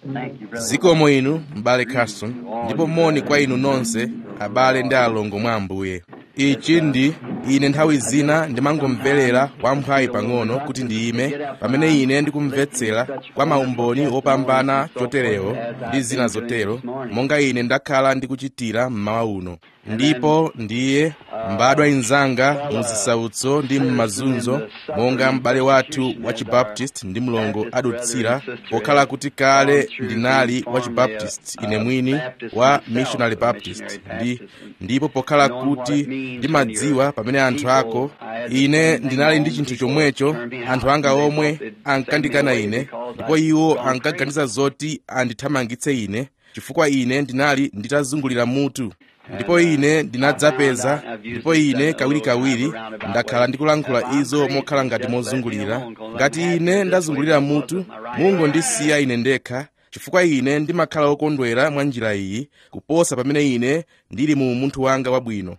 zikomo inu m'bale carson ndipo moni kwa inu nonse abale ndi alongo mwa ambuye ichi ndi ine nthawi zina ndimangomverera wamphawi pang'ono kuti ndiyime pamene ine ndikumvetsera kwa maumboni opambana choterewo ndi zina zotero monga ine ndakhala ndikuchitira mmawa uno ndipo ndiye mbadwa inzanga muzisautso ndi m'mazunzo monga m'bale wathu wa chibaptist ndi mlongo adutsira pokhala kuti kale ndinali wa chibaptist ine mwini wa missionary baptist ndi ndipo pokhala kuti ndimadziwa pamene anthu ako ine ndinali ndi chinthu chomwecho anthu anga omwe ankandikana ine ndipo iwo ankaganiza zoti andithamangitse ine chifukwa ine ndinali nditazungulira mutu ndipo ine ndinadzapeza ndipo ine kawirikawiri ndakhala ndikulankhula izo mokhala ngati mozungulira ngati ine ndazungulira mutu mungondisiya ine ndekha chifukwa ine ndimakhala wokondwera mwa njira iyi kuposa pamene ine ndili mu munthu wanga wabwino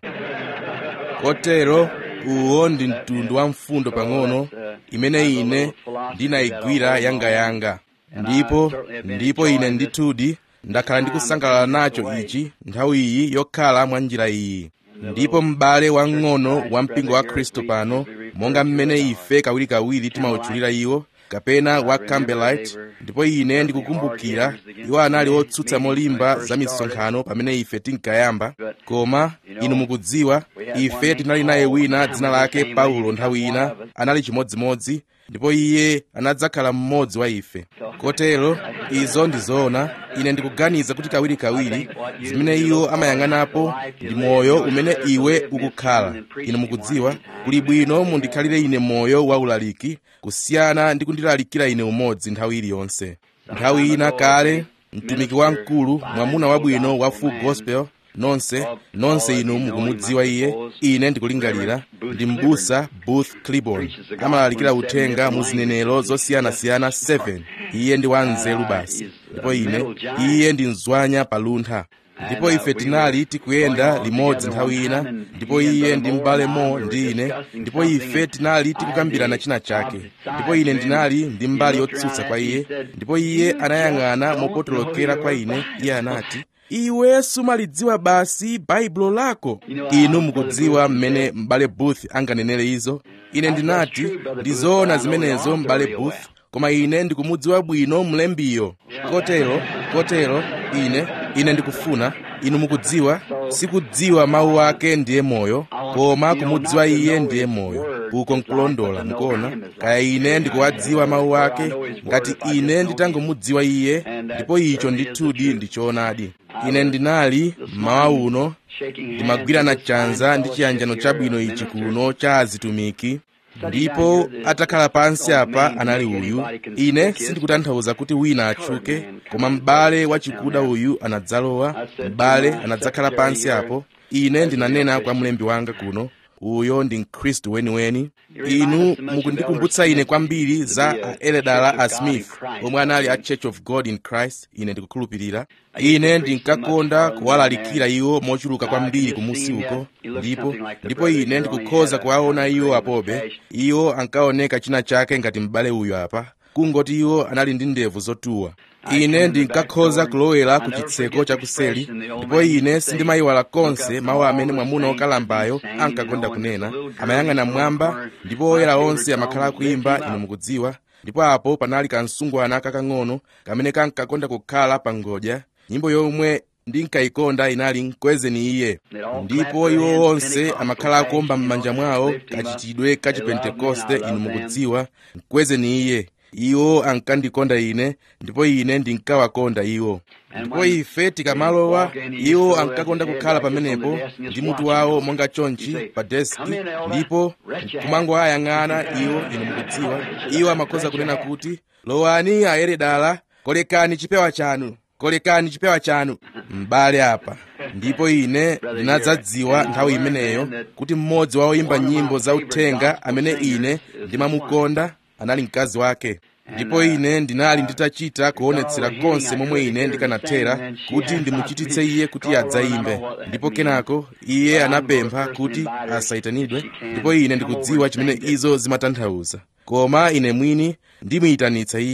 kotero uwo ndi mtundu wa mfundo pang'ono imene ine ndinayigwira yangayanga ndipo ndipo ine ndithudi ndakhala ndikusangalala nacho ichi nthawi iyi yokhala mwa njira iyi ndipo m'bale wang'ono wa mpingo wa khristu pano monga mmene ife kawirikawiri timawutchulira iwo kapena wa campbellite ndipo ine ndikukumbukira iwo anali otsutsa molimba za misonkhano pamene ife tinkayamba koma inu mukudziwa ife tinali naye wina dzina lake paulo nthawi ina anali chimodzimodzi ndipo iye anadzakhala mmodzi wa ife kotero izo ndi zoona ine ndikuganiza kuti kawirikawiri zimene iwo amayang'anapo ndi moyo umene iwe ukukhala inu mukudziwa kuli bwino mundikhalire ine moyo waulaliki kusiyana ndi kundilalikira ine umodzi nthawi iliyonse nthawi ina kale mtumiki wamkulu mwamuna wabwino wa full gospel nonse nonse inu mukumudziwa iye ine ndikulingalira ndi mbusa booth cliburn amalalikira uthenga mu zinenero zosiyanasiyana 7 iye ndi wanzeru basi ndipo ine iye ndi mzwanya paluntha ndipo ife tinali tikuyenda limodzi nthawi ina ndipo iye ndi m'bale mo ndi ine ndipo ife tinali tikukambirana china chake ndipo ine ndinali ndi mbali yotsutsa kwa iye ndipo iye anayang'ana mopotolokera kwa ine iye anati iwe sumalidziwa basi baibulo lako inu mukudziwa mmene m'bale booth anganenere izo ine ndinati ndizoona zimenezo m'bale booth koma ine ndikumudziwa bwino mlembiyo kotero kotero ine ine ndikufuna inu mukudziwa sikudziwa mawu ake ndiye moyo koma kumudziwa iye ndiye moyo uko nkulondola mukuona kaya ine ndikuwadziwa mawu ake ngati ine nditangomudziwa iye ndipo icho ndithudi ndi choonadi ine ndinali mmawa uno ndimagwirana chanza ndi chiyanjano chabwino ichi kuno cha azitumiki ndipo atakhala pansi apa anali uyu ine sindikutanthauza kuti wina atchuke koma m'bale wachikuda uyu anadzalowa m'bale anadzakhala pansi apo ine ndinanena kwa mlembi wanga kuno uyo ndi mkhristu weniweni inu mukundikumbutsa ine kwambiri za a eledala a smith omwe anali a church of god in christ ine ndikukhulupirira ine ndinkakonda kuwalalikira iwo mochuluka kwambiri kumusi uko ndipo ndipo ine ndikukhoza kuwaona iwo apobe iwo ankaoneka china chake ngati m'bale uyu apa kungoti iwo anali ndi ndevu zotuwa ine ndinkakhoza kulowera ku chitseko chakuseli ndipo ine sindimayiwala konse mawu amene mwamuna wokalambayo ankakonda kunena amayang'ana mmwamba ndipo oyera onse amakhala akuimba inu mukudziwa ndipo apo panali kamsungwana kakang'ono kamene kankakonda kukhala pa ngodya nyimbo yomwe ndinkayikonda inali mkwezeni iye ndipo iwo onse amakhala akuomba m'manja mwawo kachitidwe ka chipentekoste inu mukudziwa mkwezeni iye iwo ankandikonda ine ndipo ine ndinkawakonda iwo ndipo ife tikamalowa iwo ankakonda kukhala pamenepo ndi mutu wawo monga chonchi pa deski ndipo kumangoayang'ana iwo inu mukudziwa iwo amakhoza kunena kuti lowani ayeredala kolekani chipewa chanu kolekani chipewa chanu m'bale apa ndipo ine ndinadzadziwa nthawi imeneyo kuti mmodzi wa oyimba nyimbo za uthenga amene ine ndimamukonda anali mkazi wake ndipo ine ndinali nditachita kuonetsera konse momwe ine ndikanathera kuti ndimuchititse iye kuti adzayimbe ndipo kenako iye anapempha kuti asayitanidwe ndipo ine ndikudziwa chimene izo zimatanthauza koma ine mwini ndimuyitanitsa iye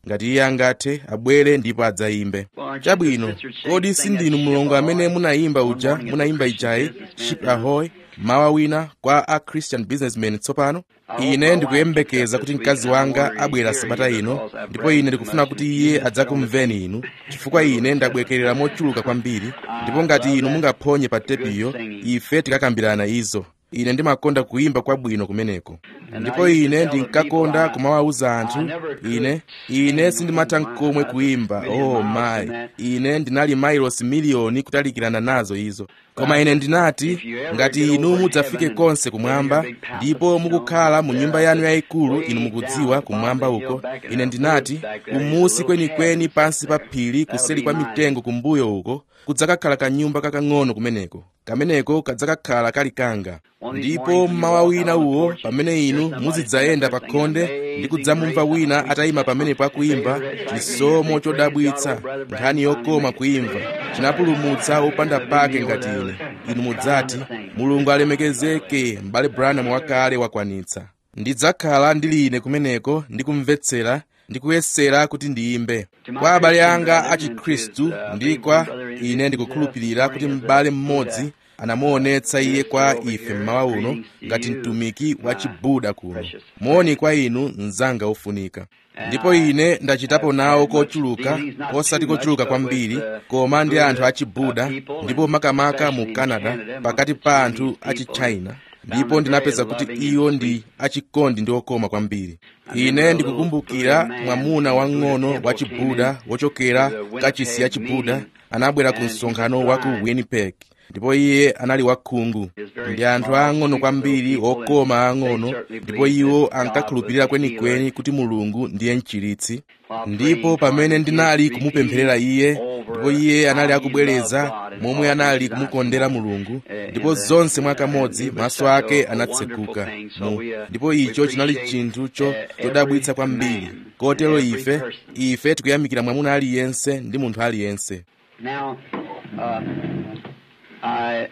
ngati iye angathe abwere ndipo adzayimbe chabwino kodi sindinu mlongo amene munayimba uja munayimba ijayi ship ahoy mawa wina kwa a christian businessman tsopano ine ndikuyembekeza kuti mkazi wanga abwera sabata ino ndipo ine ndikufuna kuti iye adzakumveni inu chifukwa ine ndabwekerera mochuluka kwambiri ndipo ngati inu mungaphonye pa tepiyo ife tikakambirana izo ine ndimakonda kuyimba kwabwino kumeneko ndipo ine ndinkakonda kumawawuza anthu ine ine sindimatha nkomwe kuyimba oh mayi ine ndinali mailosi miliyoni kutalikirana nazo izo koma ine ndinati ngati inu mudzafike konse kumwamba ndipo mukukhala mu nyumba yanu yayikulu inu mukudziwa kumwamba uko ine ndinati kumusi kwenikweni pansi pa phiri kuseri kwa mitengo kumbuyo uko kudzakakhala kanyumba kakang'ono kumeneko kameneko kadzakakhala kali kanga ndipo mmawa wina uwo pamene inu muzidzayenda pa khonde ndi kudzamumva wina atayima pamenepo akuyimba chisomo chodabwitsa nkhani yokoma kuyimva chinapulumutsa opanda pake ngati ine inu mudzati mulungu alemekezeke m'bale branham wakale wakwanitsa ndidzakhala ndili ine kumeneko ndikumvetsera ndikuyesera kuti ndiyimbe kwa abale anga a chikhristu ndi kwa ine ndikukhulupirira kuti m'bale mmodzi anamuonetsa iye kwa ife mmawa uno ngati mtumiki wa chibuda kuno moni kwa inu mnzanga ofunika ndipo ine ndachitapo nawo kochuluka osati kochuluka kwambiri koma ndi anthu a chibuda ndipo makamaka mu canada pakati pa anthu a chichina ndipo ndinapeza kuti iwo ndi achikondi ndi okoma kwambiri ine ndikukumbukira mwamuna wang'ono wa chibuda wochokera kachisi ya chibuda anabwera ku msonkhano wa ku winnipeg ndipo iye anali wakhungu ndi anthu ang'ono kwambiri okoma ang'ono ndipo iwo ankakhulupirira kwenikweni kuti mulungu ndiye mchiritsi ndipo pamene ndinali kumupempherera iye ndipo iye anali akubwereza momwe anali kumukondera mulungu ndipo zonse mwakamodzi maso ake anatsekuka mu ndipo icho chinali chinthu chodabwitsa kwambiri kotero ife ife tikuyamikira mwamuna aliyense ndi munthu aliyense Now, uh, I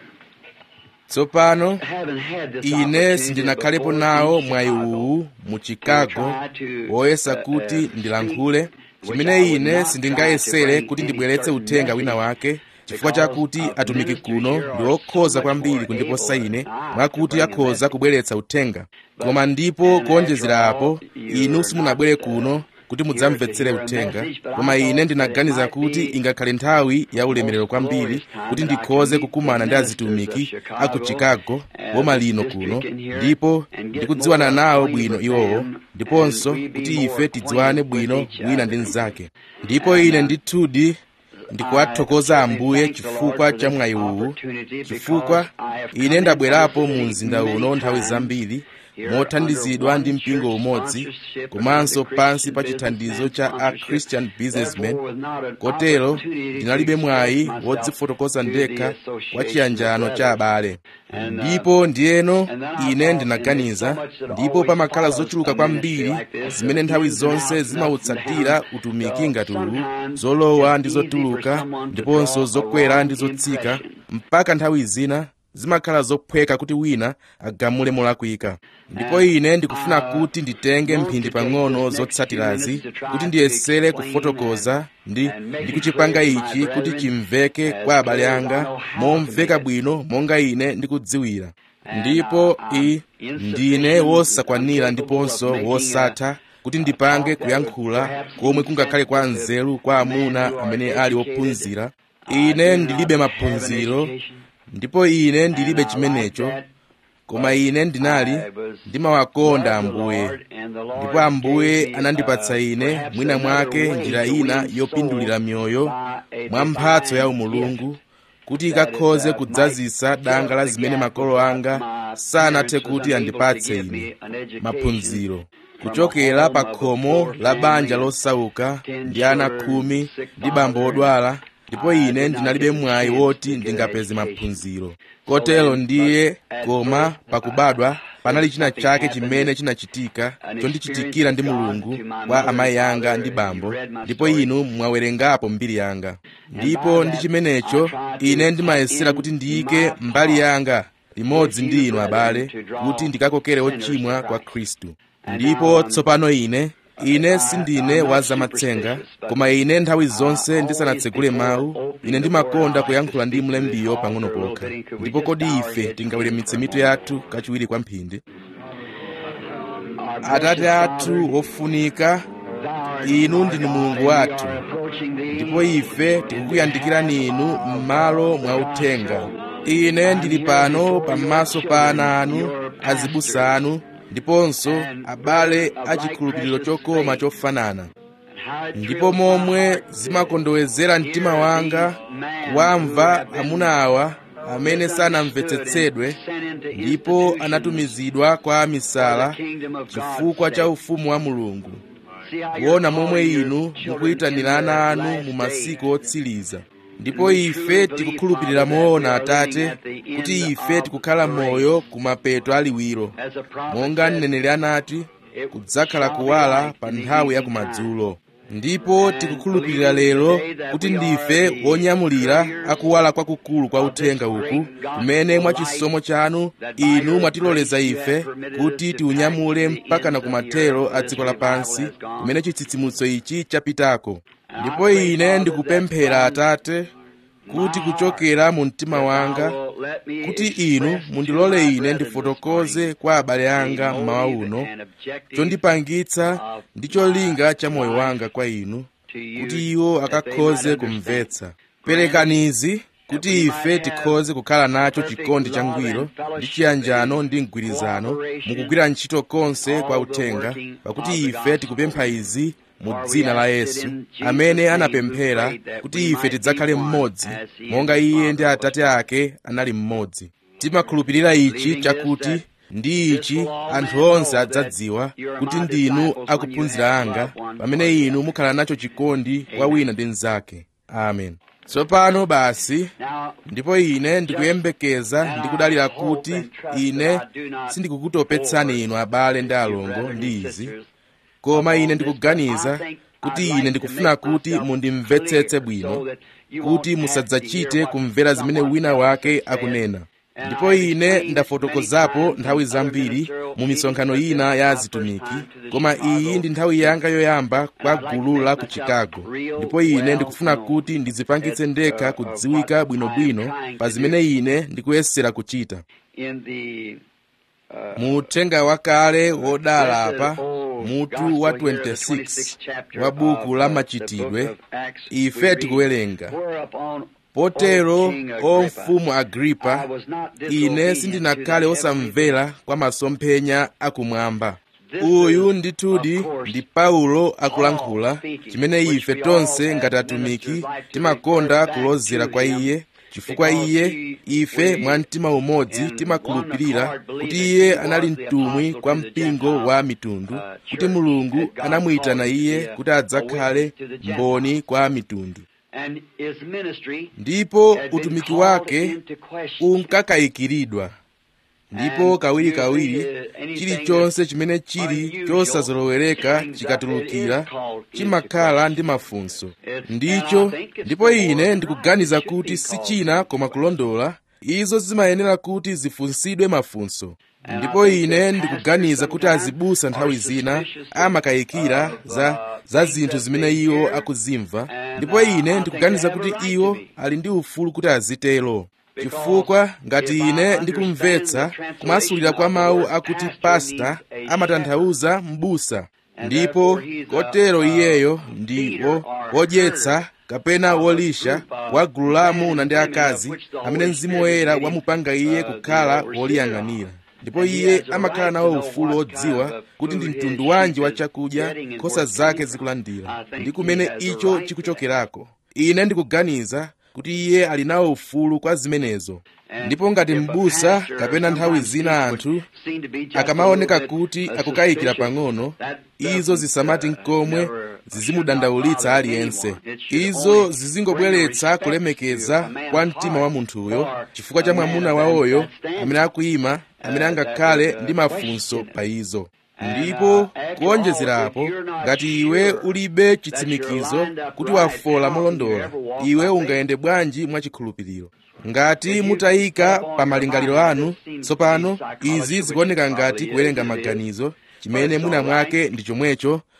tsopano haven't had this ine opportunity sindinakhalepo before nawo in mwayi Chicago. uwu mu chicago woyesa kuti ndilankhule chimene ine sindingayesere kuti ndibweretse uthenga wina wake chifukwa chakuti atumiki kuno ndi okhoza kwambiri kundiposa ine mwakuti akhoza kubweretsa uthenga koma ndipo kuonjezera apo inu simunabwere kuno kuti mudzamvetsere uthenga koma ine ndinaganiza kuti ingakhale nthawi ya ulemerero kwambiri kuti ndikhoze kukumana ndi azitumiki a ku chicago boma lino kuno ndipo ndikudziwana nawo bwino iwowo ndiponso kuti ife tidziwane bwino wina ndi mnzake ndipo ine ndithudi ndikuwathokoza ambuye chifukwa cha mwayi uwu chifukwa ine ndabwerapo mu mzinda uno nthawi zambiri mothandizidwa ndi mpingo umodzi komanso pansi pa chithandizo cha a christian businessman kotero ndinalibe mwayi wodzifotokoza ndekha kwa chiyanjano cha abale ndipo ndiyeno ine ndinaganiza ndipo pamakhala zochuluka kwambiri zimene nthawi zonse zimautsatira utumiki ngati uwu zolowa ndi zotuluka ndiponso zokwera ndi zotsika mpaka nthawi zina zimakhala zophweka kuti wina agamule molakwika ndipo ine ndikufuna kuti nditenge mphindi pang'ono zotsatirazi kuti ndiyesere kufotokoza ndi ndikuchipanga ichi kuti chimveke kwa abale anga momveka bwino monga ine ndikudziwira ndipo i ndine wosakwanira ndiponso wosatha kuti ndipange kuyankhula komwe kungakhale kwa nzeru kwa amuna amene ali ophunzira ine ndilibe maphunziro ndipo ine ndilibe chimenecho koma ine ndinali ndimawakonda ambuye ndipo ambuye anandipatsa ine mwina mwake njira ina yopindulira mioyo mwa mphatso ya umulungu kuti ikakhoze kudzazisa danga la zimene makolo anga sanathe kuti andipatse ine maphunziro kuchokera pa khomo la banja losauka ndi ana khumi ndi bambo odwala ndipo ine ndinalibe mwayi woti ndingapeze maphunziro kotero ndiye koma pakubadwa panali china chake chimene chinachitika chondichitikira ndi mulungu kwa amayi anga ndi bambo ndipo inu mwawerengapo mbiri yanga ndipo ndi chimenecho ine ndimayesera kuti ndiyike mbali yanga limodzi ndi inu abale kuti ndikakokere ochimwa kwa khristu ndipo tsopano ine ine sindine wa zamatsenga koma ine nthawi zonse ndisanatsegule mawu ine ndimakonda kuyankhula ndi mlembiyo pang'ono pokha ndipo kodi ife tingaweramitse mitu yathu kachiwiri kwa mphindi atate athu wofunika inu ndinu mulungu wathu ndipo ife tikukuyandikirani inu m'malo mwa uthenga ine ndili pano pamaso pa ana anu azibusa anu ndiponso abale achikhulupiriro chokoma chofanana ndipo momwe zimakondowezera mtima wanga kuwamva amuna awa amene sanamvetsetsedwe ndipo anatumizidwa kwa amisala chifukwa cha ufumu wa mulungu kuona momwe inu mukuyitanira ana anu mu masiku otsiriza ndipo ife tikukhulupirira moona atate kuti ife tikukhala moyo kumapeto aliwiro monga mneneri anati kudzakhala kuwala pa nthawi ya kumadzulo ndipo tikukhulupirira lero kuti ndife wonyamulira akuwala kwakukulu kwa uthenga uku kumene mwachisomo chanu inu mwatiloleza ife kuti tiunyamule mpaka na kumathero a dziko lapansi kumene chitsitsimutso ichi chapitako ndipo ine ndikupemphera atate kuti kuchokera mu mtima wanga kuti inu mundilole ine ndifotokoze kwa abale anga mmawa uno chondipangitsa ndi cholinga cha moyo wanga kwa inu kuti iwo akakhoze kumvetsa perekanizi kuti ife tikhoze kukhala nacho chikondi changwiro ndi chiyanjano ndi mgwirizano mukugwira ntchito konse kwa uthenga pakuti ife tikupempha izi mu dzina la yesu amene anapemphera kuti ife tidzakhale mmodzi monga iye ndi atate ake anali mmodzi timakhulupirira ichi chakuti ndi ichi anthu onse adzadziwa kuti ndinu akuphunzira anga pamene inu mukhala nacho chikondi kwa wina ndi mnzake amen tsopano basi ndipo ine ndikuyembekeza ndikudalira kuti ine sindikukutopetsani inu abale ndi alongo ndi izi koma ine ndikuganiza kuti ine ndikufuna kuti mundimvetsetse bwino kuti musadzachite kumvera zimene wina wake akunena ndipo ine ndafotokozapo nthawi zambiri mu misonkhano ina ya azitumiki koma iyi ndi nthawi yanga yoyamba kwa gulu la ku chicago ndipo ine ndikufuna kuti ndizipangitse ndekha kudziwika bwinobwino pa zimene ine ndikuyesera kuchita mu uthenga wakale wodala apa mutu wa 26 wa buku la machitidwe ife tikuwerenga potero o mfumu agripa ine sindinakhale osamvera kwa masomphenya akumwamba uyu ndithudi ndi paulo akulankhula chimene ife tonse ngati atumiki timakonda kulozera kwa iye chifukwa iye ife mwa mtima umodzi timakhulupirira kuti iye anali mtumwi kwa mpingo wa mitundu kuti mulungu anamuyitana iye kuti adzakhale mboni kwa mitundu ndipo utumiki wake unkakayikiridwa ndipo kawirikawiri chilichonse chimene chili chosazolowereka chikatulukira chimakhala ndi mafunso ndicho ndipo ine ndikuganiza kuti si china koma kulondola izo zimayenera kuti zifunsidwe mafunso ndipo ine ndikuganiza kuti azibusa nthawi zina amakayikira za za zinthu zimene iwo akuzimva ndipo ine ndikuganiza kuti iwo ali ndi ufulu kuti azitero chifukwa ngati ine ndikumvetsa kumasulira kwa mawu akuti pasta amatanthauza m'busa ndipo kotero iyeyo ndi wodyetsa kapena wolisha wa gulu la amuna ndi akazi amene mzimu woyera wamupanga iye kukhala woliyang'anira ndipo iye amakhala nawo ufulu wodziwa kuti ndi mtundu wanji wa chakudya nkhosa zake zikulandira ndi kumene icho chikuchokerako ine ndikuganiza kuti iye ali nawo ufulu kwa zimenezo ndipo ngati m'busa kapena nthawi zina anthu akamaoneka kuti akukayikira pang'ono izo zisamati nkomwe zizimudandaulitsa aliyense izo zizingobweretsa kulemekeza kwa mtima wa munthuyo chifukwa cha mwamuna wawoyo amene akuyima amene angakhale ndi mafunso pa izo ndipo kuonjezerapo ngati iwe ulibe chitsimikizo kuti wafola molondola iwe ungayende bwanji mwachikhulupiriro ngati mutayika pa malingaliro anu tsopano izi zikuoneka ngati kuwerenga maganizo chimene mwina mwake ndi chomwecho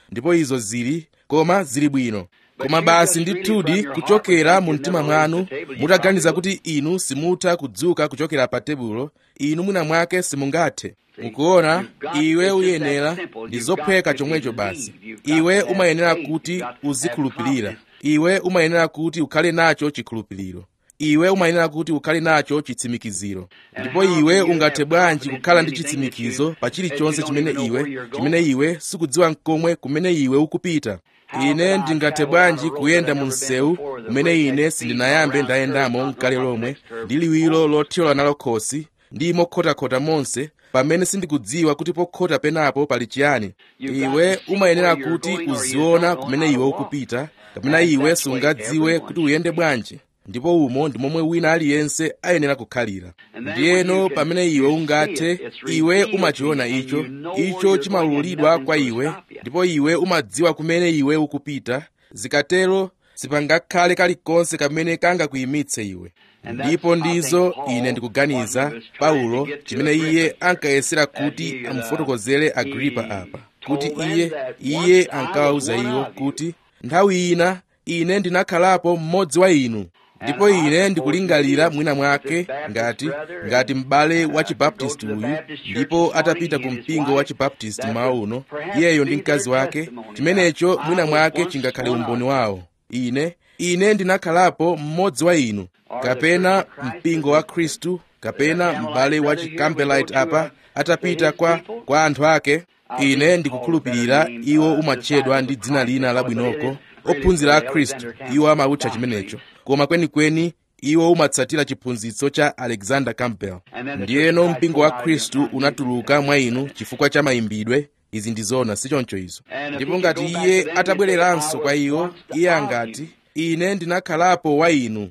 ndipo izo zili koma zili bwino koma basi ndithudi kuchokera mu mtima mwanu mutaganiza kuti inu simutha kudzuka kuchokera pa tebulo inu mwina mwake simungathe mukuona iwe uyenera ndi zopheka chomwecho basi iwe umayenera kuti uzikhulupirira iwe umayenera kuti ukhale nacho chikhulupiriro iwe umayenera kuti ukhale nacho chitsimikiziro ndipo iwe ungathe bwanji kukhala ndi chitsimikizo pa chilichonse chimene iwe chimene iwe sikudziwa nkomwe kumene iwe ukupita ine ndingathe bwanji kuyenda mu msewu umene ine sindinayambe ndayendamo mkale lomwe ndi liwiro lothyola nalo khosi ndi mokhotakhota monse pamene sindikudziwa kuti pokhota penapo pali chiyani iwe umayenera kuti uziona kumene iwe ukupita kapena iwe sungadziwe kuti uyende bwanji ndipo umo ndi momwe wina aliyense ayenera kukhalira ndiyeno pamene iwe ungathe iwe umachiona icho icho chimaululidwa kwa iwe ndipo iwe umadziwa kumene iwe ukupita zikatero sipangakhale kalikonse kamene kangakuyimitse iwe ndipo ndizo ine ndikuganiza paulo chimene iye ankayesera kuti amufotokozere agripa apa kuti iye iye ankawawuza iwo kuti nthawi ina ine ndinakhalapo mmodzi wa inu ndipo ine ndikulingalira mwina mwake ngati ngati m'bale wa chibaptisti uyu ndipo atapita ku mpingo wa chibaptisti mmawa uno iyeyo ndi mkazi wake chimenecho mwina mwake chingakhale umboni wawo ine ine ndinakhalapo mmodzi wa inu kapena mpingo wa khristu kapena m'bale wa chicampbellite apa atapita kwa kwa anthu ake ine ndikukhulupirira iwo umatchedwa ndi dzina lina labwinoko ophunzira a khristu iwo amawutcha chimenecho koma kwenikweni iwo umatsatira chiphunzitso cha alexander campbell ndiyeno mpingo wa khristu unatuluka mwa inu chifukwa cha mayimbidwe izi ndi zona sichoncho izo ndipo ngati iye atabwereranso kwa iwo iye angati ine ndinakhalapo wa inu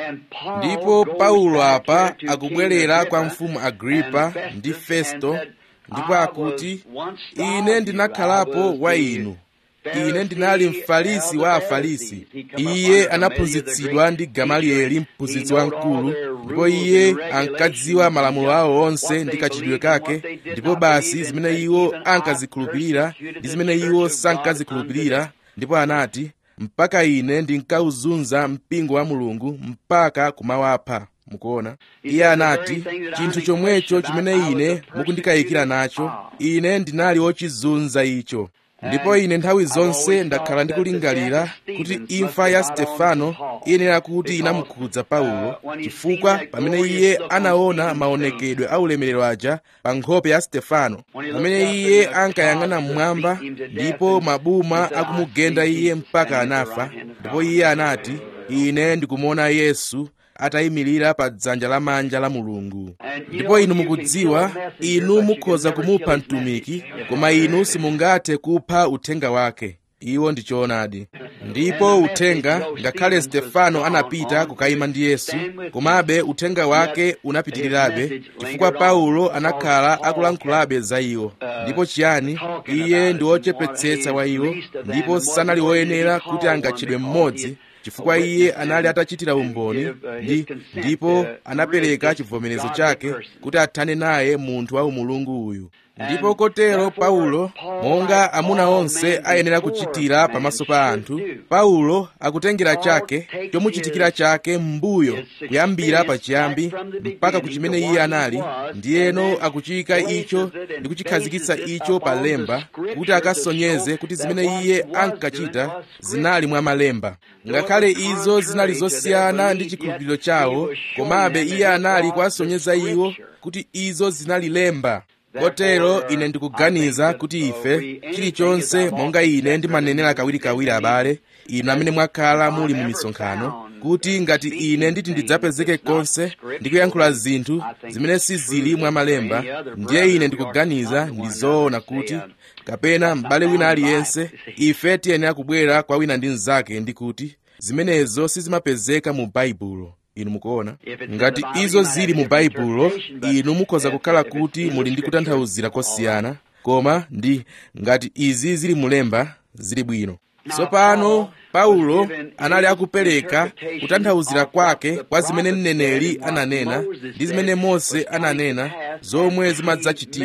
ndipo paulo apa akubwerera kwa mfumu agripa ndi festo ndipo akuti ine ndinakhalapo wa inu ine ndinali mfarisi wa afarisi iye anaphunzitsidwa ndi gamalieli mphunzitsi wamkulu ndipo iye ankadziwa malamulo awo onse ndi kachitidwe kake ndipo basi zimene iwo ankazikhulupirira ndi zimene iwo sankazikhulupirira ndipo anati mpaka ine ndinkawuzunza mpingo wa mulungu mpaka kumawapha mukuona iye anati chinthu chomwecho chimene ine mukundikayikira nacho ine ndinali wochizunza icho ndipo ine nthawi zonse ndakhala ndikulingalira kuti imfa ya stefano iyenera kuti inamukhudza paulo chifukwa pamene iye anaona maonekedwe a ulemerero aja pa nkhope ya stefano pamene iye ankayang'ana mmwamba ndipo mabuma akumugenda iye mpaka anafa ndipo iye anati ine ndikumuona yesu atayimirira pa dzanja lamanja la mulungu ndipo inu mukudziwa inu mukhoza kumupha mtumiki koma inu simungathe kupha uthenga wake iwo ndi choonadi ndipo uthenga ngakhale stefano anapita kukayima ndi yesu komabe uthenga wake unapitirirabe chifukwa paulo anakhala akulankhulabe za iwo ndipo chiyani iye ndi wochepetsetsa wa iwo ndipo sanali woyenera kuti angatchedwe mmodzi chifukwa iye anali atachitira umboni ndi ndipo anapereka chivomerezo chake kuti athane naye munthu wa umulungu uyu ndipo kotero paulo monga amuna onse ayenera kuchitira pamaso pa anthu paulo akutengera chake chomuchitikira chake m'mbuyo kuyambira pachiyambi mpaka ku chimene iye anali ndiyeno akuchika icho ndi kuchikhazikitsa icho pa lemba kuti akasonyeze kuti zimene iye ankachita zinali mwa malemba ngakhale izo zinali zosiyana ndi chikhulupiriro chawo komabe iye anali kuwasonyeza iwo kuti izo zinali lemba kotero ine ndikuganiza kuti ife chilichonse monga ine ndimanenera kawirikawiri abale inu amene mwakhala muli mu misonkhano kuti ngati ine nditi ndidzapezeke konse ndikuyankhula zinthu zimene sizili mwa malemba ndiye ine ndikuganiza ndi zoona kuti kapena m'bale wina aliyense ife tiyenera kubwera kwa wina ndi mnzake ndi kuti zimenezo sizimapezeka mu baibulo inu mukuona ngati izo zili mu baibulo inu mukhoza kukhala kuti muli ndi kutanthauzira kosiyana koma ndi ngati izi zili mulemba zili bwino tsopano paulo anali akupereka kutanthauzira kwake kwa zimene mneneri ananena ndi zimene mose ananena zomwe zimadzachitika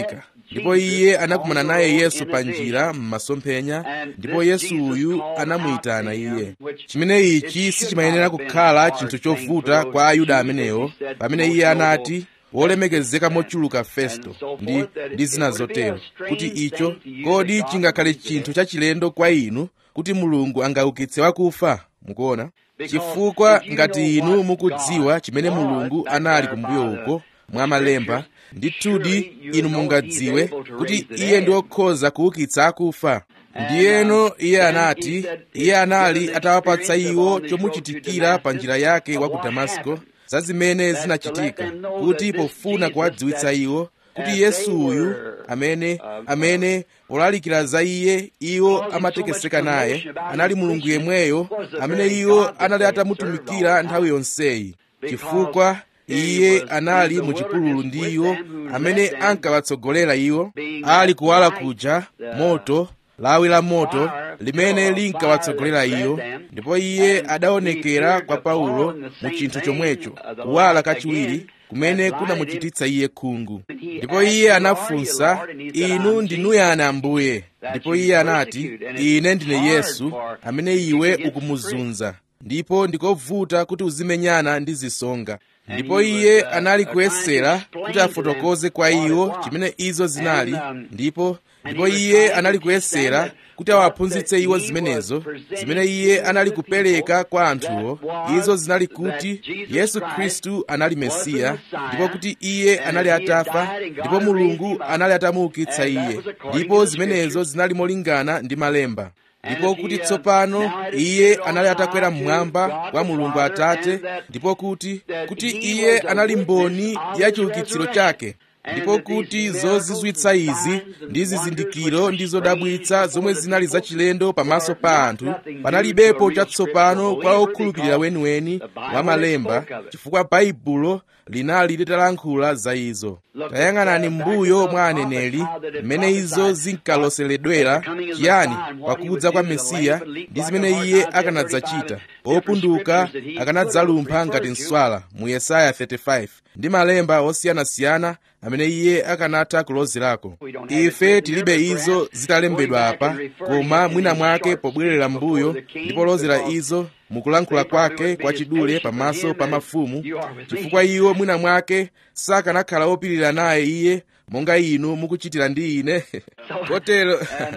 ndipo iye anakumana naye yesu pa njira m'masomphenya ndipo yesu uyu anamuyitana iye chimene ichi sichimayenera kukhala chinthu chovuta kwa ayuda amenewo pamene iye anati wolemekezeka mochuluka festo ndi ndi zina zotero kuti icho kodi chingakhale chinthu chachilendo kwa inu kuti mulungu angaukitse wakufa mukuona chifukwa ngati inu mukudziwa chimene mulungu anali kumbuyo uko mwa malemba ndithudi inu mungadziwe kuti iye ndi wokhoza kuukitsa akufa ndiyeno iye anati iye anali atawapatsa iwo chomuchitikira pa njira yake wa ku damasko za zimene zinachitika kuti pofuna kuwadziwitsa iwo kuti yesu uyu amene amene polalikira za iye iwo amatekeseka naye anali mulungu yemweyo amene iwo anali atamutumikira nthawi yonseyi chifukwa iye anali muchipululu ndi iwo amene ankawatsogolera iwo ali kuwala kuja moto lawi la moto limene linkawatsogolera iwo ndipo iye adaonekera kwa paulo mu chinthu chomwecho kuwala kachiwiri kumene kunamuchititsa iye khungu ndipo iye anafunsa inu ndinuyani ambuye ndipo iye anati ine ndine yesu amene iwe ukumuzunza ndipo ndikovuta kuti uzimenyana ndi zisonga ndipo iye anali kuyesera kuti afotokoze kwa iwo chimene izo zinali ndipo ndipo iye anali kuyesera kuti awaphunzitse iwo zimenezo zimene iye anali kupereka kwa anthuwo izo zinali kuti yesu khristu anali mesiya ndipo kuti iye anali atafa ndipo mulungu anali atamuukitsa iye ndipo zimenezo zinali molingana ndi malemba ndipo kuti tsopano iye anali atakwera mmwamba kwa mulungu atate ndipo kuti kuti iye anali mboni ya chiukitsiro chake ndipo kuti zozizwitsa izi ndi zizindikiro ndi zodabwitsa zomwe zinali zachilendo pamaso pa anthu panalibepo chatsopano kwa okhulupirira weniweni wa malemba chifukwa baibulo linali litalankhula za izo tayang'anani mbuyo mwa aneneri mmene izo zinkaloseredwera chiyani pakudza kwa mesiya ndi zimene iye akanadzachita opunduka akanadzalumpha ngati nswala mu yesaya 35 ndi malemba osiyanasiyana amene iye akanatha kulozerako ife tilibe izo zitalembedwa apa koma mwina mwake pobwerera mbuyo ndi polozera izo mukulankhula kwake kwa chidule pamaso pa mafumu chifukwa iwo mwina mwake sakanakhala opirira naye iye monga inu mukuchitira ndi ine kotero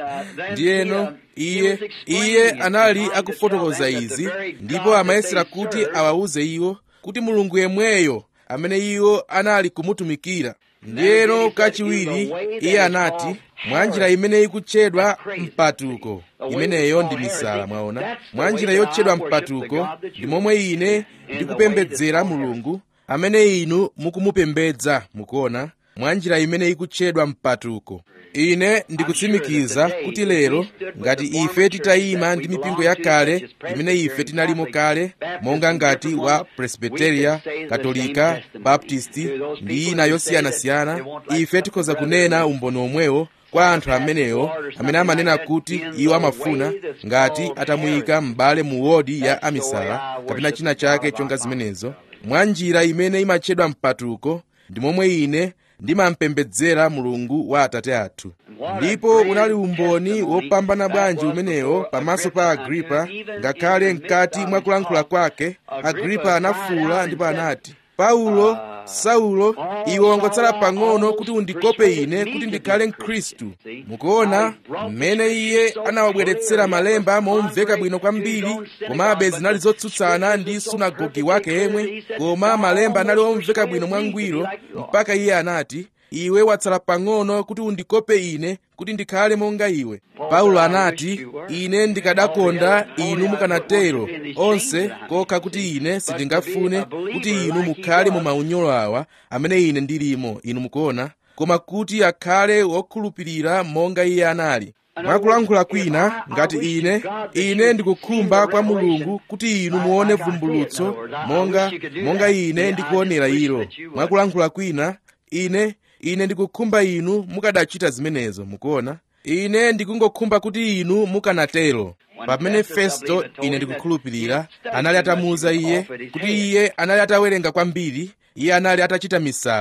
ndiyeno iye iye anali akufotokoza izi ndipo amayesera kuti awawuze iwo kuti mulungu yemweyo amene iwo anali kumutumikira ndiyeno kachiwiri iye anati mwa njira imene ikutchedwa mpatuko imeneyo ndi misala mwaona mwa njira yotchedwa mpatuko ndi momwe ine ndikupembedzera mulungu amene inu mukumupembedza mukuona mwa njira imene ikutchedwa mpatuko ine ndikutsimikiza kuti lero ngati ife titayima ndi mipingo yakale imene ife tinalimo kale monga ngati wa presbiteria katolika baptisti ndi ina yosiyanasiyana ife tikhoza kunena umboni omwewo kwa anthu amenewo amene amanena kuti iwo amafuna ngati atamuyika m'bale mu wodi ya amisala kapena china chake chonga zimenezo mwa njira imene imatchedwa mpatuko ndi momwe ine ndimampembedzera mulungu wa atate athu ndipo unali umboni wopambana bwanji umenewo pamaso pa agripa ngakhale mkati mwa kulankhula kwake agripa anafuwula ndipo anati paulo saulo iwe wangotsala pang'ono kuti undikope ine kuti ndikhale mkhristu mukuona mmene iye anawabweretsera malemba momveka bwino kwambiri komabe zinali zotsutsana ndi sunagogi wake yemwe koma malemba anali omveka bwino mwangwiro mpaka iye anati iwe watsala pang'ono kuti undikope ine kuti ndikhale monga iwe paulo anati ine ndikadakonda inu mukanatero onse kokha kuti ine sindingafune kuti inu mukhale mu maunyolo awa amene ine ndilimo inu mukuona koma kuti akhale wokhulupirira monga iye anali mwakulankhula kwina ngati ine ine ndikukhumba kwa mulungu kuti inu muone vumbulutso monga monga ine ndikuonera ilo mwakulankhula kwina ine ine ndikukhumba inu mukadachita zimenezo mukuona ine ndikungokhumba kuti inu mukanatero pamene festo ine ndikukhulupirira anali atamuwuza iye kuti iye anali atawerenga kwambiri iye anali atachita misala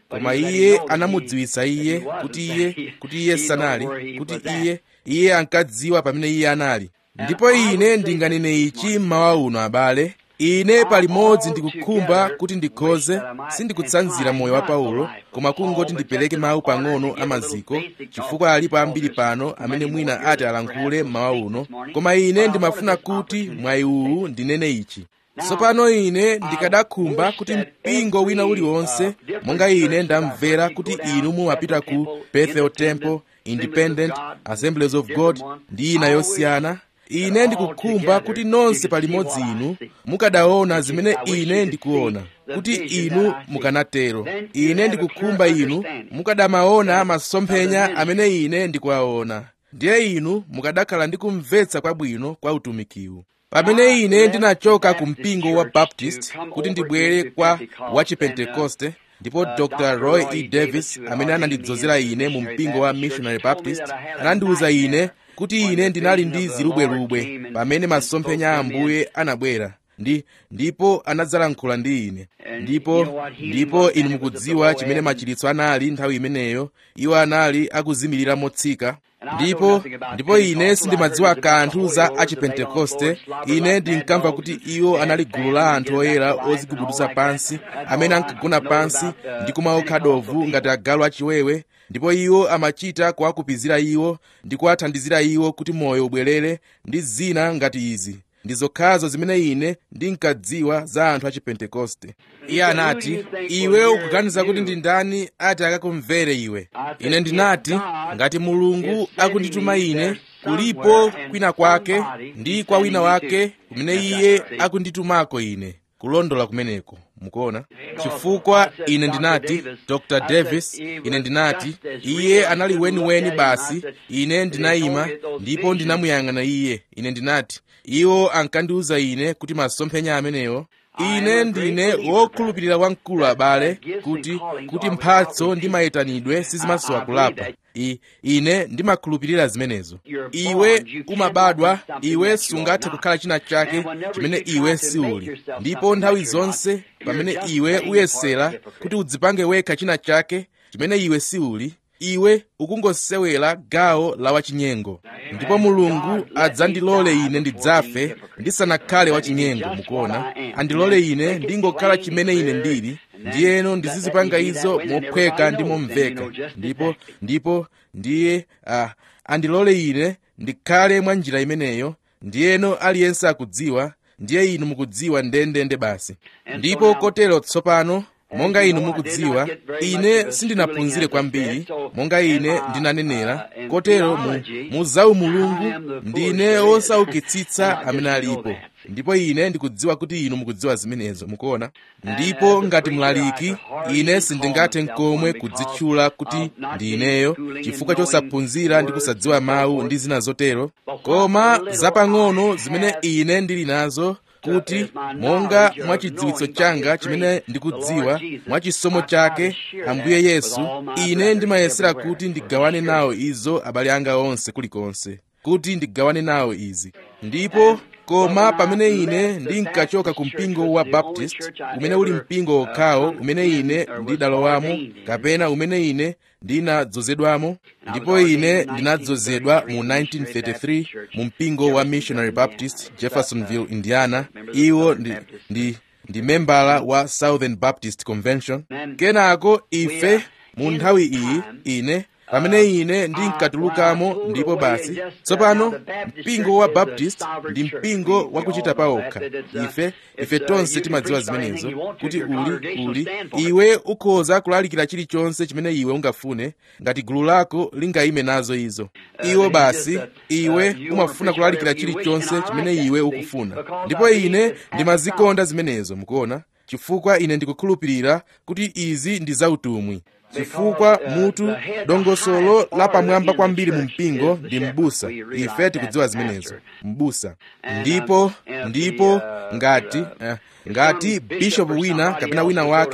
koma iye anamudziwitsa iye kuti iye kuti iye sanali kuti iye iye ankadziwa pamene iye anali ndipo ine ndinganene ichi mmawa uno abale ine palimodzi ndikukhumba kuti ndikhoze sindikutsanzira moyo wa paulo koma kungoti ndipereke mawu pang'ono amaziko chifukwa alipo ambiri pano amene mwina ati alankhule mmawa uno koma ine ndimafuna kuti mwayi uwu ndinene ichi tsopano ine ndikadakhumba kuti mpingo wina uliwonse monga ine ndamvera kuti inu mumapita ku bethel temple independent assemblies of god ndi ina yosiyana ine ndikukhumba kuti nonse palimodzi inu mukadaona zimene ine ndikuona kuti inu mukanatero ine ndikukhumba inu mukadamaona masomphenya amene ine ndikuwaona ndiye inu mukadakhala ndi kumvetsa kwabwino kwa utumikiwu pamene ine ndinachoka ku mpingo wa baptist kuti ndibwere kwa wachipentekoste ndipo dr roy e davis amene anandidzozera ine mu mpingo wa missionary baptist anandiwuza ine kuti ine ndinali ndi zilubwerubwe pamene masomphenya a ambuye anabwera ndi ndipo anadzalankhula ndi ine ndipo ndipo inu mukudziwa chimene machiritso anali nthawi imeneyo iwo anali akuzimirira motsika ndipo ndipo ine sindimadziwa kanthu za achipentekoste ine ndinkamva kuti iwo anali gulu la anthu oyera ozigubuduza pansi amene ankagona pansi ndi kumaokha dovu ngati agalu achiwewe ndipo iwo amachita kuwakupizira iwo ndi kuwathandizira iwo kuti moyo ubwerere ndi zina ngati izi ndi zokhazo zimene ine ndinkadziwa za anthu achipentekoste iye anati iwe ukuganiza kuti ndi ndani ati akakumvere iwe ine ndinati ngati mulungu akundituma ine kulipo kwina kwake ndi kwa wina wake kumene iye akunditumako ine kulondola kumeneko mukuona chifukwa ine ndinati dr davis ine ndinati iye anali weniweni basi ine ndinayima ndipo ndinamuyang'ana iye ine ndinati iwo ankandiwuza ine kuti masomphenya amenewo ine ndine wokhulupirira wamkulu abale kuti kuti mphatso ndi mayitanidwe sizimasowa kulapa I, ine ndimakhulupirira zimenezo iwe umabadwa iwe sungathe kukhala china chake chimene iwe siuli ndipo nthawi zonse pamene iwe uyesera kuti udzipange wekha china chake chimene iwe siuli iwe ukungosewera gawo la wachinyengo ndipo mulungu adzandilole ine ndidzafe ndisanakhale wachinyengo mukuona andilole ine ndingokhala chimene ine ndili ndiyeno ndizizipanga izo mophweka ndi momveka ndipo ndipo ndiye uh, andilole ine ndikhale mwa njira imeneyo ndiyeno aliyense akudziwa ndiye inu mukudziwa ndendende basi ndipo kotero tsopano monga inu mukudziwa ine sindinaphunzire kwambiri monga ine ndinanenera kotero mu, mu zawu mulungu ndine wosaukitsitsa amene alipo ndipo ine ndikudziwa kuti inu mukudziwa zimenezo mukuona ndipo ngati mlaliki ine sindingathe nkomwe kudzitchula kuti ndi ineyo chifukwa chosaphunzira ndi kusadziwa mawu ndi zina zotero koma zapang'ono zimene ine ndili nazo kuti monga mwa chidziwitso changa chimene ndikudziwa mwa chisomo chake ambuye yesu ine ndimayesera kuti ndigawane nawo izo abale anga onse kulikonse kuti ndigawane nawo izi ndipo koma pamene ine ndinkachoka ku mpingo wa baptist umene uli mpingo okhawo umene ine ndidalowamo kapena umene ine ndinadzozedwamo ndipo ine ndinadzozedwa mu 1933 mu mpingo wa missionary baptist jeffersonville indiana iwo ndi, ndi, ndi membala wa southern baptist convention kenako ife mu nthawi iyi ine pamene ine ndinkatulukamo ndipo basi tsopano mpingo wa baptist ndi mpingo wakuchita pawokha ife ife tonse timadziwa zimenezo kuti uli uli iwe ukhoza kulalikira chilichonse chimene iwe ungafune ngati gulu lako lingayime nazo izo iwo basi iwe umafuna kulalikira chilichonse chimene iwe ukufuna ndipo ine ndimazikonda zimenezo mukuona chifukwa ine ndikukhulupirira kuti izi ndi zautumwi chifukwa mutu dongosolo lapamwamba kwambiri mu mpingo ndi mbusa ife tikudziwa zimenezo mbusa ndipo ndipo ngati uh, ngati bishopu wina kapena wina wake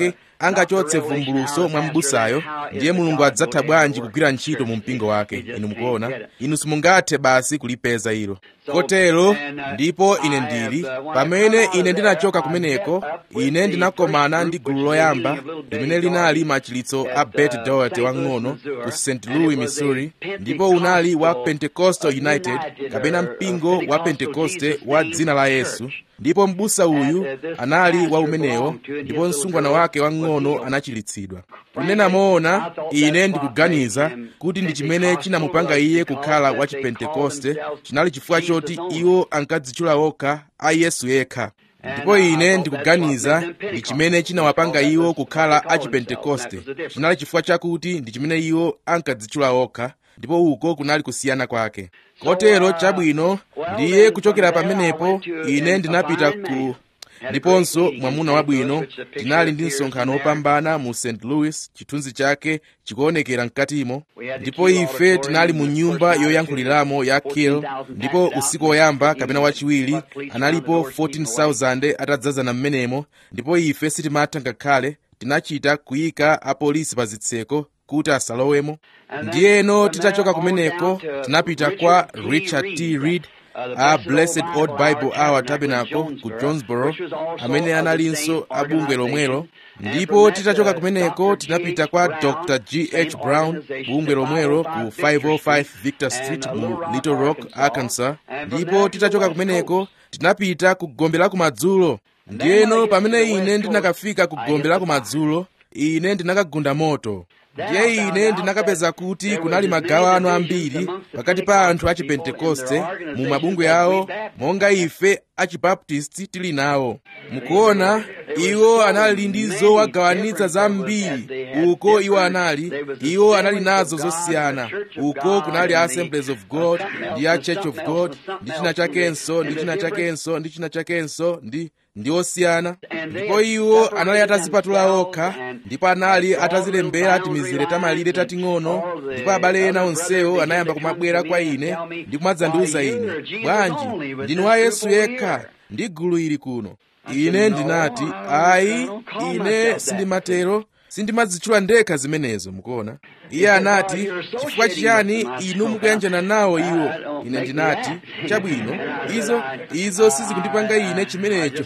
angachotse vumbuluso mwa m'busayo ndiye mulungu adzatha bwanji kugwira ntchito mu mpingo wake inu mukuona inu simungathe basi kulipeza ilo kotero ndipo ine ndili pamene ine ndinachoka kumeneko ine ndinakomana ndi gulu loyamba limene linali machilitso a bet doherty wang'ono ku st louis missouri ndipo unali wa pentecostal united kapena mpingo wa pentekoste wa dzina la yesu ndipo m'busa uyu anali wa umenewo ndipo msungwana wake wang'ono anachilitsidwa kunena moona ine ndikuganiza kuti ndi chimene chinamupanga iye kukhala wa chipentekoste chinali chifukwa choti iwo ankadzitchula okha a yesu yekha ndipo ine ndikuganiza ndi chimene chinawapanga iwo kukhala a chipentekoste chinali chifukwa chakuti ndi chimene iwo ankadzitchula okha ndipo uko kunali kusiyana kwake kotero chabwino ndiye kuchokera pamenepo ine ndinapita ku ndiponso mwamuna wabwino tinali ndi msonkhano wopambana mu st louis chithunzi chake chikuonekera mkatimo ndipo ife tinali mu nyumba yoyankhuliramo ya kill ndipo usiku woyamba kapena wachiwiri analipo 14000 atadzazana mmenemo ndipo ife sitimatha ngakhale tinachita kuyika apolisi pa zitseko kuti asalowemo ndiyeno titachoka kumeneko tinapita kwa richard t reed a blessed old bible hour tabernacle ku jonesboro amene analinso abungwe lomwelo ndipo titachoka kumeneko tinapita kwa dr g h brown bungwe lomwelo ku 505 victor street mu little rock arkansas ndipo titachoka kumeneko tinapita ku gombe la kumadzulo ndiyeno pamene ine ndinakafika ku gombe la kumadzulo ine ndinakagunda moto ndiye ine ndinakapeza kuti kunali magawano ambiri pakati pa anthu a chipentekoste mu mabungwe awo monga ife a chibaptisti tili nawo mukuona iwo anali ndi zowagawanitsa zambiri uko iwo anali iwo anali nazo zosiyana uko kunali assemblies of god ndi a church of god ndi china chakenso ndi china chakenso ndi china chakenso ndi ndi osiyana ndipo iwo anali atazipatula okha ndipo anali atazilembera timizire tamalire tating'ono ndipo abale ena onsewo anayamba kumabwera kwa ine ndi kumadzandiwuza ine bwanji ndinu wa yesu yekha ndi gulu ili kuno ine ndinati ayi ine sindimatero sindimadzitchula ndekha zimenezo mukuona iye anati chifukwa chiyani inu mukuyanjana nawo iwo ine ndinati chabwino izo izo sizikundipanga ine chimenecho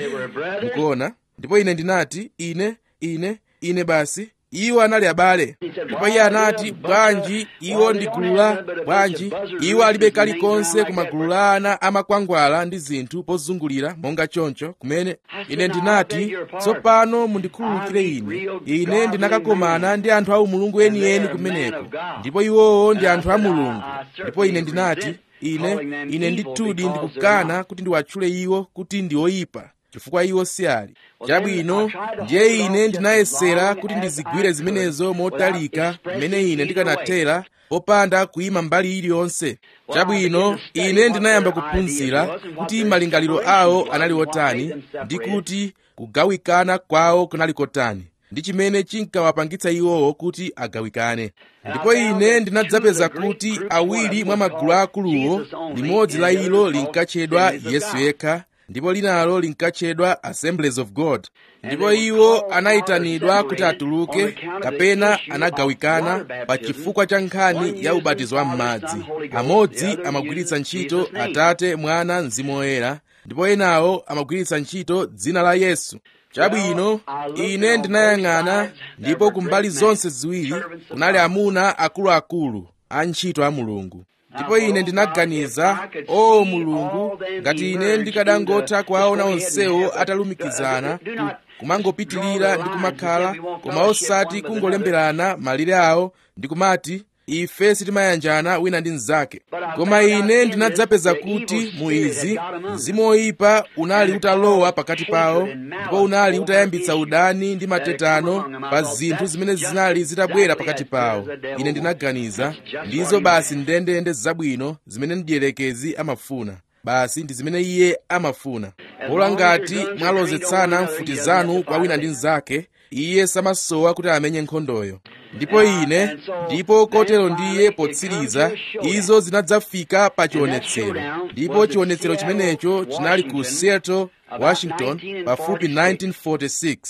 mukuona ndipo ine ndinati ine ine ine basi iwo anali abale ndipo iye anati bwanji iwo ndi gulu la bwanji iwo alibe kalikonse koma gulu la ana amakwangwala ndi zinthu pozungulira monga choncho kumene ine ndinati tsopano mundikhululukire ine ine ndinakakomana ndi anthu a mulungu enieni kumeneko ndipo iwowo ndi anthu a mulungu ndipo ine ndinati ine ine ndithudi ndikukana kuti ndiwatchule iwo kuti ndi oyipa chifukwa iwo si ali chabwino ndiye ine ndinayesera kuti ndizigwire zimenezo motalika mmene ine ndikanathera popanda kuyima mbali iliyonse chabwino ine ndinayamba kuphunzira kuti malingaliro awo anali otani ndi kuti kugawikana kwawo kunali kotani ndi chimene chinkawapangitsa iwowo kuti agawikane ndipo ine ndinadzapeza kuti awiri mwa magulu akuluwo limodzi la ilo linkatchedwa yesu yekha ndipo linalo linkatchedwa assemblies of god ndipo iwo anayitanidwa kuti atuluke kapena anagawikana pa chifukwa cha nkhani ya ubatizo wa m'madzi amodzi amagwiritsa ntchito atate mwana mzimu woyera ndipo enawo amagwiritsa ntchito dzina la yesu chabwino ine ndinayang'ana ndipo kumbali zonse ziwiri kunali amuna akuluakulu a ntchito a mulungu ndipo ine ndinaganiza o mulungu ngati ine ndikadangotha kuwaona onsewo atalumikizana kumangopitirira ndi kumakhala koma osati kungolemberana malire awo ndi kumati ife sitimayanjana wina ndi mnzake koma ine ndinadzapeza kuti mu izi mzimu woyipa unali utalowa pakati pawo ndipo unali utayambitsa udani ndi matetano pa zinthu zimene zinali zitabwera pakati pawo ine ndinaganiza ndizo basi ndendende zabwino zimene mdierekezi amafuna basi ndi zimene iye amafuna pola ngati mwalozetsana mfuti zanu kwa wina ndi mnzake iye samasowa kuti amenye nkhondoyo ndipo ine ndipo kotero ndiye potsiriza izo zinadzafika pa chionetsero ndipo chionetsero chimenecho chinali ku seattle washington pafupi 1946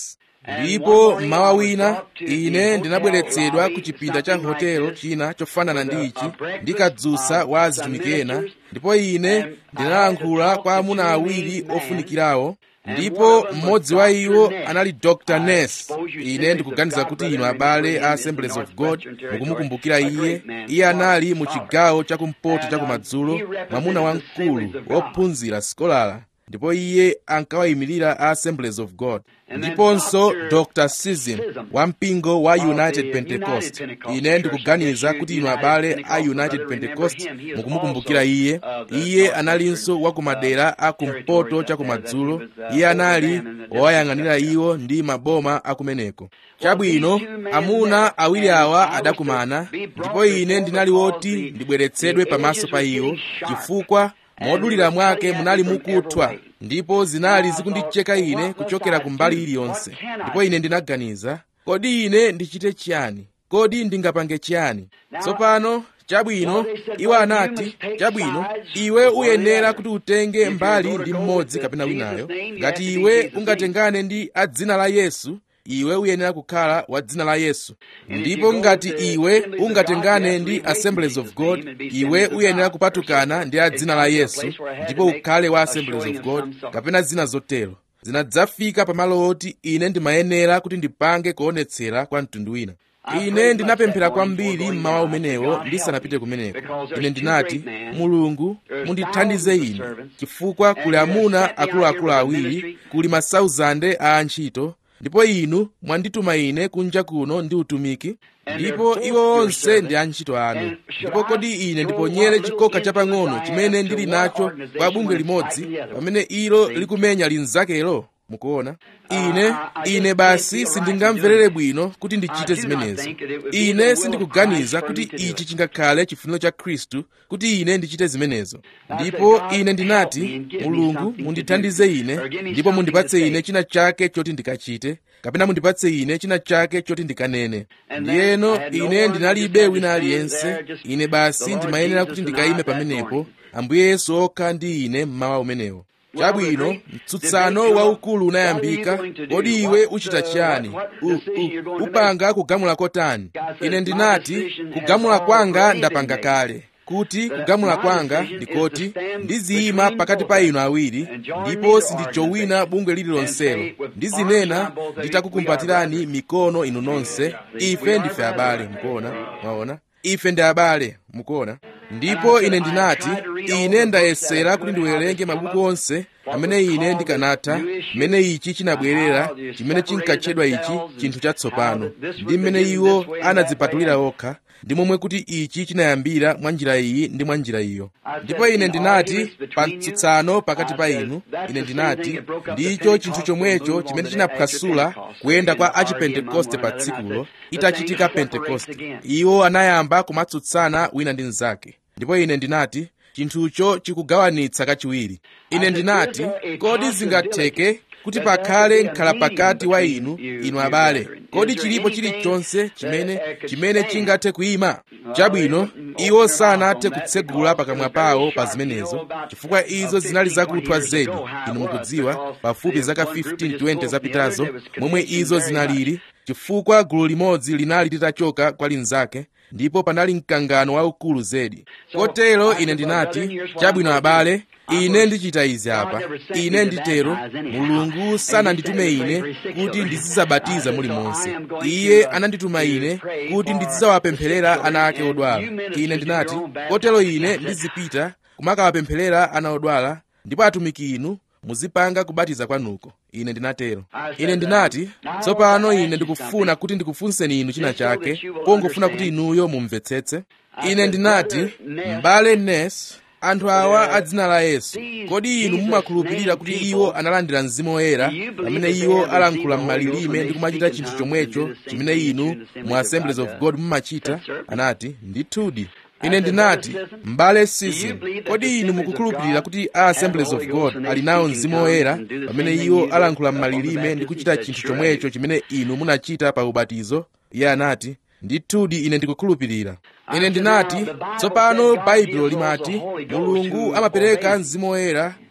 ndipo mmawa wina ine ndinabweretsedwa ku chipinda cha hotelo china chofanana ndi ichi ndi kadzusa wa azitumiki ena ndipo ine ndinalankhula kwa amuna awiri ofunikirawo ndipo mmodzi wa iwo anali dr ness ine ndikuganiza kuti inu abale a assemblies of god mukumukumbukira iye iye anali mu chigawo chakumpoto chakumadzulo mwamuna wamkulu wophunzira sikolara ndipo iye ankawayimirira a assemblies of god ndiponso dr sizim wa mpingo wa united pentecost ine ndikuganiza kuti inu abale a united pentecost mukumukumbukira iye iye analinso wa kumadera a kumpoto chakumadzulo iye anali wowayang'anira iwo ndi maboma akumeneko chabwino amuna awiri awa adakumana ndipo ine ndinali woti ndibweretsedwe pamaso pa iwo chifukwa modulira mwake munali mukuthwa ndipo zinali zikundicheka ine kuchokera kumbali iliyonse ndipo ine ndinaganiza kodi ine ndichite chiyani kodi ndingapange chiyani tsopano chabwino iwo anati chabwino iwe uyenera kuti utenge mbali ndi mmodzi kapena winayo ngati iwe ungatengane ndi a dzina la yesu iwe uyenera kukhala wa dzina la yesu ndipo ngati iwe ungatengane ndi assemblies of god iwe uyenera kupatukana ndi a dzina la yesu ndipo ukhale wa assemblies of god kapena zina zotero zinadzafika pamalo oti ine ndimayenera kuti ndipange kuonetsera kwa mtundu wina ine ndinapemphera kwambiri mmawa umenewo ndisanapite kumeneko ine ndinati mulungu mundithandize ine chifukwa kuli amuna akuluakulu awiri kuli masauzande a antchito ndipo inu mwandituma ine kunja kuno ndi utumiki ndipo iwo onse ndi antchito anu ndipo kodi ine ndiponyere chikoka chapang'ono chimene ndili nacho kwa bungwe limodzi pamene ilo likumenya linzakelo mukuona ine ine basi sindingamverere bwino kuti ndichite zimenezo ine sindikuganiza kuti ichi chingakhale chifuniro cha khristu kuti ine ndichite zimenezo ndipo ine ndinati mulungu mundithandize ine ndipo mundipatse ine china chake choti ndikachite kapena mundipatse ine china chake choti ndikanene ndiyeno ine ndinalibe wina aliyense ine basi ndimayenera kuti ndikayime pamenepo ambuye yesu okha ndi ine mmawa umenewo chabwino mtsutsano waukulu unayambika kodi iwe uchita chiyani u, u, upanga kugamula kotani ine ndinati kugamula kwanga ndapanga kale kuti kugamula kwanga ndikoti ndiziyima pakati pa inu awiri ndipo sindijowina bungwe lililonselo ndizinena nditakukumbatirani mikono inu nonse ife ndife abale mukuona mwaona ife ndi abale mukuona ndipo ine ndinati ine ndayesera kuti ndiwerenge mabuku onse amene ine ndikanatha mmene ichi chinabwerera chimene chinkatchedwa ichi chinthu chatsopano ndi mmene iwo anadzipatulira okha ndi momwe kuti ichi chinayambira mwa njira iyi ndi mwa njira iyo ndipo ine ndinati pa mtsutsano pakati pa inu ine ndinati ndicho chinthu chomwecho chimene chinaphwasula kuyenda kwa achipentekoste pa tsikulo itachitika pentekoste iwo anayamba kumatsutsana wina ndi mnzake ndipo ine ndinati chinthucho chikugawanitsa kachiwiri ine ndinati kodi zingatheke kuti pakhale mkhala pakati wa inu inu abale kodi chilipo chilichonse chimene chimene chingathe kuyima chabwino iwo sanathe kutsegula pakamwa pawo pa zimenezo chifukwa izo zinali zakuthwa zedi inu mukudziwa pafupi zaka 15-20 zapitazo momwe izo zinalili chifukwa gulu limodzi linali litachoka kwa linzake ndipo panali mkangano waukulu zedi kotero ine ndinati chabwino abale ine ndichita izi apa ine nditero mulungu sananditume ine kuti ndizizabatiza mulimonse iye anandituma ine kuti ndizizawapempherera ana ake odwala ine ndinati kotero ine ndizipita kumakawapempherera ana odwala ndipo atumiki inu muzipanga kubatiza kwanuko ine ndinatero ine ndinati tsopano ine ndikufuna kuti ndikufunseni inu china chake pongofuna kuti inuyo mumvetsetse ine ndinati m'bale nes anthu awa a dzina la yesu kodi inu mumakhulupirira kuti iwo analandira mzimu woyera pamene iwo alankhula m'malilime ndi kumachita chinthu chomwecho chimene inu mu assemblies of god mumachita anati ndithudi ine ndinati m'bale sizim kodi inu mukukhulupirira kuti a assemblies of god ali nawo mzimu woyera pamene iwo alankhula m'malilime ndi kuchita chinthu chomwecho chimene inu munachita pa ubatizo iye anati ndithudi ine ndikukhulupirira ine ndinati tsopano baibulo limati mulungu amapereka mzimu woyera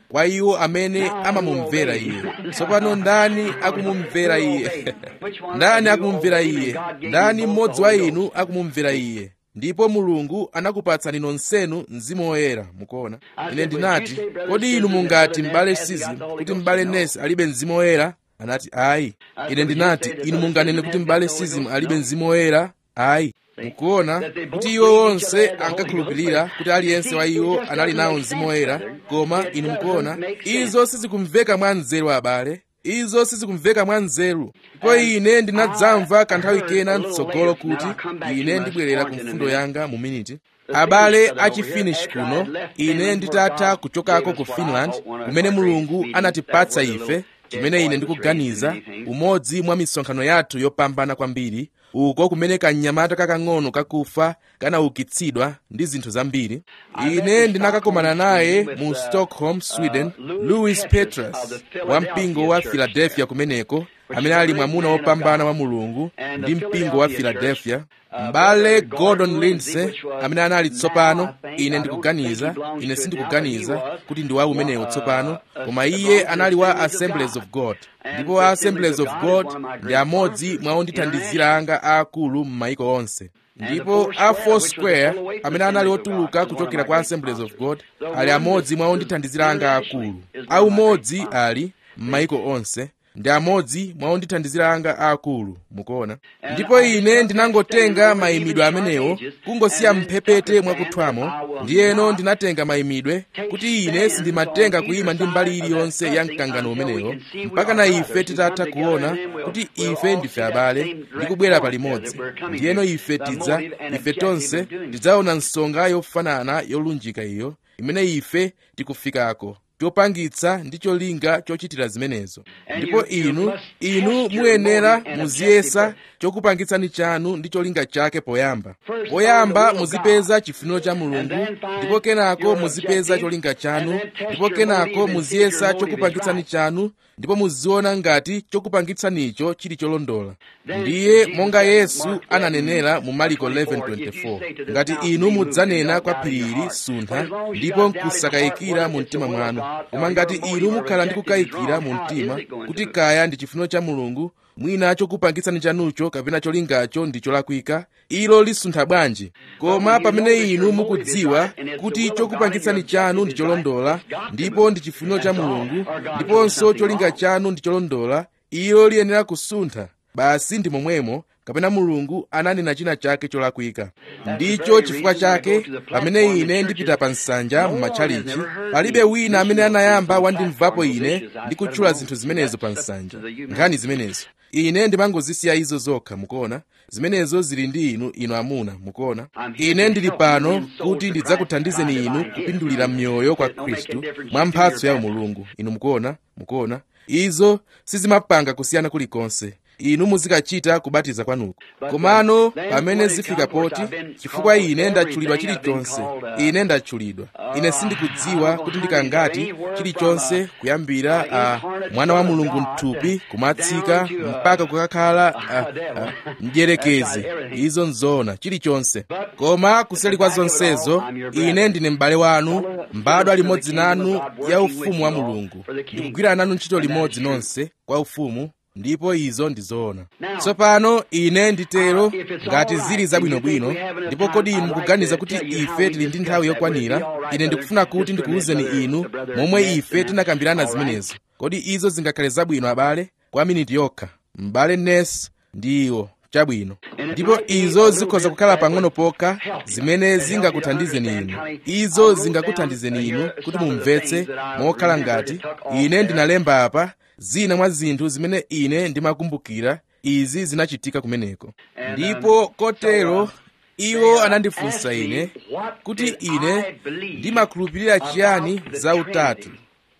kwa iwo amene amamumvera iye tsopano ndani akumumvera iye ndani akumumvera iye ndani mmodzi wa inu akumumvera iye ndipo mulungu anakupatsani nonsenu mzimu woyera mukuona ine ndinati kodi inu mungati m'bale sizim kuti m'bale nesi alibe mzimu woyera anati ayi ine ndinati inu munganene kuti m'bale sizim alibe mzimu woyera ayi mukuona kuti iwo onse ankakhulupirira kuti aliyense wa iwo anali nawo mzimu woyera koma inu mukuona izo sizikumveka mwa nzeru abale izo sizikumveka mwa nzeru ndipo ine ndinadzamva kanthawi kena mtsogolo kuti ine ndibwerera ku mfundo yanga mu miniti abale achifinish kuno ine nditatha kuchokako ku finland kumene mulungu anatipatsa ife chimene ine ndikuganiza umodzi mwa misonkhano yathu yopambana kwambiri uko kumene kanyamata kakang'ono kakufa kanaukitsidwa ndi zinthu zambiri ine ndinakakomana naye mu stockholm sweden louis petrus wa mpingo wa philadelphia kumeneko amene ali mwamuna wopambana wa mulungu ndi mpingo wa philadelphia m'bale gordon lindsay amene anali tsopano ine ndikuganiza ine sindikuganiza kuti ndi wa umenewu tsopano koma iye anali wa assemblies of god ndipo a assemblies of god ndi amodzi mwa ondithandizira anga aakulu m'mayiko onse ndipo a foursquare amene anali otuluka kuchokera kwa assemblies of god ali amodzi mwa ondithandizira anga aakulu aumodzi ali m'mayiko onse ndi amodzi mwa ondithandizira anga aakulu mukuona ndipo ine ndinangotenga mayimidwe amenewo kungosiya mphepete mwakuthwamo ndiyeno ndinatenga mayimidwe kuti ine sindimatenga kuyima ndi mbali iliyonse ya mkangano umenewo mpaka na ife titatha kuona kuti ife ndife abale ndi kubwera palimodzi ndiyeno ife tidza ife tonse tidzaona nsonga yofanana yolunjika iyo imene ife tikufikako chopangitsa ndi cholinga chochitira zimenezo ndipo inu inu muyenera muziyesa chokupangitsani chanu ndi cholinga chake poyamba poyamba muzipeza chifuniro cha mulungu ndipo kenako muzipeza cholinga chanu ndipo kenako muziyesa chokupangitsani chanu ndipo muziona ngati chokupangitsanicho chili cholondola ndiye monga yesu ananenera mu mariko 11:24 ngati inu mudzanena kwa phiri ili suntha ndipo nkusakayikira mu mtima mwanu koma ngati inu mukhala ndi kukayikira mu mtima kuti kaya ndi chifuniro cha mulungu mwina chokupangitsani chanucho kapena cholingacho ndi cholakwika ilo lisuntha bwanji koma pamene inu mukudziwa kuti chokupangitsani chanu ndi cholondola ndipo ndi chifuniro cha mulungu ndiponso cholinga chanu ndi cholondola ilo liyenera kusuntha basi ndi momwemo kapena mulungu ananena china chake cholakwika ndicho chifukwa chake pamene ine ndipita pa nsanja m'matchalichi palibe wina amene anayamba wandimvapo ine ndikutchula zinthu zimenezo pa nsanja nkhani zimenezo ine ndimangozisiya izo zokha mukuona zimenezo zili ndi inu inu amuna mukuona ine ndili pano kuti ndidzakuthandizeni inu kupindulira mioyo kwa khristu mwa mphatso ya mulungu inu mukuona mukuona izo sizimapanga kusiyana kulikonse inu muzikachita kubatiza kwanuko komano pamene zifika poti chifukwa ine ndatchulidwa chilichonse ine ndatchulidwa ine sindikudziwa kuti ndikangati chilichonse kuyambira uh, mwana wa mulungu mthupi kumatsika mpaka kukakhala uh, uh, mdyerekezi izo nzoona chilichonse koma kuseli kwa zonsezo ine ndine m'bale wanu mbadwa limodzi nanu ya ufumu wa mulungu ndikugwira nanu ntchito limodzi nonse kwa ufumu ndipo izo ndi zoona tsopano ine nditero ngati zili zabwinobwino ndipo kodi inu mukuganiza kuti ife tili ndi nthawi yokwanira ine ndikufuna kuti ndikuwuzeni inu momwe ife tinakambirana zimenezo kodi izo zingakhale zabwino abale kwa miniti yokha m'bale nes ndi iwo chabwino ndipo izo zikhoza kukhala pang'ono pokha zimene zingakuthandizeni inu izo zingakuthandizeni inu kuti mumvetse mokhala ngati ine ndinalemba apa zina mwa zinthu zimene ine ndimakumbukira izi zinachitika kumeneko ndipo kotero iwo anandifunsa ine kuti ine ndimakhulupirira chiyani za utatu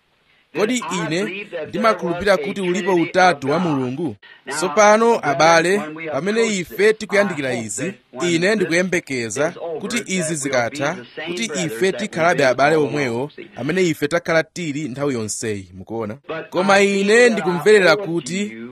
kodi ine ndimakhulupirira kuti ulipo utatu wa mulungu tsopano abale pamene ife tikuyandikira izi ine ndikuyembekeza kuti izi zikatha kuti ife tikhalabe abale omwewo amene ife takhala tili nthawi yonseyi mukuona koma ine ndikumverera kuti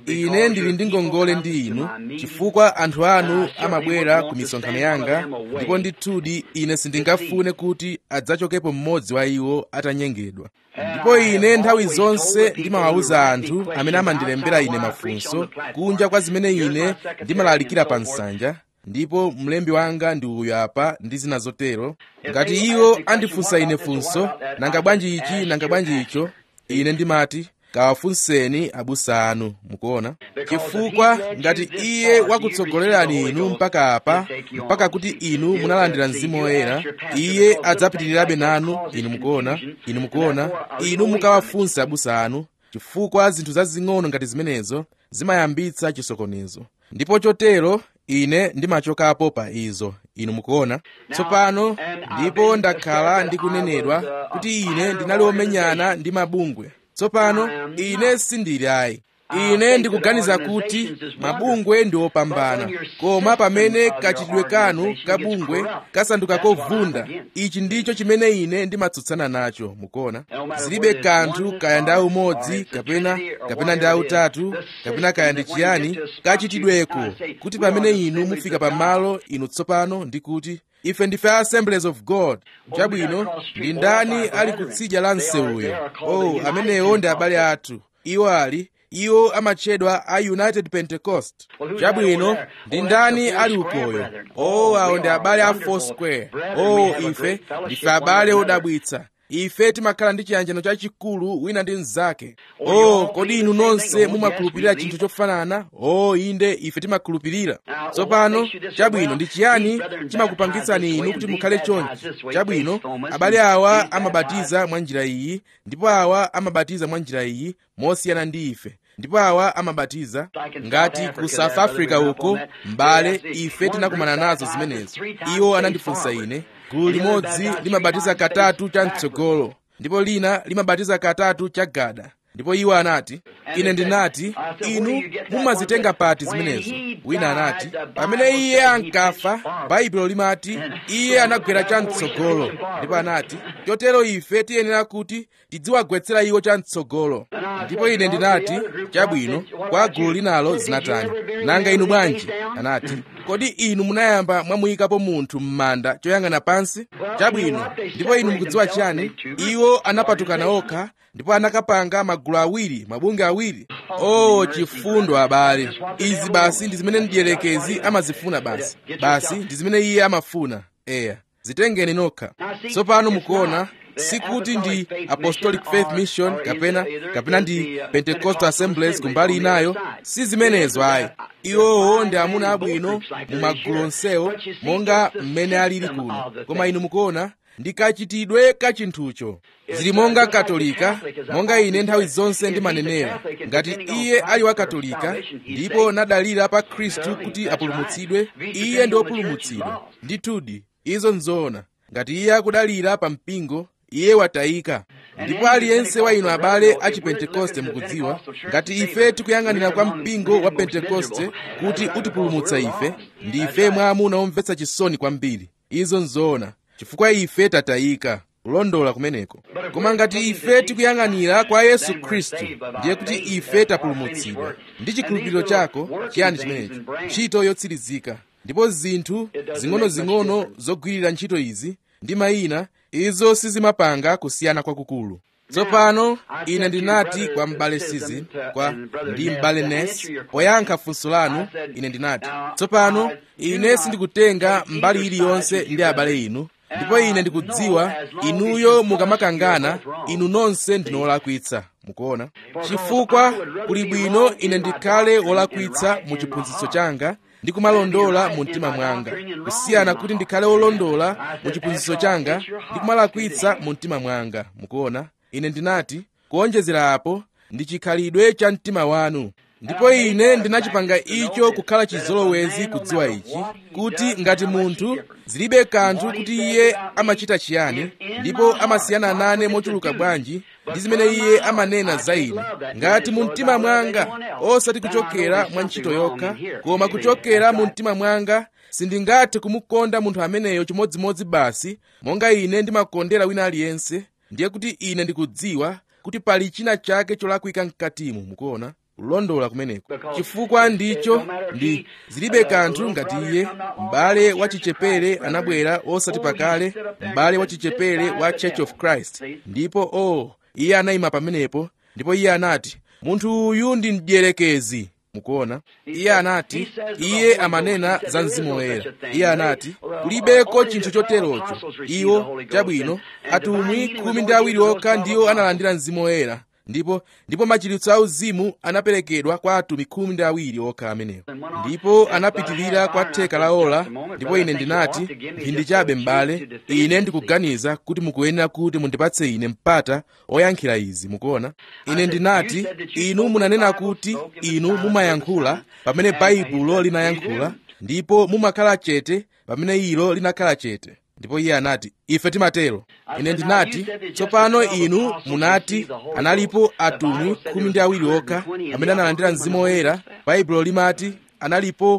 ine ndili ndi ngongole ndi inu chifukwa anthu anu amabwera ku misonkhano yanga ndipo ndithudi ine sindingafune kuti adzachokepo mmodzi wa iwo atanyengedwa ndipo ine nthawi zonse ndimawawuza anthu amene amandilembera ine mafunso kunja kwa zimene ine ndimalalikira pa nsanja ndipo mlembi wanga ndi uyu apa ndi zina zotero ngati iwo andifunsa ine funso nanga bwanji ichi nanga bwanji icho ine ndimati kawafunseni abusa anu mukuona chifukwa ngati iye wakutsogolerani inu mpaka apa mpaka kuti inu munalandira mzimu woyera iye adzapitirirabe nanu inu mukuona inu mukuona inu mukawafunse abusa anu chifukwa zinthu zazing'ono ngati zimenezo zimayambitsa chisokonezo ndipo chotero ine ndimachokapo pa izo inu mukuona tsopano ndipo ndakhala ndikunenedwa kuti ine ndinali womenyana ndi mabungwe tsopano ine sindili ayi ine ndikuganiza kuti mabungwe ndi opambana koma pamene kachitidwe kanu kabungwe kasanduka kovunda ichi ndicho chimene ine ndimatsutsana nacho mukuona zilibe kanthu kaya ndi aumodzi kapena kapena ndi autatu kapena kaya ndi chiyani kachitidweko kuti pamene inu mufika pamalo inu tsopano ndi kuti ife ndife assemblies of god chabwino ndi ndani ali kutsidya la msewuyo oh amenewo ndi abale athu iwo ali iwo amatchedwa a united pentecost chabwino ndi ndani ali ukoyo oh awo ndi abale a foursquare oh ife ndife abale odabwitsa ife timakhala ndi chiyanjano chachikulu wina ndi mnzake oh kodi inu nonse mumakhulupirira chinthu chofanana oh inde ife timakhulupirira tsopano chabwino ndi chiyani chimakupangitsani inu kuti mukhale chonchi chabwino abale awa amabatiza mwa njira iyi ndipo awa amabatiza mwa njira iyi mosiyana ndi ife ndipo awa amabatiza ngati ku south africa uko mbale ife tinakumana nazo zimenezo iwo anandifunsa ine gulu limodzi limabatiza katatu cha mtsogolo ndipo lina limabatiza katatu cha gada ndipo iwo anati ine ndinati inu mumazitenga pati zimenezo wina anati pamene iye ankafa baibulo limati iye anagwera chamtsogolo ndipo anati chotero ife tiyenera kuti tidziwagwetsera iwo chamtsogolo ndipo ine ndinati chabwino kwa gulu linalo zinatani nanga inu bwanji anati kodi inu munayamba mwamuyikapo munthu m'manda choyang'ana pansi chabwino ndipo inu mukudziwa chiyani iwo anapatukana okha ndipo anakapanga magulu awiri mabunge awiri oh chifundo abale izi basi ndi zimene mdierekezi amazifuna basi basi ndi zimene iye amafuna eya zitengeni nokha tsopano mukuona sikuti ndi apostolic faith mission kapena kapena ndi pentecostal assemblies kumbali inayo si zimenezo ayi iwowo ndi amuna abwino mu magulu onsewo monga mmene alili kuno koma inu mukuona ndikachitidwe ka chinthucho zili monga katolika monga ine nthawi zonse ndimanenera ngati iye ali wa katolika ndipo nadalira pa khristu kuti apulumutsidwe iye ndi wopulumutsidwa ndithudi izo nzoona ngati iye akudalira pa mpingo iye watayika ndipo aliyense wa inu abale a chipentekoste mukudziwa ngati ife tikuyang'anira kwa mpingo wa pentekoste kuti utipulumutsa ife ndi ife mwa amuna omvetsa chisoni kwambiri izo nzoona chifukwa ife tatayika kulondola kumeneko koma ngati ife tikuyang'anira kwa yesu khristu ndiye kuti ife tapulumutsidwa ndi chikhulupiriro chako chiyani chimenechi ntchito yotsirizika ndipo zinthu zing'onozing'ono zogwirira ntchito izi ndi mayina izo sizimapanga kusiyana kwakukulu tsopano ine ndinati kwa m'bale sizi kwa ndi m'bale nes poyankha funso lanu ine ndinati tsopano ine sindikutenga mbali iliyonse ndi abale inu ndipo ine ndikudziwa inuyo mukamakangana inu nonse ndinu olakwitsa mukuona chifukwa kuli bwino ine ndikhale wolakwitsa mu chiphunzitso changa ndi kumalondola mu mtima mwanga kusiyana kuti ndikhale wolondola mu chiphunzitso changa ndi kumalakwitsa mu mtima mwanga mukuona ine ndinati kuonjezera apo ndi chikhalidwe cha mtima wanu ndipo ine ndinachipanga icho kukhala chizolowezi kudziwa ichi kuti ngati munthu zilibe kanthu kuti iye amachita chiyani ndipo amasiyana nane mochuluka bwanji ndi zimene iye amanena za ine ngati mu mtima mwanga osati kuchokera mwa ntchito yokha koma kuchokera mu mtima mwanga sindingathe kumukonda munthu ameneyo chimodzimodzi basi monga ine ndimakondera wina aliyense ndiye kuti ine ndikudziwa kuti pali china chake cholakwika mkatimu mukuona kulondola kumeneko chifukwa ndicho ndi zilibe kanthu ngati iye m'bale wachichepere anabwera osati pakale m'bale wachichepere wa church of christ ndipo o oh, iye anayima pamenepo ndipo iye anati munthu uyu ndi mdierekezi mukuona iye anati iye amanena za mzimu woyera iye anati kulibeko chinthu choterocho iwo chabwino atumwi khumi ndi awiri okha ndiwo analandira mzimu woyera ndipo ndipo machiritso auzimu anaperekedwa kwa atumwi khumi ndi awiri okha amenewo ndipo anapitirira kwa theka la ola ndipo ine ndinati mphindi chabe m'bale ine ndikuganiza kuti mukuyenera kuti mundipatse ine mpata oyankhira izi mukuona ine ndinati inu munanena kuti inu mumayankhula pamene baibulo linayankhula ndipo mumakhala chete pamene ilo linakhala chete ndipo iye anati ife timatero ine ndinati tsopano inu munati analipo atumwi khumi ndi awiri okha amene analandira mzimu woyera baibulo limati analipo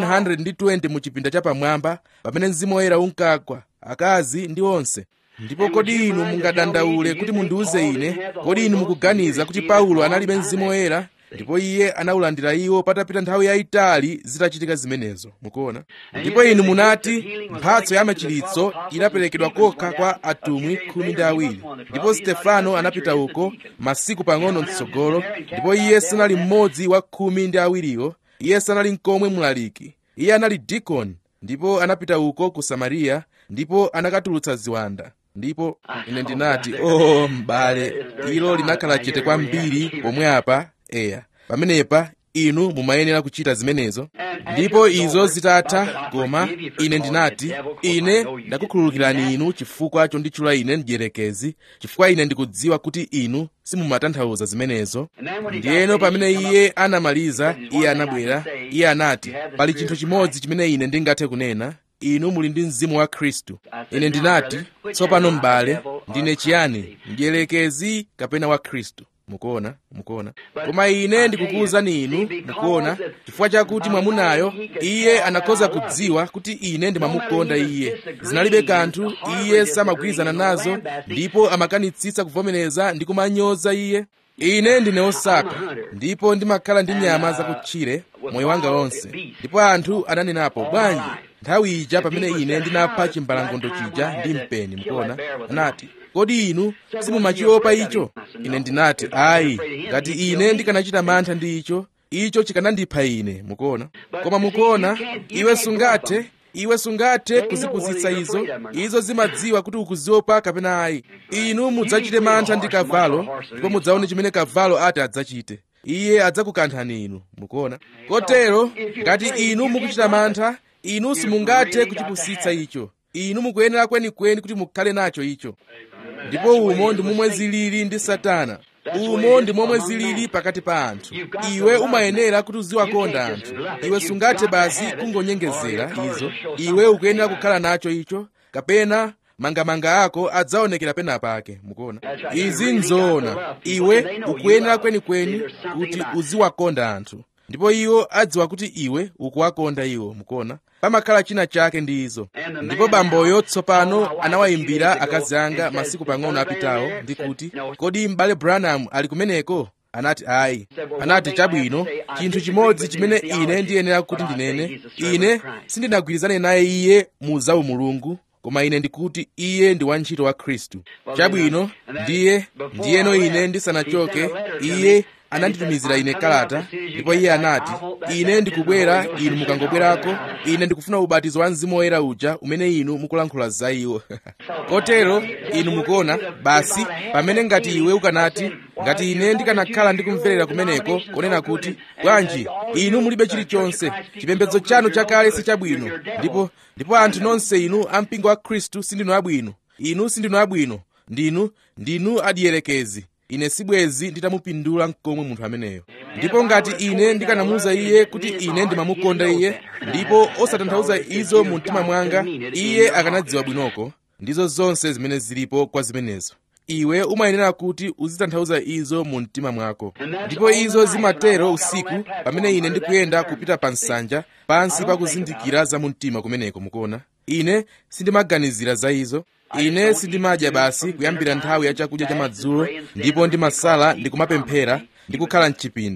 120 mu chipinda chapamwamba pamene mzimu woyera unkagwa akazi ndi onse ndipo kodi inu mungadandaule kuti mundiuze ine kodi inu mukuganiza kuti paulo analibe mzimu woyera ndipo iye anawulandira iwo patapita nthawi yayitali zitachitika zimenezo mukuona ndipo inu munati mphatso ya machiritso inaperekedwa kokha kwa atumwi khumi ndi awiri ndipo stefano anapita uko masiku pang'ono mtsogolo ndipo iye sanali mmodzi wa khumi ndi awiriwo iye sanali nkomwe mlaliki iye anali dikoni ndipo anapita uko ku samariya ndipo anakatulutsa ziwanda ndipo ine ndinati oh m'bale ilo linakhala chete kwambiri pomwe apa eya pamenepa inu mumayenera kuchita zimenezo ndipo izo zitatha koma ine ndinati ine ndakukhululukirani inu chifukwa chonditchula ine mdierekezi chifukwa ine ndikudziwa kuti inu simumatanthauza zimenezo ndiyeno pamene iye anamaliza iye anabwera iye anati pali chinthu chimodzi chimene ine ndingathe kunena inu muli ndi mzimu wa khristu ine ndinati tsopano m'bale ndine chiyani mdierekezi kapena wa khristu mukuona mukuona koma ine ndikukuwuzani inu mukuona chifukwa chakuti mwamunayo iye anakhoza kudziwa kuti ine ndimamukonda iye zinalibe kanthu iye samagwirizana nazo ndipo amakanitsitsa kuvomereza ndi kumanyoza iye ine ndine osaka ndipo ndimakhala ndi nyama zakutchire moyo wanga wonse ndipo anthu ananenapo bwanji nthawi ija pamene ine ndinapha chimbalangondo chija ndi mpeni mukuona anati kodi inu simumachiopa icho ine ndinati ayi ngati ine ndikanachita mantha ndi icho icho chikanandipha ine mukuona koma mukuona iwe sungathe iwe sungathe kuzipusitsa izo izo zimadziwa kuti ukuziopa kapena ayi inu mudzachite mantha ndi kavalo ndipo mudzaone chimene kavalo ati adzachite iye adzakukanthani inu mukuona kotero ngati inu mukuchita mantha inu simungathe kuchipusitsa icho inu mukuyenera kwenikweni kuti mukhale nacho icho ndipo umo ndi momwe zilili ndi satana umo ndi momwe zilili pakati pa anthu iwe umayenera kuti uziwakonda anthu iwe sungathe basi kungonyengezera izo iwe ukuyenera kukhala nacho icho kapena mangamanga ako adzaonekera pena pake mukuona izi nzoona iwe ukuyenera kwenikweni kuti uziwakonda anthu ndipo iwo adziwa kuti iwe ukuwakonda iwo mukuona pamakhala china chake ndi izo ndipo bamboyo tsopano anawayimbira akazi anga masiku pang'ono apitawo ndi kuti kodi m'bale branham ali kumeneko anati ayi anati chabwino chinthu chimodzi chimene ine ndiyenera kuti ndinene ine sindinagwirizane naye iye mu zaumulungu koma ine ndikuti iye ndi wantchito wa khristu chabwino ndiye ndiyeno ine ndisanachoke iye ananditumizira ine kalata ndipo iye anati ine ndikubwera inu mukangobwerako ine ndikufuna ubatizo wa mzimu woyera uja umene inu mukulankhula za iwo kotero inu mukuona basi pamene ngati iwe ukanati ngati ine ndikanakhala ndikumverera kumeneko kunena kuti bwanji inu mulibe chilichonse chipembedzo chanu chakale sichabwino ndipo ndipo anthu nonse inu ampingo wa khristu sindinu abwino inu sindinu abwino ndinu ndinu adierekezi ine sibwezi nditamupindula mkomwe munthu ameneyo ndipo ngati ine ndikanamuwuza iye kuti ine ndimamukonda iye ndipo osatanthauza izo mu mtima mwanga iye akanadziwa bwinoko ndizo zonse zimene zilipo kwa zimenezo iwe umayenera kuti uzitanthauza izo mu mtima mwako ndipo izo zimatero usiku pamene ine ndikuyenda kupita pa nsanja pansi pakuzindikira za mu mtima kumeneko mukuona ine sindimaganizira za izo ine sindimadya basi kuyambira nthawi ya chakudya cha madzulo ndipo ndimasala ndikumapemphera ndikukhala mchipinda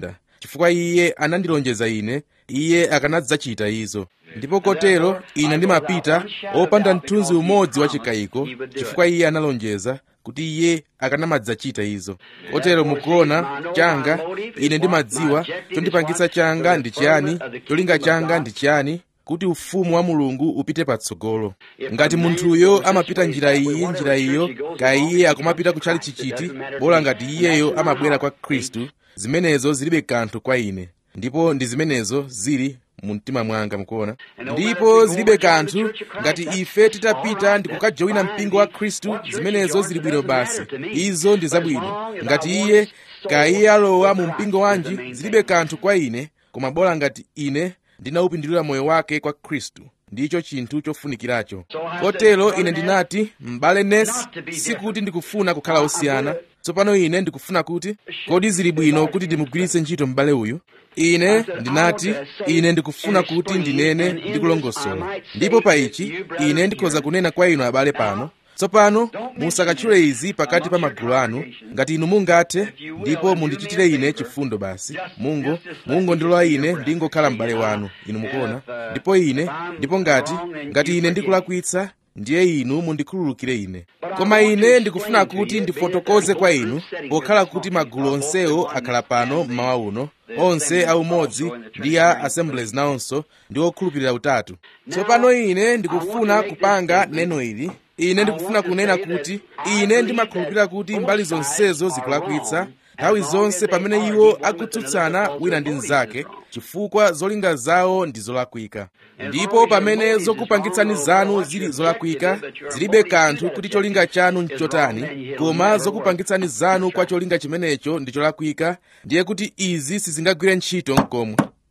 chifukwa iye anandilonjeza ine iye akanadzachita izo ndipo kotero ine ndimapita opanda mthunzi umodzi wa chikayiko chifukwa iye analonjeza kuti iye akanamadzachita izo kotero mukuona changa ine ndimadziwa chondipangitsa changa ndi chiyani cholinga changa ndi chiyani kuti ufumu wa mulungu upite patsogolo ngati munthuyo amapita njira iyi njira iyo kaya iye akumapita kutchali chichiti bola ngati iyeyo amabwera kwa khristu zimenezo zilibe kanthu kwa ine ndipo ndi zimenezo zili mu mtima mwanga mukuona ndipo zilibe kanthu ngati ife titapita ndi kukajoyina mpingo wa khristu zimenezo zili bwino basi izo ndi zabwino ngati iye kaya iye alowa mu mpingo wanji zilibe kanthu kwa ine koma bola ngati ine ndinawupindulira moyo wake kwa khristu ndicho chinthu chofunikiracho kotero ine ndinati m'bale nesi sikuti ndikufuna kukhala osiyana tsopano ine ndikufuna kuti kodi zili bwino kuti ndimugwiritse ntchito m'bale uyu ine ndinati ine ndikufuna kuti ndinene ndikulongosola ndipo pa ichi ine ndikhoza kunena kwa inu abale pano tsopano musakatchule izi pakati pa magulu anu ngati inu mungathe ndipo mundichitire ine chifundo basi mungu mungu ndilola ine ndingokhala m'bale wanu inu mukuona ndipo ine ndipo ngati ngati ine ndikulakwitsa ndiye inu mundikhululukire ine koma ine ndikufuna kuti ndifotokoze kwa inu pokhala kuti magulu onsewo akhala pano mmawa uno onse aumodzi ndi a assemblies nawonso ndi okhulupirira utatu tsopano ine ndikufuna kupanga neno ili ine ndikufuna kunena kuti ine ndimakhulupirira kuti mbali zonsezo zikulakwitsa nthawi zonse pamene iwo akutsutsana wina ndi mnzake chifukwa zolinga zawo ndi zolakwika ndipo pamene zokupangitsani zanu zili zolakwika zilibe kanthu kuti cholinga chanu nchotani koma zokupangitsani zanu kwa cholinga chimenecho ndi cholakwika ndiye kuti izi sizingagwire ntchito mkomwe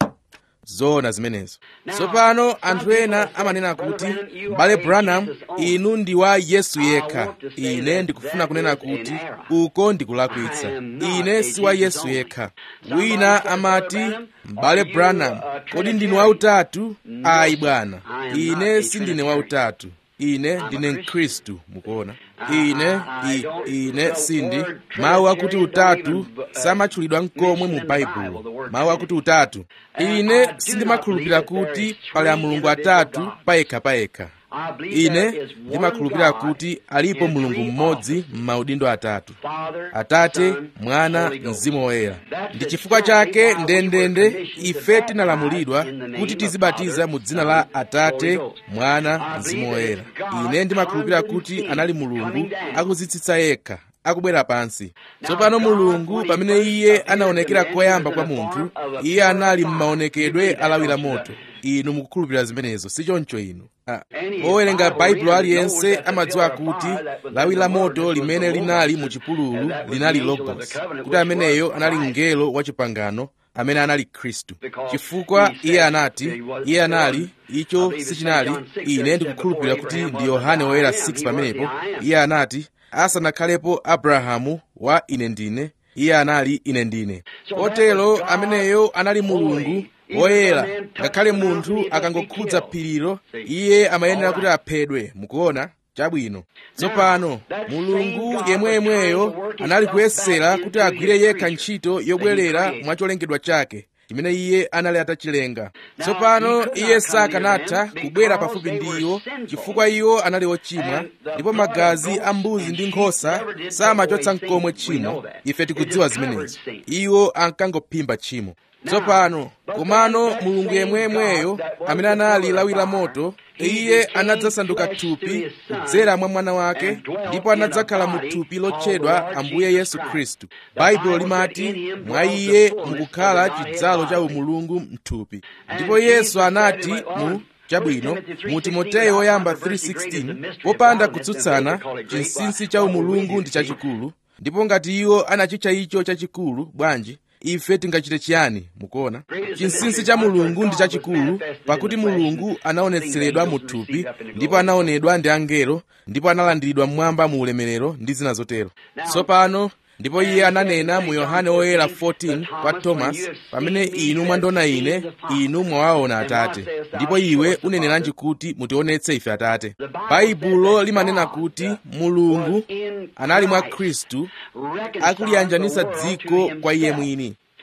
zoona zimenezo tsopano anthu ena amanena kuti m'bale branham inu ndi wa yesu yekha ine ndikufuna kunena kuti uko ndikulakwitsa ine si wa yesu yekha wina amati m'bale branham kodi ndinu wautatu ayi bwana ine sindine wautatu ine ndine mkhristu mukuona ine i, ine sindi mawu akuti utatu samatchulidwa nkomwe mu baibulo mawu akuti utatu ine sindimakhulupirira kuti pali amulungu atatu payekha payekha ine ndimakhulupirira kuti alipo mulungu mmodzi m'maudindo atatu atate mwana mzimu woyera ndi chifukwa chake ndendende ife tinalamulidwa kuti tizibatiza mu dzina la atate mwana mzimu woyera ine ndimakhulupirira kuti anali mulungu akudzitsitsa yekha akubwera pansi tsopano mulungu pamene iye anaonekera koyamba kwa munthu iye anali m'maonekedwe alawira moto inu mukukhulupirira zimenezo si choncho inu ah. owerenga baibulo aliyense amadziwa kuti lawi la moto limene linali mu chipululu linali logos kuti ameneyo anali mngelo wa chipangano amene anali khristu chifukwa iye anati iye anali icho sichinali ine ndikukhulupirira kuti ndi yohane woyera 6 pamenepo iye anati asanakhalepo abrahamu wa ine ndine iye anali ine ndine kotero ameneyo anali mulungu woyera ngakhale munthu akangokhudza phirilo iye amayenera kuti aphedwe mukuona chabwino tsopano mulungu yemweyemweyo anali kuyesera kuti agwire yekha ntchito yobwerera mwa cholengedwa chake chimene iye anali atachilenga tsopano iye sakanatha kubwera pafupi ndi iwo chifukwa iwo anali ochimwa ndipo magazi a mbuzi ndi nkhosa samachotsa mkomwe tchimo ife tikudziwa zimenezo iwo ankangophimba tchimo tsopano komano mulungu yemwemweyo amene anali lawi la moto iye anadzasanduka thupi kudzera mwa mwana wake ndipo anadzakhala mu thupi lotchedwa ambuye yesu khristu baibulo limati mwa iye mukukhala chidzalo cha umulungu mthupi ndipo yesu anati mu chabwino mu timoteyo woyamba 3:16 popanda kutsutsana chinsinsi cha umulungu ndi chachikulu ndipo ngati iwo anachitcha icho chachikulu bwanji ife tingachite chiyani mukuona chinsinsi cha mulungu ndi chachikulu pakuti mulungu anaonetseredwa mu thupi ndipo anaonedwa ndi angelo ndipo analandiridwa mmwamba mu ulemerero ndi zina zotero tsopano ndipo iye ananena mu yohane woyera 14 kwa tomasi pamene inu mwandiona ine inu mwawaona atate ndipo iwe uneneranji kuti mutionetse ife atate baibulo limanena kuti mulungu anali mwa khristu akuliyanjanisa dziko kwa iye mwini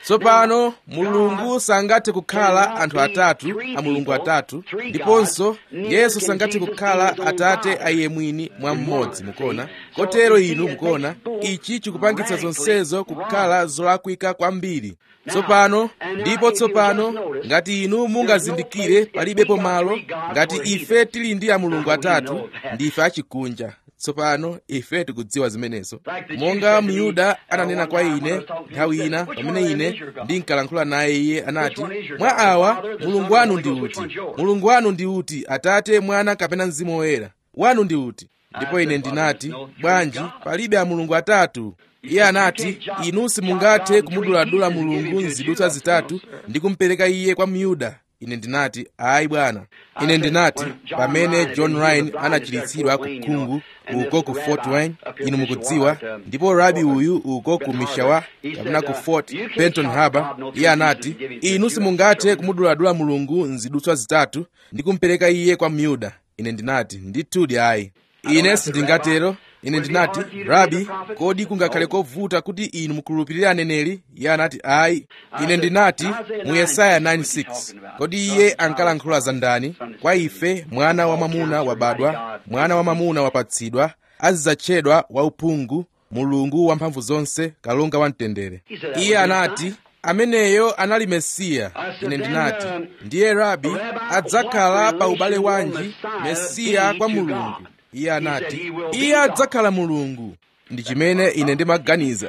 tsopano mulungu sangathe kukhala anthu atatu a mulungu atatu ndiponso yesu sangathe kukhala atate a iye mwini mwa mmodzi mukuona kotero inu mukuona ichi chikupangitsa zonsezo kukhala zolakwika kwambiri tsopano ndipo tsopano ngati inu mungazindikire palibepo malo ngati ife tili ndi a mulungu atatu ndife achikunja tsopano ife tikudziwa zimenezo monga myuda ananena kwa ine nthawi ina pamene ine ndinkalankhula naye iye anati mwa awa mulungu wanu ndi uti mulungu wanu ndi uti atate mwana kapena mzimu woyera wanu ndi uti ndipo ine ndinati bwanji palibe a mulungu atatu iye anati inu simungathe kumuduladula mulungu mzidutswa zitatu ndi kumpereka iye kwa myuda ine ndinati ayi bwana ine ndinati pamene john ryan anachiritsidwa ku khungu uko ku fort wayne inu mukudziwa ndipo rabi uyu uko ku mishawa kapena ku fort benton harbor iye anati inu simungathe kumuduladula mulungu mzidutswa zitatu ndi kumpereka iye kwa myuda ine ndinati ndithudi ayi ine sindingatero ine ndinati rabi kodi kungakhale kovuta kuti inu mukhulupirire aneneri iye anati ayi ine ndinati mu yesaya 96 kodi iye ankalankhula za ndani kwa ife mwana wamwamuna wabadwa mwana wamwamuna wapatsidwa azidzatchedwa wauphungu mulungu wamphamvu zonse kalonga wamtendere iye anati ameneyo anali mesiya ine ndinati ndiye rabi adzakhala pa ubale wanji mesiya kwa mulungu iye anati iye adzakhala mulungu ndi chimene ine ndimaganiza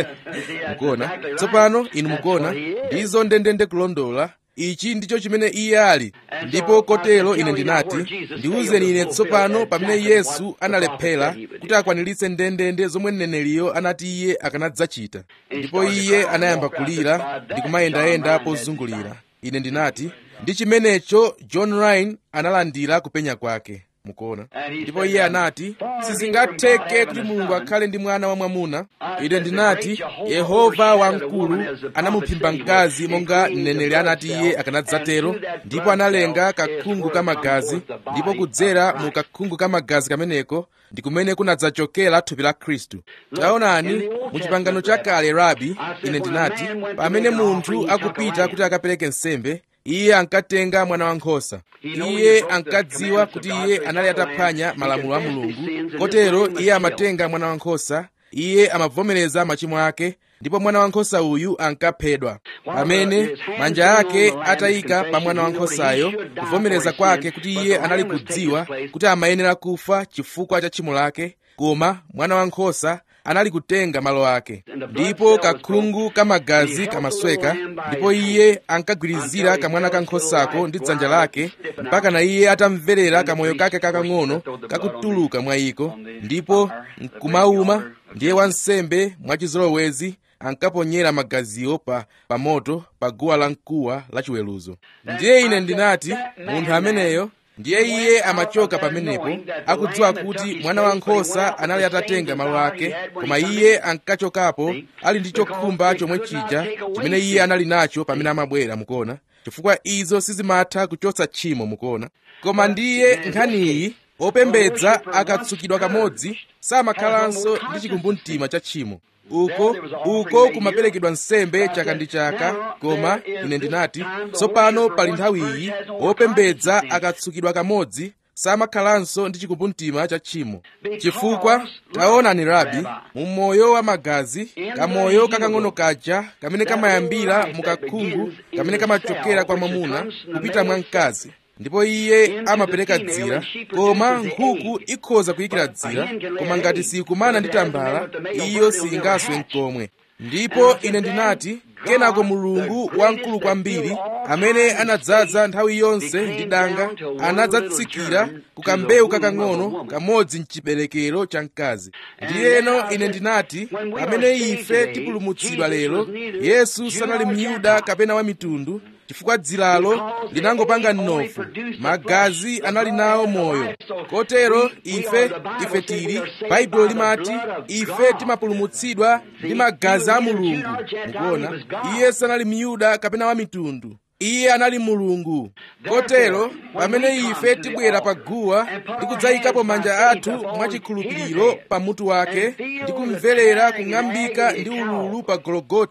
mukuona tsopano inu mukuona ndizo ndendende kulondola ichi ndicho chimene iye ali ndipo kotero ine ndinati ndiwuzeni ine tsopano pamene yesu analephera kuti akwaniritse ndendende zomwe mneneriyo anati iye akanadzachita ndipo iye anayamba kulira ndi kumayendayenda pozungulira ine ndinati ndi chimenecho john ryan analandira kupenya kwake mukuona ndipo iye anati sizingatheke kuti mulungu akhale ndi mwana wamwamuna ine ndinati yehova wamkulu anamuphimba mkazi monga mneneri anati iye akanadzatero ndipo analenga kakhungu kamagazi ndipo kudzera mu kakhungu kamagazi kameneko ndi kumene kunadzachokera thupi la khristu taonani mu chipangano chakale rabi ine ndinati pamene munthu akupita kuti akapereke nsembe iye ankatenga mwana wankhosa iye ankadziwa kuti iye anali ataphwanya malamulo a mulungu kotero iye amatenga mwana wankhosa iye amavomereza machimo ake ndipo mwana wankhosa uyu ankaphedwa pamene manja ake atayika pa mwana wankhosayo kuvomereza kwake kuti iye anali kudziwa kuti amayenera kufa chifukwa cha tchimo lake koma mwana wankhosa anali kutenga malo ake ndipo kakhungu kamagazi kamasweka ndipo iye ankagwirizira kamwana kankhosako ndi dzanja lake mpaka na iye atamverera kamoyo kake kakang'ono kakutuluka mwa iko ndipo nkumauma ndiye wansembe mwachizolowezi ankaponyera magaziwo pa pa moto pa guwa la mkuwa la chiweruzo ndiye ine ndinati munthu ameneyo ndiye iye amachoka pamenepo akudziwa kuti mwana wankhosa anali atatenga malo ake koma iye ankachokapo ali ndi chokhumba chomwe chija chimene iye anali nacho pamene amabwera mukuona chifukwa izo sizimatha kuchotsa tchimo mukuona koma ndiye nkhaniyi opembedza akatsukidwa kamodzi samakhalanso ndi chikumbumtima cha tchimo uko uko kumaperekedwa nsembe chaka ndi chaka koma ine ndinati tsopano pali nthawi iyi opembedza akatsukidwa kamodzi samakhalanso ndi chikumbumtima cha tchimo chifukwa taonani rabi mu moyo wa magazi kamoyo kakang'ono kaja kamene kamayambira mu kakhungu kamene kamachokera kwa mwamuna kupita mwa mkazi ndipo iye amapereka dzira koma nkhuku ikhoza kuyikira dzira koma ngati siyikumana ndi tambala iyo siyingaswe mkomwe ndipo ine ndinati kenako mulungu wamkulu kwambiri amene anadzaza nthawi yonse ndi danga anadzatsikira ku kambewu kakang'ono kamodzi mchiberekero cha mkazi ndiyeno ine ndinati pamene ife tipulumutsidwa lero yesu sanali myuda kapena wa mitundu chifukwa dziralo linangopanga mnofu magazi anali nawo moyo kotero ife ife tili baibulo limati ife timapulumutsidwa ndi magazi a mulungu mukuona iye sanali myuda kapena wa mitundu iye anali mulungu kotero pamene ife tibwera pa guwa ndi kudzayikapo manja athu mwachikhulupiriro pa mutu wake ndi kumverera kung'ambika ndi ululu pa gologota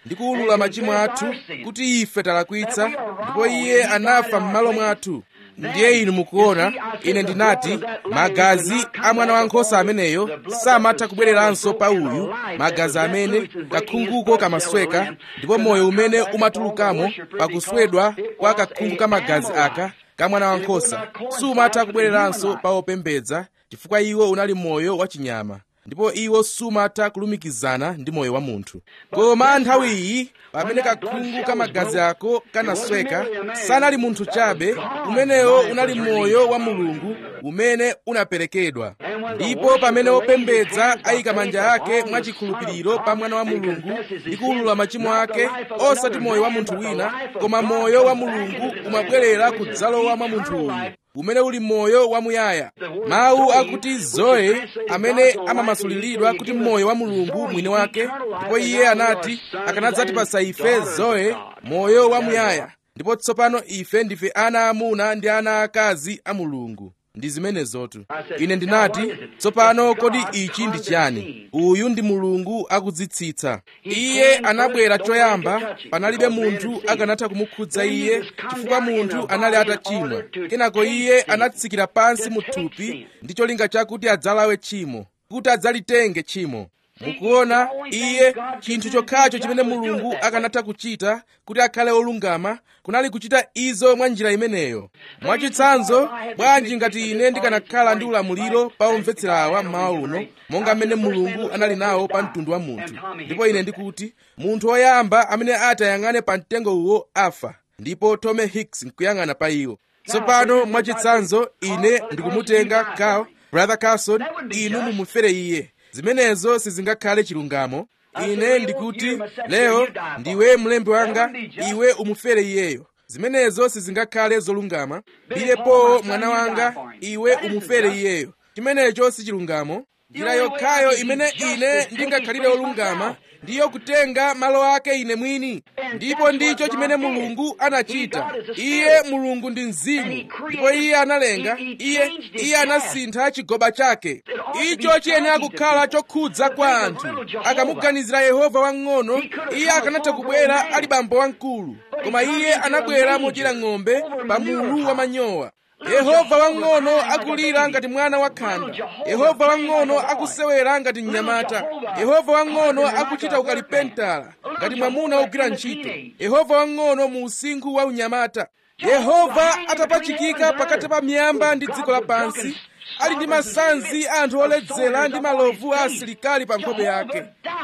ndi kuwulula machimo athu kuti ife talakwitsa ndipo iye anafa m'malo mwathu ndiye inu mukuona ine ndinati magazi a mwana wankhosa ameneyo samatha kubwereranso pa uyu magazi amene kakhunguko kamasweka ndipo moyo umene umatulukamo pakuswedwa kwa kakhungu ka magazi aka ka mwana wankhosa sumatha kubwereranso pa opembedza chifukwa iwo unali moyo wachinyama ndipo iwo sumatha kulumikizana ndi moyo wa munthu koma nthawi iyi pamene kakhungu ka magazi ako kanasweka sanali munthu chabe umenewo unali moyo wa mulungu umene unaperekedwa ndipo pamene opembedza ayika manja ake mwachikhulupiriro pa mwana wa mulungu ndi kuwulula machimo ake osati moyo wa munthu wina koma moyo wa mulungu umabwerera kudzalowa mwa munthu uyu umene uli moyo wamuyaya mawu akuti zoe amene amamasuliridwa kuti moyo wa mulungu mwini wake ndipo iye anati akanadzatipasa ife zoe moyo wamuyaya ndipo tsopano ife ndife ana amuna ndi ana akazi a mulungu ndi zimenezotu ine ndinati tsopano kodi ichi ndi chiyani uyu ndi mulungu akudzitsitsa iye anabwera choyamba panalibe munthu akanatha kumukhudza iye chifukwa munthu anali atachimwa kenako iye anatsikira pansi mu thupi ndi cholinga chakuti adzalawe tchimo kuti adzalitenge tchimo mukuona iye chinthu chokhacho chimene mulungu akanatha kuchita kuti akhale olungama kunali kuchita izo mwa njira imeneyo mwachitsanzo bwanji ngati ine ndikanakhala ndi ulamuliro pa omvetsera awa mmawa uno monga mmene mulungu anali nawo pa mtundu wa munthu ndipo ine ndikuti munthu woyamba amene ati ayang'ane pa mtengo uwo afa ndipo tome hicks nkuyang'ana pa iwo tsopano mwachitsanzo ine ndikumutenga Carl brother carson inu mumufere iye zimenezo sizingakhale chilungamo ine ndikuti leo ndiwe mlembi wanga iwe umufere iyeyo zimenezo sizingakhale zolungama bilepo mwana wanga iwe umufere iyeyo chimenecho si chilungamo njira yokhayo imene ine ndingakhalire olungama ndiyo kutenga malo ake ine mwini ndipo ndicho chimene mulungu anachita iye mulungu ndi mzimu ndipo iye analenga iye iye anasintha chigoba chake icho chiyenera kukhala chokhudza kwa anthu akamuganizira yehova wang'ono iye akanatha kubwera ali bambo wamkulu koma iye anabwera modyera ng'ombe pa mulu wa manyowa yehova wang'ono akulira ngati mwana wakhanda yehova wang'ono akusewera ngati mnyamata yehova wang'ono akuchita ukalipentala ngati mwamuna wogwira ntchito yehova wang'ono mu usinkhu wa unyamata yehova atapachikika pakati pa miyamba ndi dziko lapansi ali ndi masanzi a anthu oledzera ndi malovu a asilikali pa nkhope yake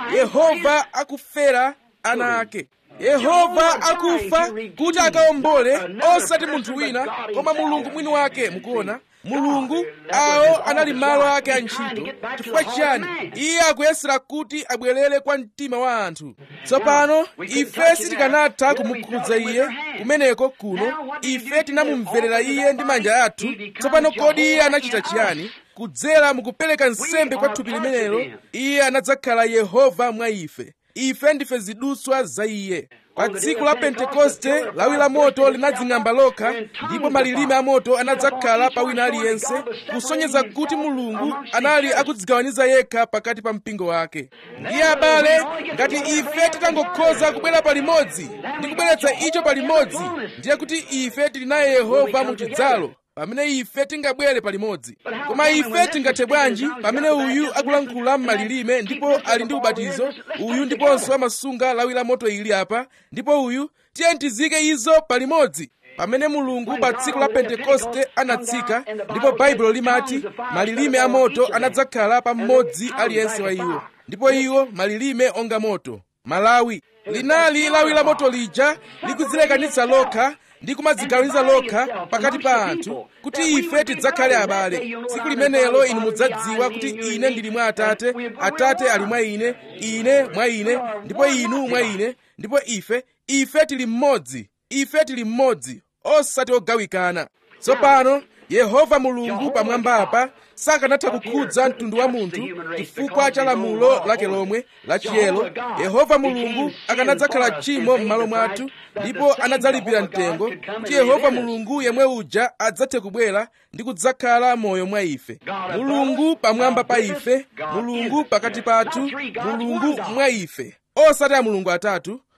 yehova akufera ana ake yehova akufa kuti akawombole osati munthu wina koma mulungu mwini wake mukuona mulungu awo anali malo ake a ntchito chifukwa chiyani iye akuyesera kuti abwerere kwa mtima wa anthu tsopano ife sitikanatha kumukhudza iye kumeneko kuno ife tinamumverera iye ndi manja athu tsopano kodi iye anachita chiyani kudzera mukupereka nsembe kwa thupi limenelo iye anadzakhala yehova mwa ife ife ndife zidutswa za iye pa tsiku la pentekoste lawi la moto linadzing'amba lokha ndipo malilime a moto anadzakhala pa wina aliyense kusonyeza kuti mulungu anali akudzigawaniza yekha pakati pa mpingo wake ndiye abale ngati ife titangokhoza kubwera palimodzi ndi kubweretsa icho palimodzi ndiye kuti ife tili naye yehova mu chidzalo pamene ife tingabwere palimodzi koma ife tingathe bwanji pamene uyu akulankhula m'malilime ndipo ali ndi ubatizo uyu ndiponso amasunga lawi la moto ili apa ndipo uyu tiye tizike izo palimodzi pamene mulungu pa tsiku la pentekoste anatsika ndipo baibulo limati malilime a moto anadzakhala pa mmodzi aliyense wa iwo ndipo iwo malilime onga moto malawi linali lawi la moto lija likudzilekanitsa lokha ndi kumadzigawaniza lokha pakati pa anthu kuti ife tidzakhale abale tsiku limenelo inu mudzadziwa kuti ine ndili mwa atate atate ali mwa ine ine mwa ine ndipo inu mwa ine ndipo ife ife tili mmodzi ife tili mmodzi osati ogawikana tsopano yehova mulungu pamwamba apa sakanatha kukhudza mtundu wa munthu chifukwa cha lamulo lake lomwe la chiyero yehova mulungu akanadzakhala tchimo m'malo mwathu ndipo anadzalipira mtengo kuti yehova mulungu yemwe uja adzathe kubwera ndi kudzakhala moyo mwa ife mulungu pamwamba pa ife mulungu pakati pathu mulungu mwa ife osati a mulungu atatu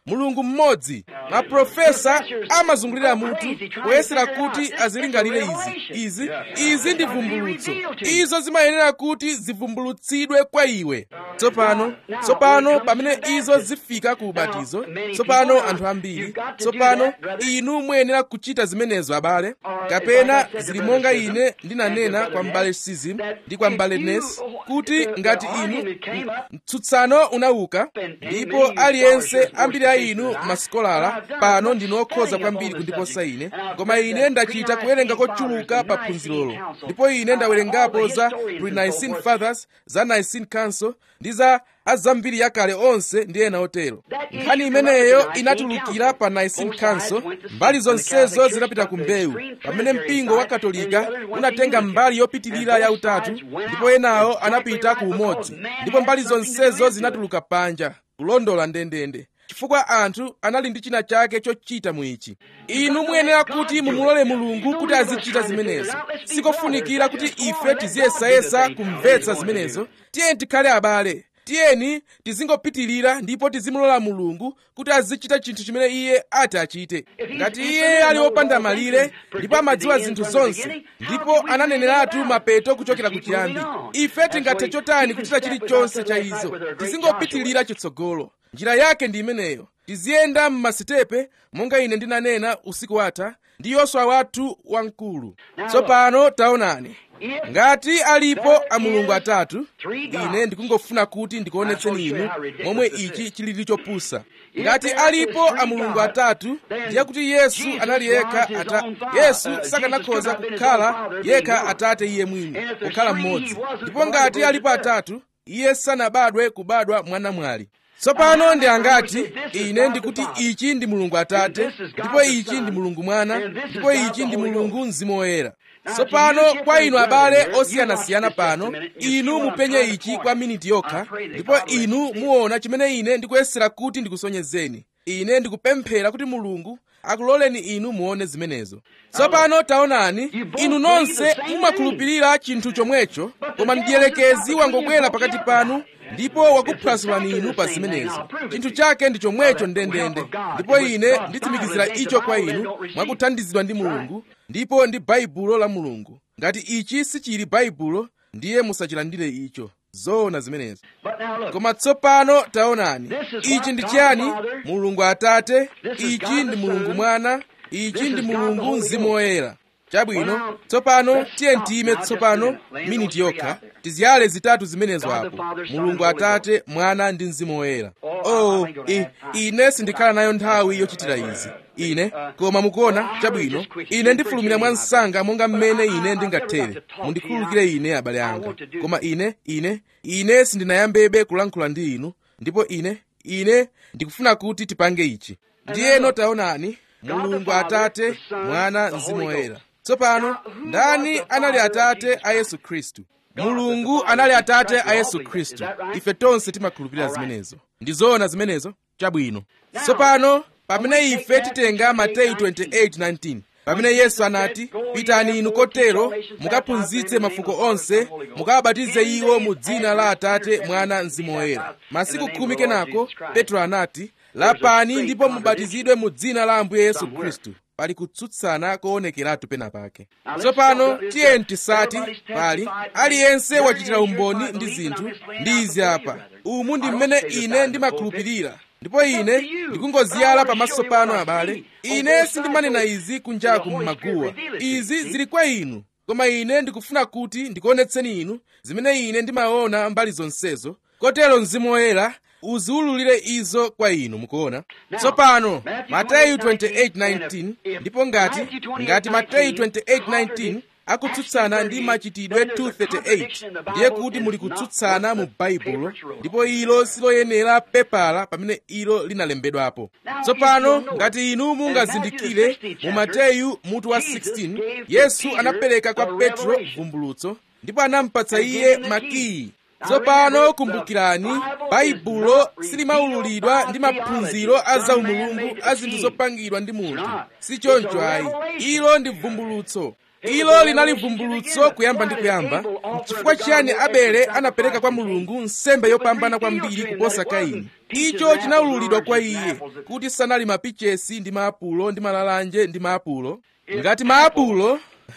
mulungu mmodzi maprofesa amazungulira mutu poyesera kuti azilingalire izi izi izi ndi vumbulutso izo zimayenera kuti zivumbulutsidwe kwa iwe tsopano tsopano pamene izo zifika ku ubatizo tsopano anthu ambiri tsopano inu muyenera kuchita zimenezo abale kapena zili monga ine ndinanena kwa mbale sizim ndi kwa mbale nes kuti ngati inu mtsutsano unauka ndipo aliyense ambiri a inu masikolara pano ndinu okhoza kwambiri kundiposa ine koma ine ndachita kuwerenga kochuluka pa phunzirolo ndipo ine ndawerengapo za pre-nicene fathers za nicene council ndi za azambiri yakale onse ndi ena otero nkhani imeneyo inatulukira pa nicene council mbali zonsezo zinapita ku mbewu pamene mpingo wa katolika unatenga mbali yopitirira yautatu ndipo enawo anapita ku umodzi ndipo mbali zonsezo zinatuluka panja kulondola ndendende chifukwa anthu anali ndi china chake chochita mu ichi inu muyenera kuti mumulole mulungu kuti azichita zimenezo sikofunikira kuti ife tiziyesayesa kumvetsa zimenezo tiyeni tikhale abale tiyeni tizingopitirira ndipo tizimulola mulungu kuti azichita chinthu chimene iye ati achite ngati iye ali wopanda malire ndipo amadziwa zinthu zonse ndipo ananeneratu mapeto kuchokera ku chiyambi ife tingathe chotani kuchita chilichonse cha izo tizingopitirira chitsogolo njira yake ndi imeneyo tiziyenda m'masitepe monga ine ndinanena usiku watha ndi yoswa wathu wamkulu tsopano taonani ngati alipo amulungu atatu ine ndikungofuna kuti ndikuonetseni inu momwe ichi chilili chopusa ngati alipo amulungu atatu ndiye kuti yesu anali yekha ata yesu sakanakhoza kukhala yekha atate iye mwini kukhala mmodzi ndipo ngati alipo atatu iye sanabadwe kubadwa mwanamwali tsopano ndi angati ine ndikuti ichi ndi mulungu atate ndipo ichi ndi mulungu mwana ndipo ichi ndi mulungu mzimu woyera tsopano kwa inu abale osiyanasiyana pano inu mupenye ichi kwa miniti yokha ndipo inu muona chimene ine ndikuyesera kuti ndikusonyezeni ine ndikupemphera kuti mulungu akuloleni inu muone zimenezo tsopano taonani inu nonse mumakhulupirira chinthu chomwecho koma mdierekezi wangobwera pakati panu ndipo wakuphwasulani inu pa zimenezo chinthu chake ndi chomwecho ndendende ndipo ine nditsimikizira icho kwa inu mwakuthandizidwa ndi mulungu ndipo ndi baibulo la mulungu ngati ichi sichili baibulo ndiye musachilandire icho zoona zimenezo koma tsopano taonani ichi ndi chiyani mulungu atate ichi ndi mulungu mwana ichi ndi mulungu mzimu woyera chabwino tsopano tiye ntiyime tsopano miniti yokha tiziyale zitatu zimenezo apo mulungu atate mwana ndi mzimu woyera oh i, ine sindikhala nayo nthawi yochitira izi ine koma mukuona chabwino ine ndifulumira mwa msanga monga mmene ine ndingathere mundikhululukire ine abale anga koma ine ine ine sindinayambebe kulankhula ndi inu ndipo ine ine ndikufuna kuti tipange ichi ndiyeno taonani mulungu atate mwana mzimu woyera tsopano ndani anali atate a yesu khristu mulungu anali atate a yesu khristu ife tonse timakhulupirira zimenezo ndizoona zimenezo chabwino tsopano pamene ife titenga mateyu 28:19 pamene yesu anati pitani inu kotero mukaphunzitse mafuko onse mukawabatize iwo mu dzina la atate mwana mzimu woyera masiku khumi kenako petro anati lapani ndipo mubatizidwe mu dzina la ambuye yesu khristu pali kutsutsana koonekeratu pena pake tsopano tiyeni tisati pali aliyense wachitira umboni ndi zinthu ndi izi apa umu ndi mmene ine ndimakhulupirira ndipo ine ndikungoziyala pamaso pano abale ine sindimanena izi kunjaku m'maguwa izi zili kwa inu koma ine ndikufuna kuti ndikuonetseni inu zimene ine ndimaona mbali zonsezo kotero mzimu woyera uziwululire izo kwa inu mukuona tsopano mateyu 28:19 ndipo ngati ngati mateyu 28:19 akutsutsana ndi machitidwe 238 ndiye kuti muli kutsutsana mu baibulo ndipo ilo siloyenera pepala pamene ilo linalembedwapo tsopano ngati inu mungazindikire mu mateyu mutu wa 16 yesu anapereka kwa petro vumbulutso ndipo anampatsa iye makiyi tsopano kumbukirani baibulo silimaululidwa ndi maphunziro a zaumulungu a zinthu zopangidwa ndi munthu si choncho ayi ilo ndi vumbulutso ilo linali vumbulutso kuyamba ndi kuyamba chifukwa chiyani abele anapereka kwa mulungu nsembe yopambana kwambiri kuposa kaini icho chinawululidwa kwa iye kuti sanali mapichesi ndi maapulo ndi malalanje ndi maapulo ngati maapulo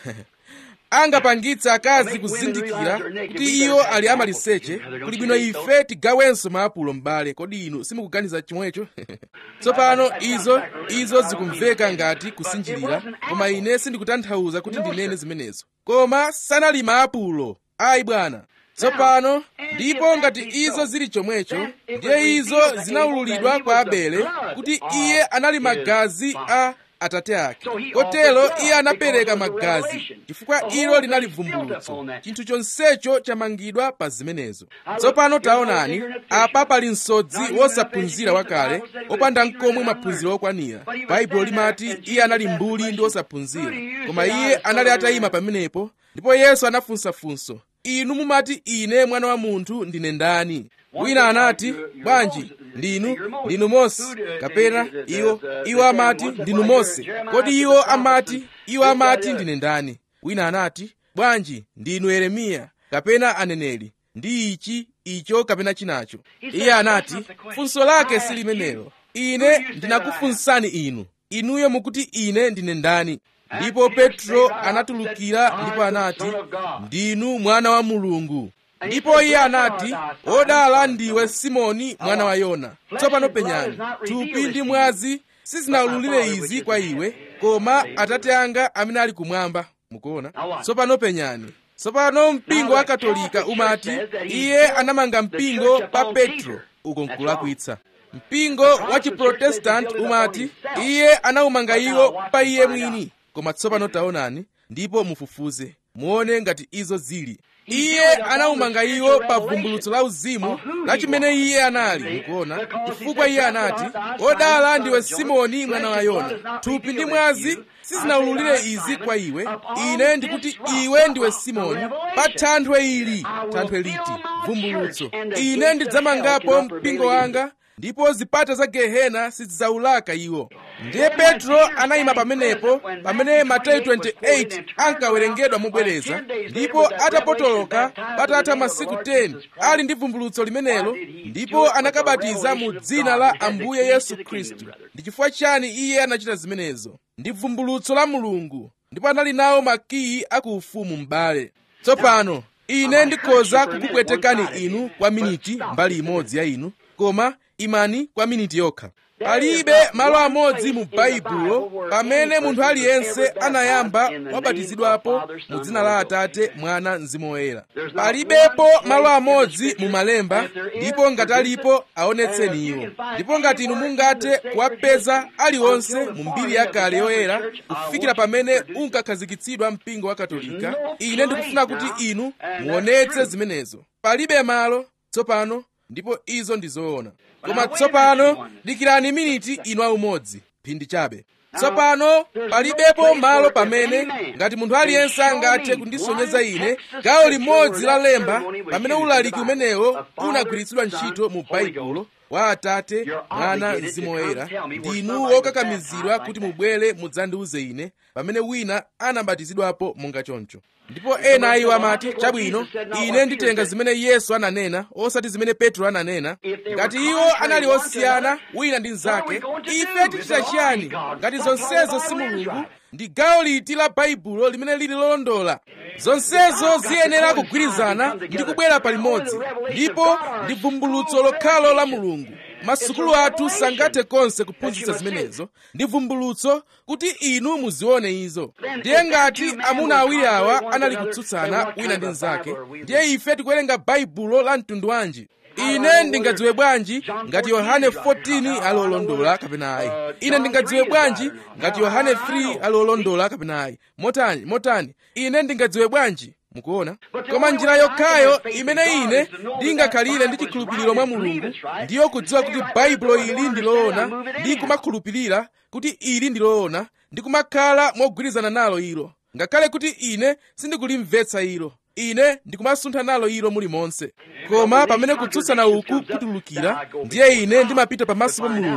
angapangitse akazi kuzindikira kuti iwo ali amaliseche kuli bwino ife tigawenso maapulo m'bale kodi inu simukuganiza chomwecho tsopano izo izo zikumveka ngati kusinjirira koma ine sindikutanthauza kuti ndinene zimenezo koma sanali maapulo ayi bwana tsopano ndipo ngati izo zili chomwecho ndiye izo zinawululidwa kwa abele kuti iye anali magazi a atate ake kotero iye anapereka magazi chifukwa ilo linali vumbulutso chinthu chonsecho chamangidwa pa zimenezo tsopano taonani apa pali msodzi wosaphunzira wakale opanda nkomwe maphunziro okwanira baibulo limati iye anali mbuli ndi wosaphunzira koma iye anali atayima pamenepo ndipo yesu anafunsafunso inu mumati ine mwana wa munthu ndine ndani wina anati bwanji ndinu ndinu mose kapena iwo iwo amati ndinu mose kodi iwo amati iwo amati ndine ndani wina anati bwanji ndinu yeremiya kapena aneneri ndi ichi icho kapena chinacho iye anati funso lake si limenelo ine ndinakufunsani inu inuyo mukuti ine ndine ndani ndipo petro anatulukira ndipo anati ndinu mwana wa mulungu ndipo iye anati wodala ndiwe simoni mwana wa yona tsopano penyani thupi ndi mwazi sizinawululire izi kwa iwe koma atate anga amene ali kumwamba mukuona tsopano penyani tsopano mpingo wa katolika umati iye anamanga mpingo pa petro uko nkulakwitsa mpingo wa chiprotestanti umati iye anawumanga iwo pa iye mwini koma tsopano taonani ndipo mufufuze muone ngati izo zili iye anawumanga iwo pa vumbulutso la uzimu la chimene iye anali mukuona chifukwa iye anati wodala ndiwe simoni mwana wa yona thupi ndi mwazi sizinawululire izi kwa iwe ine ndikuti iwe ndiwe simoni pa thanthwe ili thanthwe liti vumbulutso ine ndidzamangapo mpingo wanga ndipo zipata za gehena sizidzawulaka iwo ndiye petro anayima pamenepo pamene mateyu 28 ankawerengedwa mobwereza ndipo atapotoloka patatha masiku 10 ali ndi vumbulutso limenelo ndipo anakabatiza mu dzina la ambuye yesu khristu ndi chifukwa chani iye anachita zimenezo ndi vumbulutso la mulungu ndipo anali nawo makiyi akuufumu m'bale tsopano ine ndikhoza kukupwetekani inu kwa miniti mbali imodzi ya inu koma imani kwa miniti yokha palibe malo amodzi mu baibulo pamene munthu aliyense anayamba wabatizidwapo mu dzina la atate mwana mzimu woyera palibepo malo amodzi mu malemba ndipo ngati alipo aonetseni iwo ndipo ngati inu mungathe kuwapeza aliwonse mu mbiri yakale yoyera kufikira pamene unkakhazikitsidwa mpingo wa katolika ine ndikufuna kuti inu muonetse zimenezo palibe malo tsopano ndipo izo ndi zoona koma tsopano dikirani miniti inu aumodzi phindi chabe tsopano palibepo malo pamene ngati munthu aliyense angathe kundisonyeza ine gawo limodzi la lemba pamene ulaliki umenewo unagwiritsidwa ntchito mu baibulo wa atate mwana mzimu woyera ndinu wokakamizidwa kuti mubwere mudzandiuze ine pamene wina anabatizidwapo monga choncho ndipo ena a iwo amati chabwino ine nditenga zimene yesu ananena osati zimene petro ananena ngati iwo anali osiyana wina ndi mnzake ife tichita chiyani ngati zonsezo si mulungu ndi gawo liti la baibulo limene lili lolondola zonsezo ziyenera kugwirizana ndi kubwera palimodzi ndipo ndi vumbulutso lokhalo la mulungu masukulu athu sangathe konse kuphunzitsa zimenezo ndi vumbulutso kuti inu muzione izo ndiye ngati amuna awiri awa anali kutsutsana wina ndi mnzake ndiye ife tikuwerenga baibulo la mtundu wanji ine ndingadziwe bwanji ngati yohane 14 ali olondola kapena ayi ine ndingadziwe bwanji ngati yohane 3 ali olondola kapena ayi motani motani ine ndingadziwe bwanji mukuona koma njira yokhayo imene ine ndingakhalire ndi chikhulupiriro mwa mulungu ndiyo kudziwa kuti baibulo ili ndi loona ndi kumakhulupirira kuti ili ndi loona ndi kumakhala mogwirizana nalo ilo ngakhale kuti ine sindikulimvetsa ilo ine ndikumasuntha nalo ilo mulimonse koma pamene kutsutsana uku kutulukira ndiye ine ndimapita pamaso pa mulungu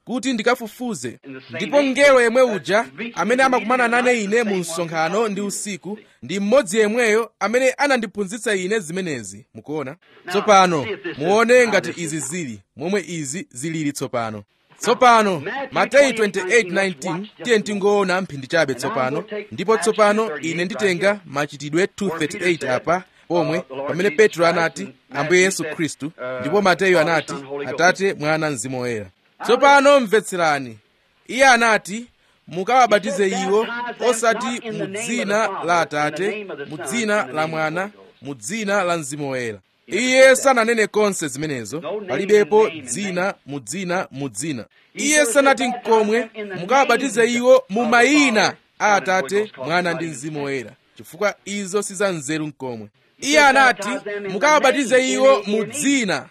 kuti ndikafufuze ndipo mngelo yemwe uja amene amakumana nane ine mu msonkhano ndi usiku ndi mmodzi yemweyo amene anandiphunzitsa ine zimenezi mukuona tsopano muone ngati izi zili momwe izi zilili tsopano tsopano mateyu 28:19 tiye tingoona mphindi chabe tsopano ndipo tsopano ine nditenga machitidwe 238 apa pomwe pamene petro anati ambuye yesu khristu ndipo mateyu anati atate mwana mzimu woyera tsopano mvetserani iye anati mukawabatize iwo osati mu dzina la atate mu dzina la mwana mu dzina la mzimu woyera iye sananene konse zimenezo palibepo dzina mu dzina mu dzina iye sanati nkomwe mukawabatize iwo mu mayina a atate mwana ndi mzimu woyera chifukwa izo si za nzeru nkomwe iye anati mukawabatize iwo mu dzina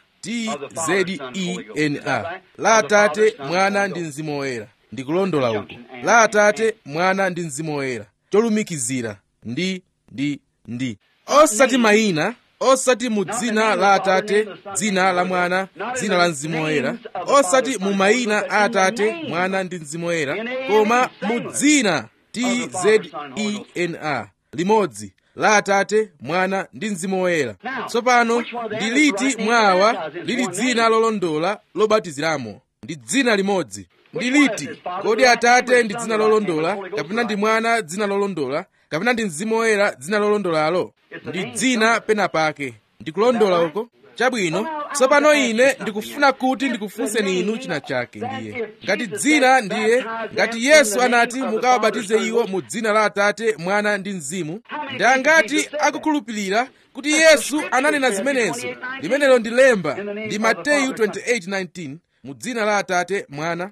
tzena la atate mwana ndi mzimu woyera ndikulondola uko la atate mwana ndi mzimu woyera cholumikizira ndi ndi ndi osati mayina osati mu dzina la atate dzina la mwana dzina la mzimu woyera osati mu mayina a atate mwana ndi mzimu woyera koma mu dzina tzena limodzi la atate mwana ndi mzimu woyera tsopano ndi liti mwawa lili dzina lolondola lobatiziramo ndi dzina limodzi ndi liti kodi atate ndi dzina lolondola kapena ndi mwana dzina lolondola kapena ndi mzimu woyera dzina lolondolalo ndi dzina pena pake ndikulondola uko chabwino tsopano ine ndikufuna kuti ndikufunseni inu china chake ndiye ngati dzina ndiye ngati yesu anati mukawabatize iwo mu dzina la atate mwana ndi mzimu ndi angati akukhulupirira kuti yesu ananena zimenezo limenelo ndi lemba ndi mateyu 28:19 mu dzina la atate mwana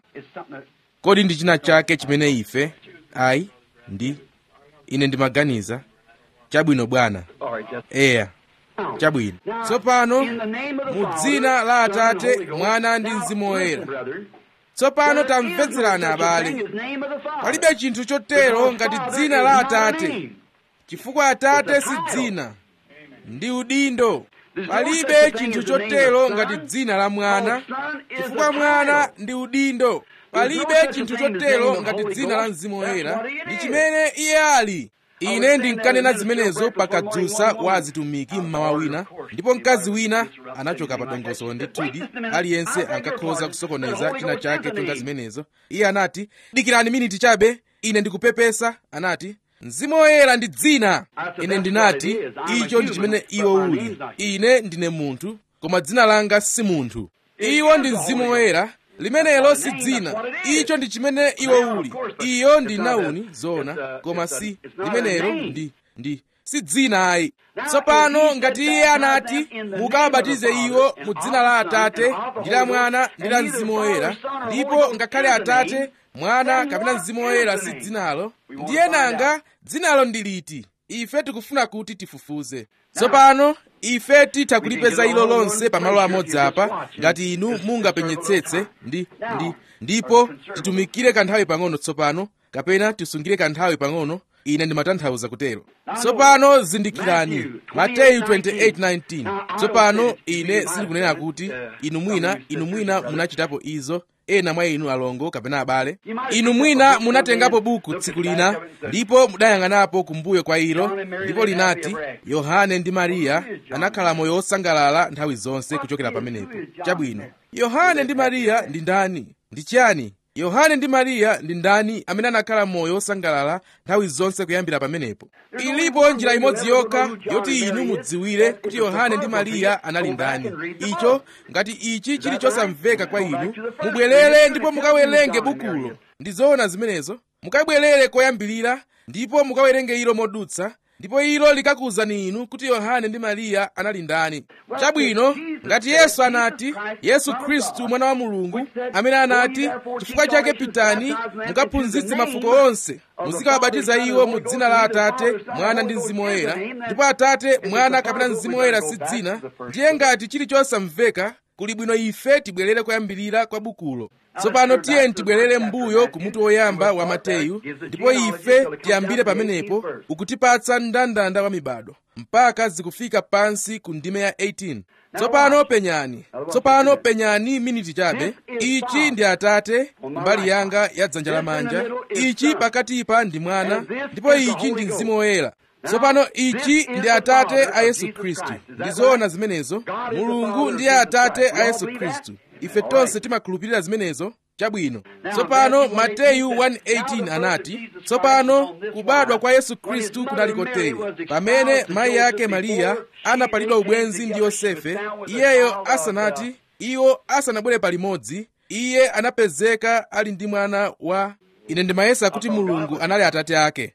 kodi ndi china chake chimene ife ayi ndi ine ndimaganiza chabwino bwana eya chabwino tsopano mu dzina la atate mwana ndi mzimu woyera tsopano tamvetserani abale palibe chinthu chotero ngati dzina la atate chifukwa atate si dzina ndi udindo palibe chinthu chotero ngati dzina la mwana chifukwa mwana ndi udindo palibe chinthu chotero ngati dzina la mzimu woyera ndi chimene iye ali ine ndinkanena zimenezo pakadzusa wa azitumiki mmawa wina ndipo mkazi wina anachoka pa dongosolo ndithudi aliyense ankakhoza kusokoneza china chake chonga zimenezo iye anati dikirani miniti chabe ine ndikupepesa anati mzimu woyera ndi dzina ine ndinati icho ndi chimene iwo uli ine ndine munthu koma dzina langa si munthu iwo ndi mzimu woyera limenelo si dzina icho ndi chimene iwo uli iyo ndi nauni zona koma si limenelo ndi ndi si dzina ayi tsopano ngati iye anati mukawabatize iwo mu dzina la atate ndi la mwana ndi la mzimu woyera ndipo ngakhale atate mwana kapena mzimu woyera si dzinalo ndiye nanga dzinalo ndi liti ife tikufuna kuti tifufuze tsopano ife titha kulipeza ilo lonse pamalo amodzi apa ngati inu mungapenyetsetse ndi ndi ndipo titumikire kanthawi pang'ono tsopano kapena tisungire kanthawi pang'ono ine ndimatanthauza kutero tsopano zindikirani mateyu 28:19 tsopano ine sindikunena kuti inu mwina inu mwina munachitapo izo ena mwa inu alongo kapena abale inu mwina munatengapo buku tsiku lina ndipo mudayang'anapo kumbuyo kwa ilo ndipo linati yohane ndi mariya anakhala moyo wosangalala nthawi zonse kuchokera pamenepo chabwino yohane ndi mariya ndi ndani ndi chiyani yohane ndi mariya ndi ndani amene anakhala moyo wosangalala nthawi zonse kuyambira pamenepo ilipo njira imodzi yokha yoti inu mudziwire kuti yohane ndi mariya anali ndani icho ngati ichi chili chosamveka kwa inu mubwerere ndipo mukawerenge bukulo ndi zoona zimenezo mukabwerere koyambirira ndipo mukawerenge ilo modutsa ndipo ilo likakuwuzani inu kuti yohane ndi mariya anali ndani chabwino ngati yesu anati yesu khristu mwana wa mulungu amene anati chifukwa chake pitani mukaphunzitse mafuko onse muzikawabatiza iwo mu dzina la atate mwana ndi mzimu woyera ndipo atate mwana kapena mzimu woyera si dzina ndiye ngati chili chosamveka kuli bwino ife tibwerere koyambirira kwa bukulo tsopano tiyeni tibwerere m'mbuyo ku mutu woyamba wa mateyu ndipo ife tiyambire pamenepo ukutipatsa mndandanda wa mibado mpaka zikufika pansi ku ndime ya 18 tsopano penyani tsopano penyani miniti chabe ichi ndi atate mbali yanga ya dzanja lamanja ichi pakatipa ndi mwana ndipo ichi ndi mzimu woyera tsopano ichi ndi atate a yesu khristu ndizoona zimenezo mulungu ndiye atate a yesu khristu ife tonse timakhulupirira zimenezo chabwino tsopano mateyu 1:18 anati tsopano kubadwa kwa yesu khristu kunali kotere pamene mayi ake mariya anapalidwa ubwenzi ndi yosefe iyeyo asanati iwo asanabwere palimodzi iye anapezeka ali ndi mwana wa ine ndimayesa kuti mulungu anali atate ake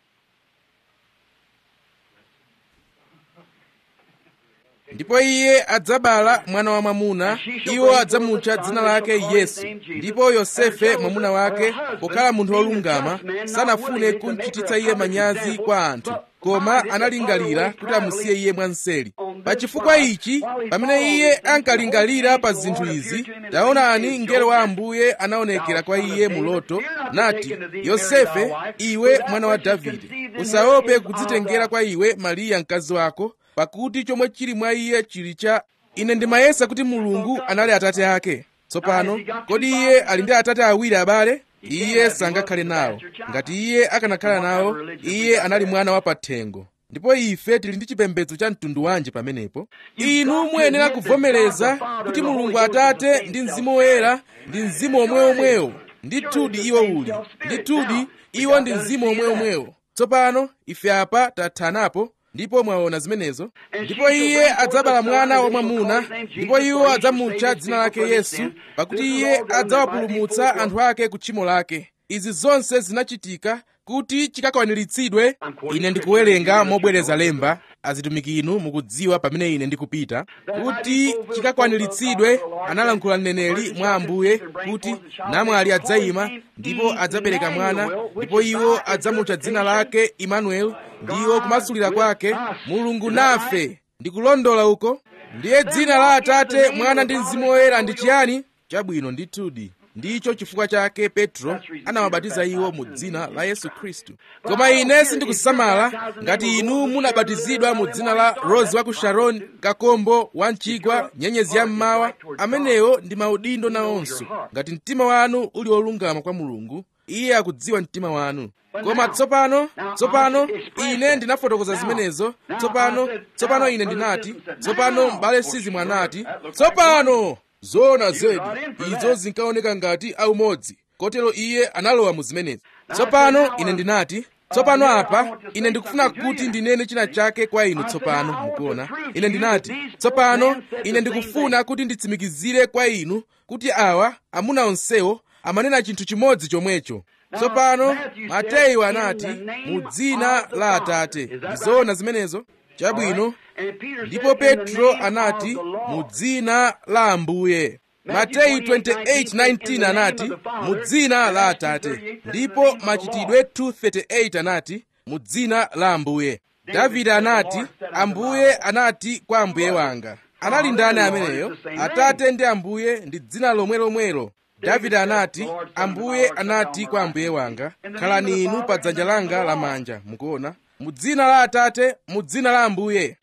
ndipo iye adzabala mwana wa mwamuna iwo adzamutcha dzina lake yesu ndipo yosefe mwamuna wake pokhala munthu wolungama sanafune kumchititsa iye manyazi kwa anthu koma analingalira kuti amusiye iye mwanseri pa chifukwa ichi pamene iye ankalingalira pa zinthu izi taonani mngelo wa ambuye anaonekera kwa iye mu loto nati yosefe iwe mwana wa davide usaope kudzitengera kwa iwe mariya mkazi wako pakuti chomwe chili mwa iye chili cha ine ndimayesa kuti mulungu anali atate ake tsopano kodi iye ali ndi atate awiri abale iye sangakhale nawo ngati iye akanakhala nawo iye anali mwana wa pathengo ndipo ife tili ndi chipembedzo cha mtundu wanji pamenepo inu muyenera kuvomereza kuti mulungu atate ndi mzimu woyera ndi mzimu omweomwewo ndithudi iwo uli ndithudi iwo ndi mzimu omweomwewo tsopano ife apa tathanapo ndipo mwaona zimenezo ndipo iye adzabala mwana wamwamuna ndipo iwo adzamutcha dzina lake yesu pakuti iye adzawapulumutsa anthu ake ku tchimo lake izi zonse zinachitika kuti chikakwaniritsidwe ine ndikuwerenga mobwereza lemba azitumiki inu mukudziwa pamene ine ndikupita kuti chikakwaniritsidwe analankhula mneneri mwa ambuye kuti namwali adzayima ndipo adzabereka mwana ndipo iwo adzamutcha dzina lake imanueli ndiwo kumasulira kwake mulungu nafe ndikulondola uko ndiye dzina la atate mwana ndi mzimu woyera ndi chiyani chabwino ndithudi ndicho chifukwa chake petro anawabatiza iwo mu dzina la yesu khristu koma ine sindikusamala ngati inu munabatizidwa mu dzina la rose wa ku sharoni kakombo wa mchigwa nyenyezi ya mmawa amenewo ndi maudindo nawonso ngati mtima wanu uli wolungama kwa mulungu iye akudziwa mtima wanu koma tsopano tsopano ine ndinafotokoza zimenezo tsopano tsopano ine ndinati tsopano m'bale sizimu anati tsopano zoona zedi izo zinkaoneka ngati aumodzi kotero iye analowa mu zimenezi tsopano ine ndinati tsopano apa ine ndikufuna kuti ndinene china chake kwa inu tsopano mukuona ine ndinati tsopano ine ndikufuna kuti nditsimikizire kwa inu kuti awa amuna onsewo amanena chinthu chimodzi chomwecho tsopano mateyu anati mu dzina la atate ndizoona zimenezo chabwino ndipo petro anati mu dzina la ambuye mateyu 28:19 anati mu dzina la atate ndipo machitidwe 2:38 anati mu dzina la ambuye davide anati ambuye anati kwa ambuye wanga anali ndani ameneyo atate ndi ambuye ndi dzina lomwelomwelo davide anati ambuye anati kwa ambuye wanga khalani inu pa dzanja langa lamanja mukuona mu dzina la atate mu dzina la ambuye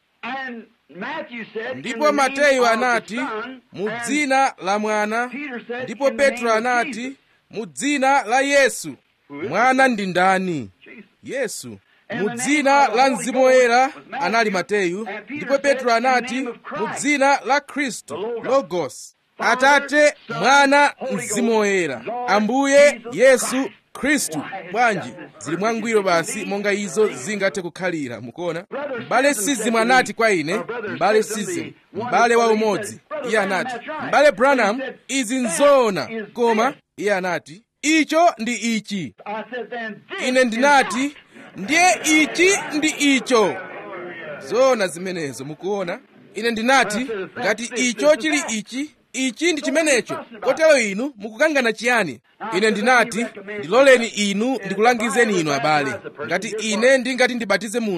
ndipo mateyu anati mu dzina la mwana ndipo petro anati mu dzina la yesu mwana ndi ndani yesu mu dzina la mzimu woyera anali mateyu ndipo petro anati mu dzina la khristu logos atate mwana mzimu woyera ambuye yesu khristu bwanji zili mwangwiro basi monga izo zingathe kukhalira mukuona m'bale sizimu anati kwa ine m'bale sizimu m'bale wa umodzi iye anati m'bale branham izi nzoona koma iye anati icho ndi ichi ine ndinati ndiye ichi ndi icho zoona zimenezo mukuona ine ndinati ngati icho chili ichi ichi ndi chimenecho kotero inu mukukangana chiyani ine ndinati ndiloleni inu ndikulangizeni inu abale ngati ine ndingati ndibatize munthu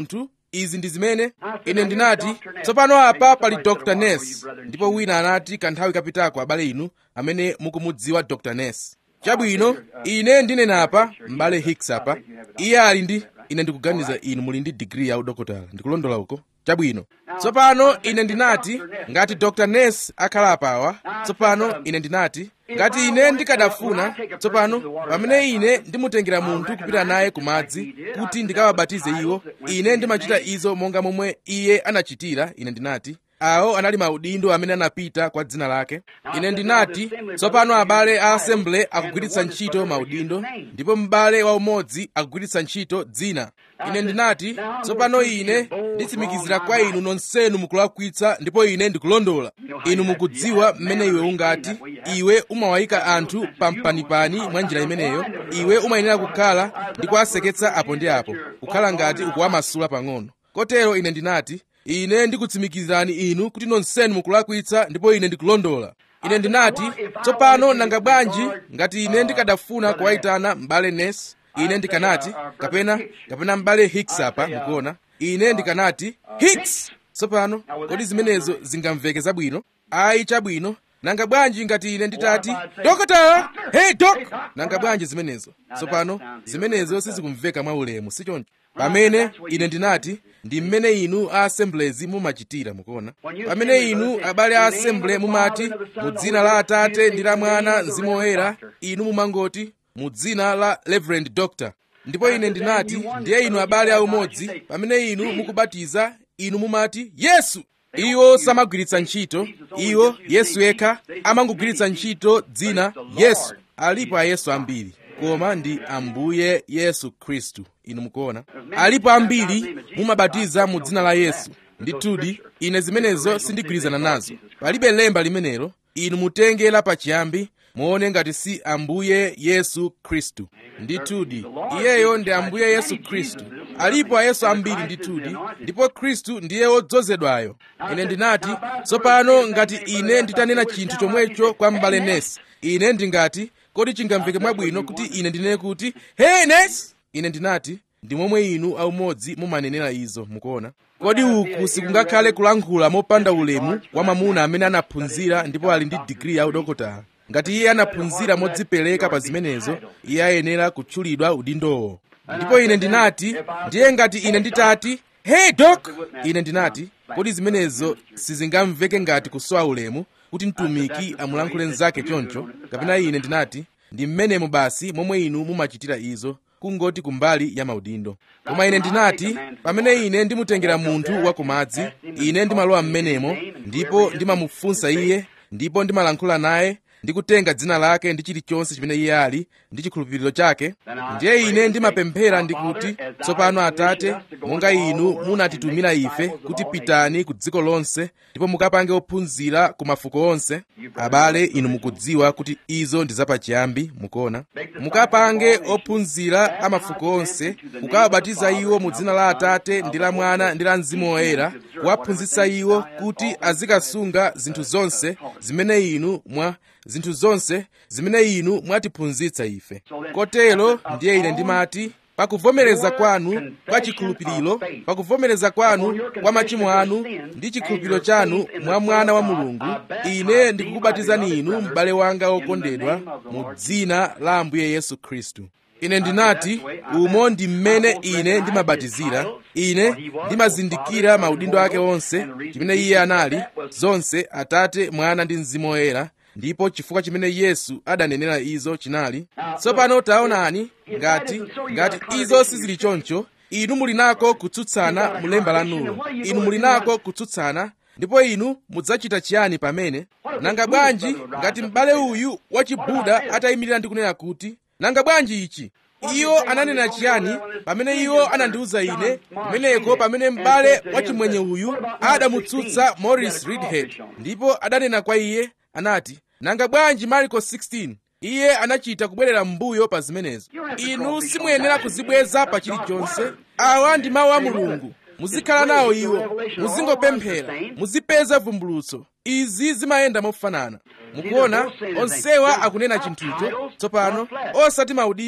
izi ndi zimene ine ndinati tsopano apa pali dr ness ndipo wina anati kanthawi kapitako abale inu amene mukumudziwa dr ness chabwino ine ndinena apa m'bale hicks apa iye ali ndi ine ndikuganiza inu muli ndi digiri ya udokotala ndikulondola uko chabwino tsopano ine ndinati ngati dr ness akhala apawa tsopano ine ndinati ngati ine ndikadafuna tsopano pamene ine ndimutengera munthu kupita naye ku madzi kuti ndikawabatize iwo ine ndimachita izo monga momwe iye anachitira ine ndinati awo anali maudindo amene anapita kwa dzina lake ine ndinati tsopano abale a assembly akugwiritsa ntchito maudindo ndipo m'bale waumodzi akugwiritsa ntchito dzina ine ndinati tsopano ine nditsimikizira kwa inu nonsenu mukulakwitsa ndipo ine ndikulondola inu mukudziwa mmene iwe ungati iwe umawayika anthu pampanipani mwa njira imeneyo iwe umayenera kukhala ndi kuwaseketsa apo ndi apo kukhala ngati ukuwamasula pang'ono kotero ine ndinati ine ndikutsimikizirani inu kuti nonsenu mukulakwitsa ndipo ine ndikulondola ine ndinati tsopano nanga bwanji ngati ine ndikadafuna kuwayitana m'bale ness ine ndikanati kapena kapena m'bale hicks apa mukuona ine ndikanati hicks tsopano kodi zimenezo zingamveke zabwino ayi chabwino nanga bwanji ngati ine nditati dokotala hey dok nanga bwanji zimenezo tsopano zimenezo sizikumveka mwaulemu sichoncho pamene ine ndinati ndi mmene inu a assemblies mumachitira mukuona pamene inu abale a assembly mumati mu dzina la atate ndi la mwana mzimu woyera inu mumangoti mu dzina la reverend doctor ndipo ine ndinati ndiye inu abale aumodzi pamene inu mukubatiza inu mumati yesu iwo samagwiritsa ntchito iwo yesu yekha amangogwiritsa ntchito dzina yesu alipo ayesu ambiri koma ndi ambuye yesu khristu inu mukuona alipo ambiri mumabatiza mu dzina la yesu ndithudi ine zimenezo sindigwirizana nazo palibe lemba limenelo inu mutenge la pachiyambi muone ngati si ambuye yesu khristu ndithudi iyeyo ndi ambuye yesu khristu alipo ayesu ambiri ndithudi ndipo khristu ndiye wodzozedwayo ine ndinati tsopano ngati ine nditanena chinthu chomwecho kwa m'bale nesi ine ndingati kodi chingamveke mwabwino kuti ine ndinene kuti hey nesi ine ndinati ndi momwe inu aumodzi mumanenera izo mukuona kodi uku sikungakhale kulankhula mopanda ulemu wa mwamuna amene anaphunzira ndipo ali ndi digiri ya udokotala ngati iye anaphunzira modzipereka pa zimenezo iye ayenera kutchulidwa udindowo ndipo ine ndinati ndiye ngati ine nditati hey dok ine ndinati kodi zimenezo sizingamveke ngati kusowa ulemu kuti mtumiki amulankhule mnzake choncho kapena ine ndinati ndi mmenemo basi momwe inu mumachitira izo kungoti kumbali ya maudindo koma ine ndinati pamene ine ndimutengera munthu wa kumadzi ine ndimalowa mmenemo ndipo ndimamufunsa iye ndipo ndimalankhula naye ndikutenga dzina lake ndi chilichonse chimene iye ali ndi chikhulupiriro chake ndiye ine ndimapemphera ndikuti tsopano atate monga inu munatitumira ife kuti pitani ku dziko lonse ndipo mukapange ophunzira ku mafuko onse abale inu mukudziwa kuti izo ndi zapachiyambi mukuona mukapange ophunzira a mafuko onse kukawabatiza iwo mu dzina la atate ndi la mwana ndi la mzimu woyera kuwaphunzitsa iwo kuti azikasunga zinthu zonse zimene inu mwa zinthu zonse zimene inu mwatiphunzitsa ife kotero ndiye ine ndimati pakuvomereza kwanu kwa chikhulupiriro pakuvomereza kwanu kwa machimo anu ndi chikhulupiriro chanu mwa mwana wa mulungu ine ndikukubatizani inu m'bale wanga wokondedwa mu dzina la ambuye yesu khristu ine ndinati umo ndi mmene ine ndimabatizira ine ndimazindikira maudindo ake onse chimene iye anali zonse atate mwana ndi mzimu woyera ndipo chifukwa chimene yesu adanenera izo chinali tsopano taonani ngati ngati izo sizili choncho inu muli nako kutsutsana mulemba lanulo inu muli nako kutsutsana ndipo inu mudzachita chiyani pamene nanga bwanji ngati m'bale uyu wachibuda atayimirira ndi kunena kuti nanga bwanji ichi iwo ananena chiyani pamene iwo anandiwuza ine kumeneko pamene m'bale wachimwenye uyu adamutsutsa morris reedhead ndipo adanena kwa iye anati nanga bwanji marko 16 iye anachita kubwerera m'mbuyo pa zimenezo inu simuyenera kuzibweza pa chilichonse awa ndi mawu a mulungu muzikhala nawo iwo muzingopemphera muzipeza vumbulutso izi zimayenda mofanana mukuona onsewa akunena chinthucho tsopano osati maudindo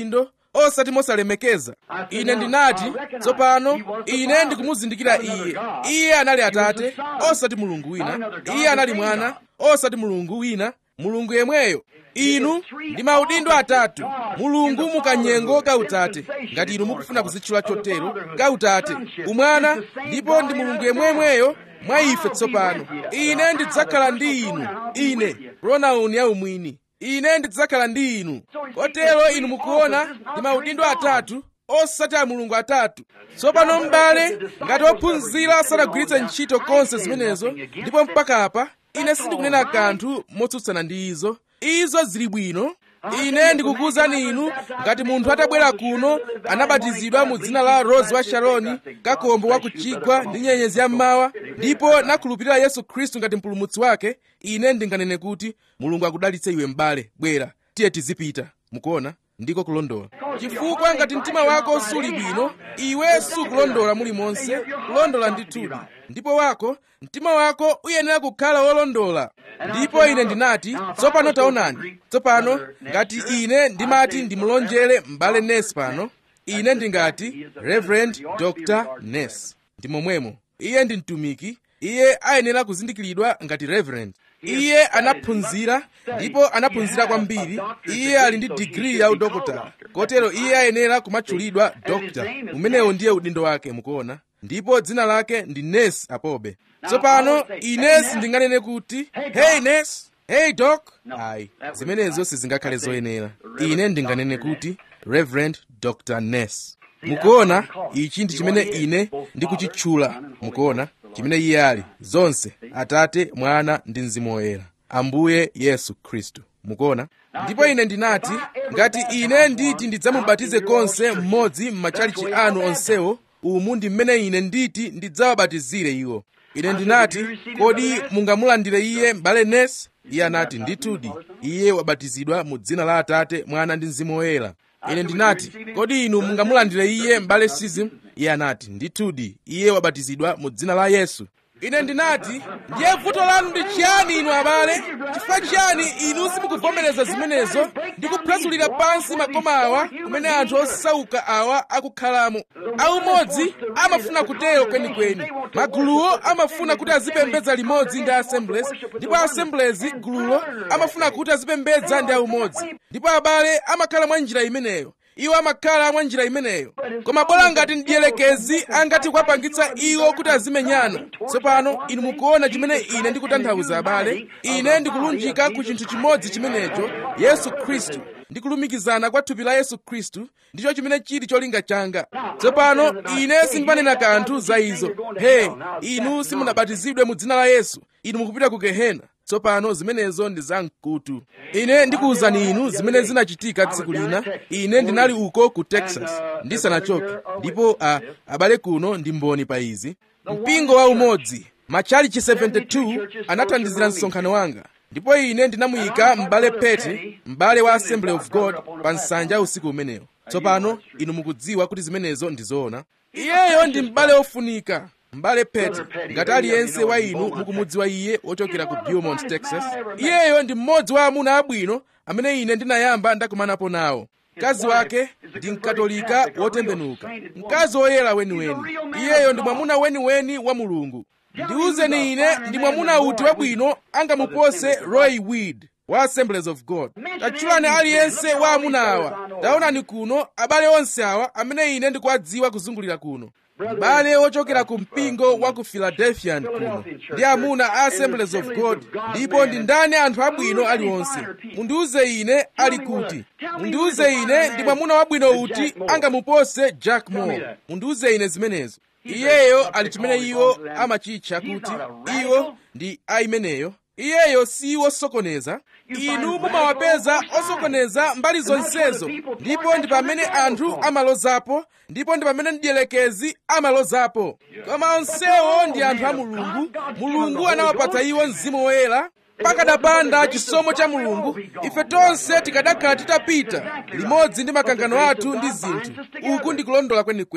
osati mosalemekeza ine ndinati tsopano ine ndikumuzindikira iye iye anali atate osati mulungu wina iye anali mwana osati mulungu wina mulungu yemweyo inu ndi maudindo atatu mulungu mukanyengo kautate ngati inu mukufuna kuzitchula chotero kautate umwana ndipo ndi mulungu yemwemweyo mwa ife tsopano ine ndidzakhala ndi inu ine pronoun ya umwini ine ndidzakhala ndi inu kotero inu mukuona ndi maudindo atatu osati a mulungu atatu tsopano m'bale ngati ophunzira sanagwiritse ntchito konse zimenezo ndipo mpaka apa ine sindikunena kanthu motsutsana ndi izo izo zili bwino ine ndikukuwuzani inu ngati munthu atabwera kuno anabatizidwa mu dzina la rose wa sharoni kakombo wa kuchigwa ndi nyenyezi ya mmawa ndipo nakhulupirira yesu khristu ngati mpulumutsi wake ine ndinganene kuti mulungu akudalitse iwe m'bale bwera tiye tizipita mukuona ndiko kulondola chifukwa ngati mtima wako suli bwino iwe sukulondola mulimonse kulondola ndithudi ndipo wako mtima wako uyenera kukhala wolondola ndipo ine ndinati tsopano taonani tsopano ngati ine ndimati ndimulonjere m'bale nes pano ine ndingati reverend dr nes ndi momwemo iye ndi mtumiki iye ayenera kuzindikiridwa ngati reverend iye anaphunzira ndipo anaphunzira kwambiri iye ali ndi digiri ya udokotala kotero iye ayenera kumatchulidwa dokta umenewo ndiye udindo wake mukuona ndipo dzina lake ndi nes apobe tsopano ine sindinganene kuti hey nes hey doc ayi zimenezo sizingakhale zoyenera ine ndinganene kuti reverend dr nes mukuona ichi ndi chimene ine ndikuchitchula mukuona chimene iye ali zonse atate mwana ndi mzimu woyera ambuye yesu khristu mukuona ndipo ine ndinati ngati ine nditi ndidzamubatize konse mmodzi m'machalichi anu onsewo umu ndi mmene ine nditi ndidzawabatizire iwo ine ndinati kodi mungamulandire iye m'bale nes iye anati ndithudi iye wabatizidwa mu dzina la atate mwana ndi mzimu woyera ine ndinati kodi inu mungamulandire iye m'bale sizim iye anati ndithudi iye wabatizidwa mu dzina la yesu ine ndinati ndiye vuto lanu ndi chiyani inu abale chifukwa chiyani inu simukuvomereza zimenezo ndi kuphwasulira pansi makoma awa kumene anthu osauka awa akukhalamo aumodzi amafuna kutero kwenikweni maguluwo amafuna kuti azipembedza limodzi ndi assemblies ndipo assemblies gululo amafuna kuti azipembedza ndi aumodzi ndipo abale amakhala mwa njira imeneyo iwo amakhala mwa njira imeneyo koma bola ngati mdiyelekezi angati kuwapangitsa iwo kuti azimenyana tsopano inu mukuona chimene ine ndikutanthauza abale ine ndikulunjika ku chinthu chimodzi chimenecho yesu khristu ndikulumikizana kwa thupi la yesu khristu ndicho chimene chili cholinga changa tsopano ine sindimanena kanthu za izo he inu simunabatizidwe mu dzina la yesu inu mukupita ku gehena tsopano zimenezo ndi zamkutu ine ndikuwuzani inu zimene zinachitika tsiku lina ine ndinali uko ku texas ndisanachoke ndipo a, abale kuno ndi mboni pa izi mpingo wa umodzi machalichi 72 anathandizira msonkhano wanga ndipo ine ndinamuyika m'bale pete m'bale wa assembly of god pa nsanja usiku umenewo tsopano inu mukudziwa kuti zimenezo ndi zoona iyeyo ndi m'bale ofunika m'bale pete ngati aliyense wa inu mukumudziwa iye wochokera ku beaumont texas iyeyo ndi mmodzi wa amuna abwino amene ine ndinayamba ndakumanapo nawo mkazi wake ndi mkatolika wotembenuka mkazi woyera weniweni iyeyo ndi mwamuna weniweni wa mulungu ndiwuzeni ine ndi mwamuna uti wabwino angamupose roy weed wa assemblies of god tatchulani aliyense wa amuna awa taonani kuno abale onse awa amene ine ndikuwadziwa kuzungulira kuno m'bale wochokera ku mpingo wa ku philadelphia kuno ndi amuna a assemblies of god ndipo ndi ndani anthu abwino aliwonse mundiuze ine ali kuti mundiuze ine ndi mwamuna wabwino uti angamupose jack moore mundiuze ine zimenezo iyeyo ali chimene iwo amachitcha kuti iwo ndi aimeneyo iyeyo si wosokoneza inu mumawapeza osokoneza mbali zonsezo ndipo ndi pamene anthu amalozapo ndipo ndi pamene mdiyelekezi amalozapo koma onsewo ndi anthu a mulungu mulungu anawapatsa iwo mzimu woyera pakadapanda chisomo cha mulungu ife tonse tikadakhala titapita limodzi ndi makangano athu ndi zinthu uku ndikulondola kwenikweni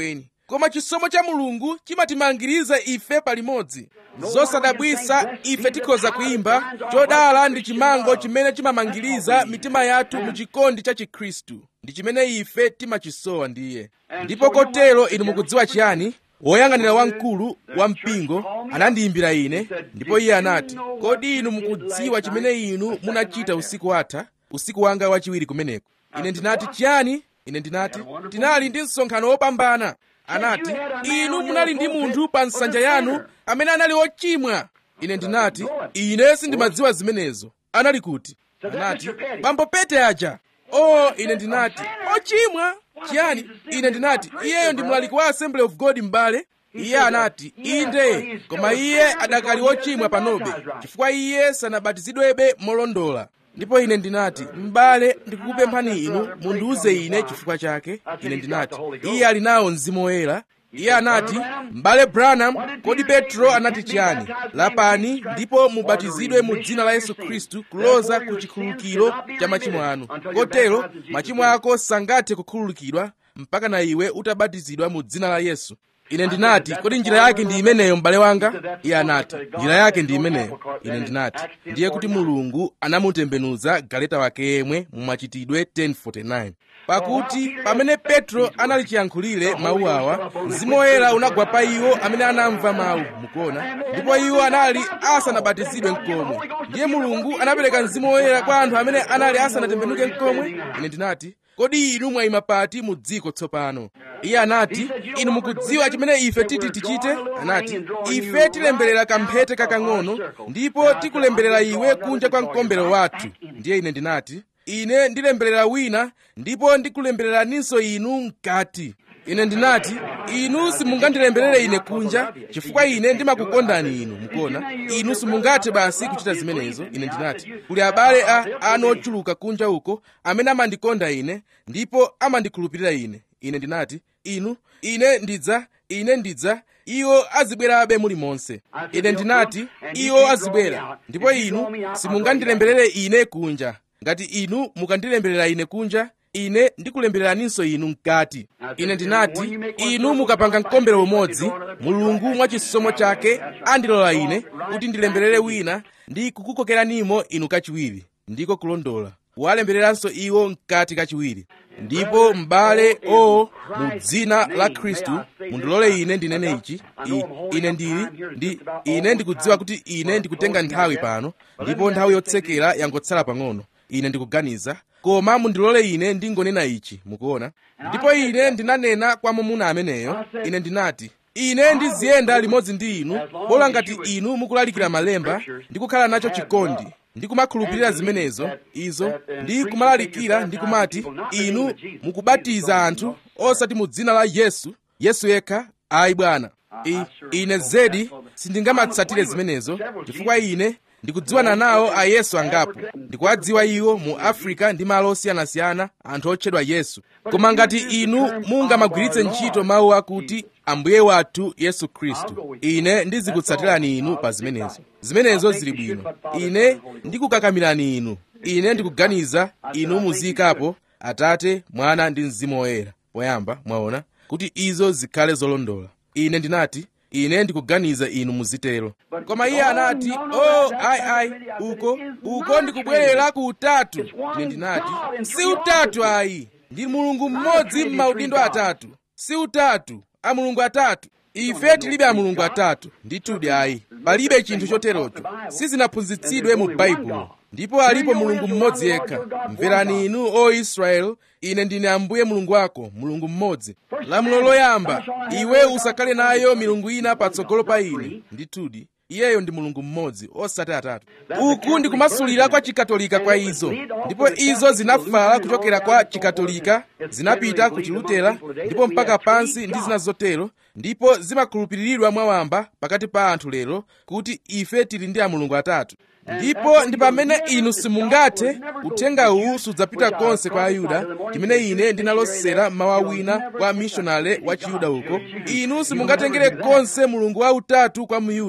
koma chisomo cha mulungu chimatimangiriza ife palimodzi zosadabwisa ife tikhoza kuyimba chodala ndi chimango chimene chimamangiriza mitima yathu mu chikondi cha chikhristu ndi chimene ife timachisowa ndiye ndipo kotero inu mukudziwa chiyani woyang'anira wamkulu wa mpingo anandiyimbira ine ndipo iye anati kodi inu mukudziwa chimene inu munachita usiku watha usiku wanga wachiwiri kumeneko ine ndinati chiyani ine ndinati tinali ndi msonkhano wopambana anati inu munali ndi munthu pa nsanja yanu amene anali ochimwa ine ndinati ine sindimadziwa zimenezo anali kuti anati bambo pete aja oh ine ndinati ochimwa chiyani ine ndinati iyeyo ndi mlaliki wa assembly of god m'bale iye anati inde koma iye adakali wochimwa panobe chifukwa iye sanabatizidwebe molondola ndipo ine ndinati m'bale ndikukupemphani inu mundiuze ine chifukwa chake ine ndinati iye ali nawo mzimu woyera iye anati m'bale branham kodi petro anati chiyani lapani ndipo mubatizidwe mu dzina la yesu khristu kuloza ku chikhululukiro cha machimo anu kotero machimo ako sangathe kukhululukidwa mpaka na iwe utabatizidwa mu dzina la yesu ine ndinati kodi njira yake ndi imeneyo m'bale wanga iye anati njira yake ndi imeneyo ine ndinati ndiye kuti mulungu anamutembenuza galeta wake yemwe mu machitidwe 1049 pakuti pamene petro anali chiyankhulire mawu awa mzimu woyera unagwa pa iwo amene anamva mawu mukuona ndipo iwo anali asanabatizidwe mkomwe ndiye mulungu anapereka mzimu woyera kwa anthu amene anali asanatembenuke mkomwe ine ndinati kodi inu mwayima pati mu dziko tsopano iye anati inu mukudziwa chimene ife titi tichite anati ife tilemberera kamphete kakang'ono ndipo tikulemberera iwe kunja kwa mkombero wathu ndiye ine ndinati ine ndilemberera wina ndipo ndikulembereraninso inu mkati ine ndinati inu simungandilemberere ine kunja chifukwa ine ndimakukondani inu mukuona inu simungathe basi kuchita zimenezo ine ndinati kuli abale a anu ochuluka kunja uko amene amandikonda ine ndipo amandikhulupirira ine ine ndinati inu ine ndidza ine ndidza iwo azibwerabe muli monse ine ndinati iwo azibwera ndipo inu simungandilemberere ine kunja ngati inu mukandilemberera ine kunja ine ndikulembereraninso inu mkati ine ndinati inu mukapanga mkombero umodzi mulungu mwachisomo chake andilola ine kuti ndilemberere wina ndi kukukokeranimo inu kachiwiri ndiko kulondola walembereranso iwo mkati kachiwiri ndipo m'bale o mu dzina la khristu mundilole ine ndinene ichi I, ine ndili ndi ine ndikudziwa kuti ine ndikutenga nthawi pano ndipo nthawi yotsekera yangotsala pang'ono ine ndikuganiza koma mundilole ine ndingonena ichi mukuona ndipo ine ndinanena kwa mwamuna ameneyo ine ndinati ine ndiziyenda limodzi ndi inu bola ngati inu mukulalikira malemba ndi kukhala nacho chikondi ndi kumakhulupirira zimenezo izo ndi kumalalikira ndi kumati inu mukubatiza anthu osati mu dzina la yesu yesu yekha ayi bwana I, ine zedi sindingamatsatire zimenezo chifukwa ine ndikudziwana nawo ayesu angapo ndikuwadziwa iwo mu afrika ndi malo osiyanasiyana anthu otchedwa yesu koma ngati inu mungamagwiritse ntchito mawu akuti ambuye wathu yesu khristu ine ndizikutsatirani inu pa zimenezo zimenezo zili bwino ine ndikukakamirani inu ine ndikuganiza inu muziyikapo atate mwana ndi mzimu woyera poyamba mwaona kuti izo zikhale zolondola ine ndinati ine ndikuganiza inu muzitero koma iye anati oh ayi ayi uko uko ndikubwerera ku utatu ine ndinati si utatu ayi ndi mulungu mmodzi m'maudindo atatu si utatu a mulungu atatu ife tilibe a mulungu atatu ndithudi ayi palibe chinthu choterocho sizinaphunzitsidwe mu baibulo ndipo alipo mulungu mmodzi yekha mverani inu o israeli ine ndine ambuye mulungu wako mulungu mmodzi lamulo loyamba iwe usakhale nayo milungu ina patsogolo pa ine ndithudi iyeyo ndi mulungu mmodzi osati atatu uku ndikumasulira kwa chikatolika kwa izo ndipo izo zinafala kuchokera kwa chikatolika zinapita ku chilutera ndipo mpaka pansi ndi zina zotero ndipo zimakhulupiriridwa mwawamba pakati pa anthu lero kuti ife tili ndi amulungu atatu ndipo ndi pamene inu simungathe uthenga uwu sudzapita konse kwa ayuda chimene ine ndinalosera mawu wina kwa mishonale wa chiyuda uko inu simungatengere konse mulungu wautatu kwa muyuda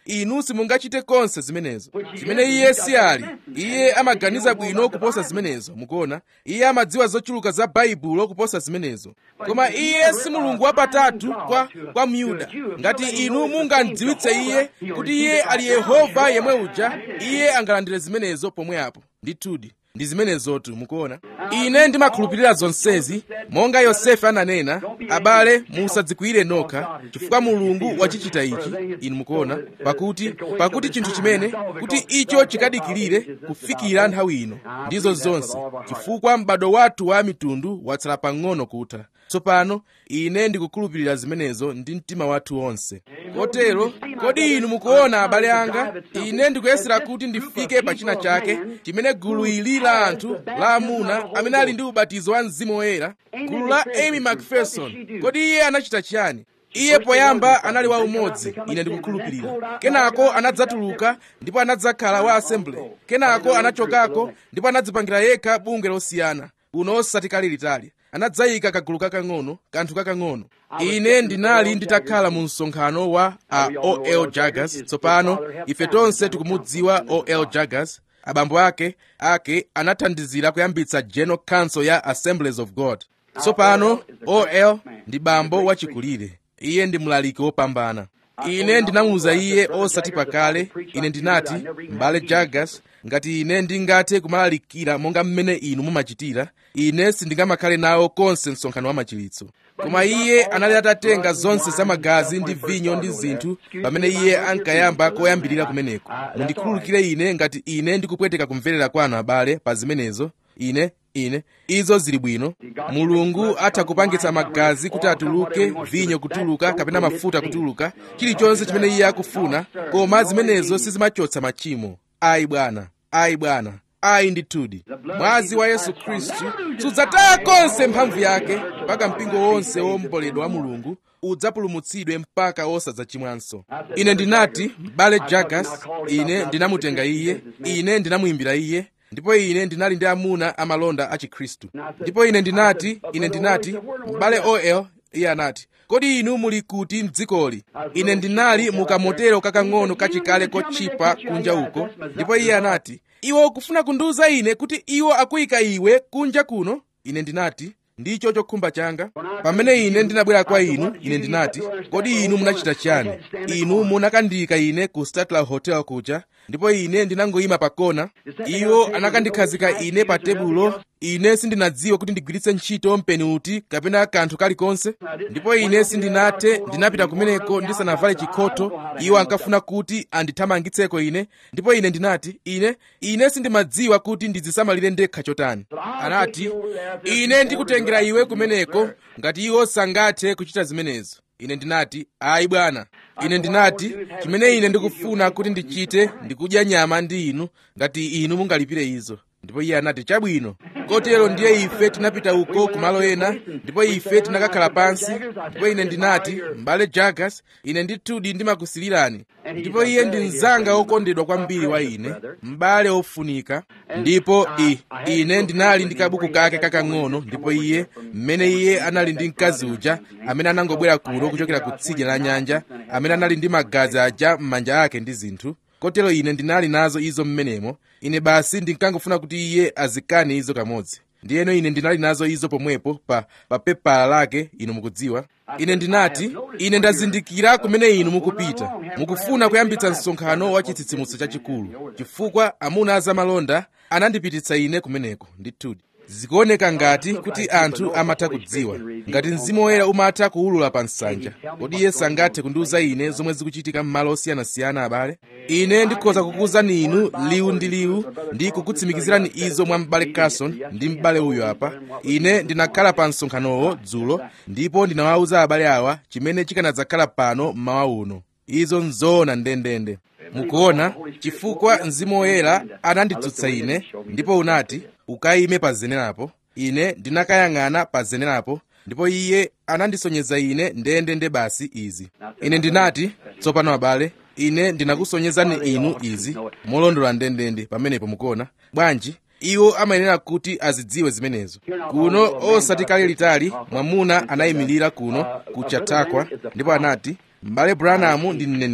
inu simungachite konse zimenezo zimene iye si ali iye amaganiza bwino kuposa zimenezo mukuona iye amadziwa zochuluka za baibulo kuposa zimenezo koma iye si mulungu wapatatu kwa, kwa myuda ngati inu mungamdziwitse iye kuti iye ali yehova yemwe uja iye angalandire zimenezo pomwe apo ndithudi ndi zimenezotu mukuona ine ndimakhulupirira zonsezi monga yosefe ananena abale musadzikwiyire nokha chifukwa mulungu wachichita ichi inu mukuona pakuti pakuti chinthu chimene kuti icho chikadikirire kufikira nthawi ino ndizo zonse chifukwa m'bado wathu wa mitundu watsala pang'ono kutha tsopano ine ndikukhulupirira zimenezo ndi mtima wathu wonse kotero kodi inu mukuona abale anga ine ndikuyesera kuti ndifike pa china chake chimene gulu ili la anthu la amuna amene ali ndi ubatizo wa mzimu woyera gulu la amy macpherson kodi iye anachita chiyani iye poyamba anali wa umodzi ine ndikukhulupirira kenako anadzatuluka ndipo anadzakhala wa assembly kenako anachokako ndipo anadzipangira yekha bungwe losiyana uno osati kale litali anadzayika kagulu kakang'ono kanthu kakang'ono ine ndinali nditakhala mu msonkhano wa a ol jaggers tsopano ife tonse tikumudziwa ol jaggers abambo ake ake anathandizira kuyambitsa general council ya assemblies of god tsopano ol ndi bambo wachikulire iye ndi mlaliki wopambana ine ndinamuwuza iye osati pakale ine ndinati m'bale jaggers ngati ine ndingathe kumalalikira monga mmene inu mumachitira ine sindingamakhale nawo konse msonkhano wa machiritso koma iye anali atatenga zonse za magazi ndi vinyo ndi zinthu pamene iye ankayamba koyambirira kumeneko mundikhululukire ine ngati ine ndikupweteka kumverera kwanu abale pa zimenezo ine ine izo zili bwino mulungu atha kupangitsa magazi kuti atuluke vinyo kutuluka kapena mafuta kutuluka chilichonse chimene iye akufuna koma zimenezo sizimachotsa machimo ayi bwana ayi bwana ayi ndithudi mwazi wa yesu khristu sudzataya konse mphamvu yake mpaka mpingo wonse womboledwa wa mulungu udzapulumutsidwe mpaka osadzachimwanso ine ndinati m'bale jagas ine ndinamutenga iye ine ndinamuyimbira iye ndipo ine ndinali ndi amuna amalonda a chikhristu ndipo ine ndinati ine ndinati m'bale ol iye anati kodi inu muli kuti mdzikoli ine ndinali mukamotero kakang'ono kachikale kotchipa kunja uko ndipo iye anati iwe ukufuna kundiwuza ine kuti iwo akuyika iwe kunja kuno ine ndinati ndicho chokhumba changa pamene ine ndinabwera kwa inu ine ndinati kodi inu munachita chiyani inu munakandiyika ine ku statler hotel kuja ndipo ine ndinangoyima pakona iwo anakandikhazika ine pa tebulo ine sindinadziwe kuti ndigwiritse ntchito mpeni uti kapena kanthu kalikonse ndipo ine sindinathe ndinapita kumeneko ndisanavale chikhoto iwo ankafuna kuti andithamangitseko ine ndipo ine ndinati ine ine sindimadziwa kuti ndidzisamalire ndekha chotani anati ine ndikutengera iwe kumeneko ngati iwo sangathe kuchita zimenezo ine ndinati ayi bwana ine ndinati chimene ine ndikufuna kuti ndichite ndikudya nyama ndi inu ngati inu mungalipire izo ndipo iye anati chabwino kotero ndiye ife tinapita uko kumalo ena ndipo ife tinakakhala pansi ndipo ine ndinati m'bale jagas ine ndithudi ndimakusilirani ndipo iye ndi mnzanga wokondedwa kwambiri wa ine m'bale ofunika ndipo i ine ndinali ndi kabuku kake kakang'ono ndipo iye mmene iye anali ndi mkazi uja amene anangobwera kuno kuchokera ku tsidya la nyanja amene anali ndi magazi aja m'manja ake ndi zinthu kotero ine ndinali nazo izo mmenemo ine basi ndinkangofuna kuti iye azikane izo kamodzi ndiyeno ine ndinali nazo izo pomwepo pa, pa pepala lake inu mukudziwa ine ndinati ine ndazindikira kumene inu mukupita mukufuna kuyambitsa msonkhano wa chitsitsimutso chachikulu chifukwa amuna azamalonda anandipititsa ine kumeneko ndithudi zikuoneka ngati kuti anthu amatha kudziwa ngati mzimu woyera umatha kuwulula pa nsanja kodi iye sangathe kundiwuza ine zomwe zikuchitika m'malo osiyanasiyana abale ine ndikhoza kukuwuzani inu liwu ndi liwu ndi kukutsimikizirani izo mwa m'bale carson ndi m'bale uyo apa ine ndinakhala pa msonkhanowo dzulo ndipo ndinawawuza abale awa chimene chikanadzakhala pano mmawa uno izo nzoona ndendende mukuona chifukwa mzimu woyera anandidzutsa ine ndipo unati ukayime pa zenerapo ine ndinakayang'ana pa zenerapo ndipo iye anandisonyeza ine ndendende basi izi ine ndinati tsopano abale ine ndinakusonyezani inu izi molondola ndendende pamenepo mukuona bwanji iwo amayenera kuti azidziwe zimenezo kuno osati kale litali mwamuna anayimirira kuno ku chautauqua ndipo anati m'bale branham ndi mneneri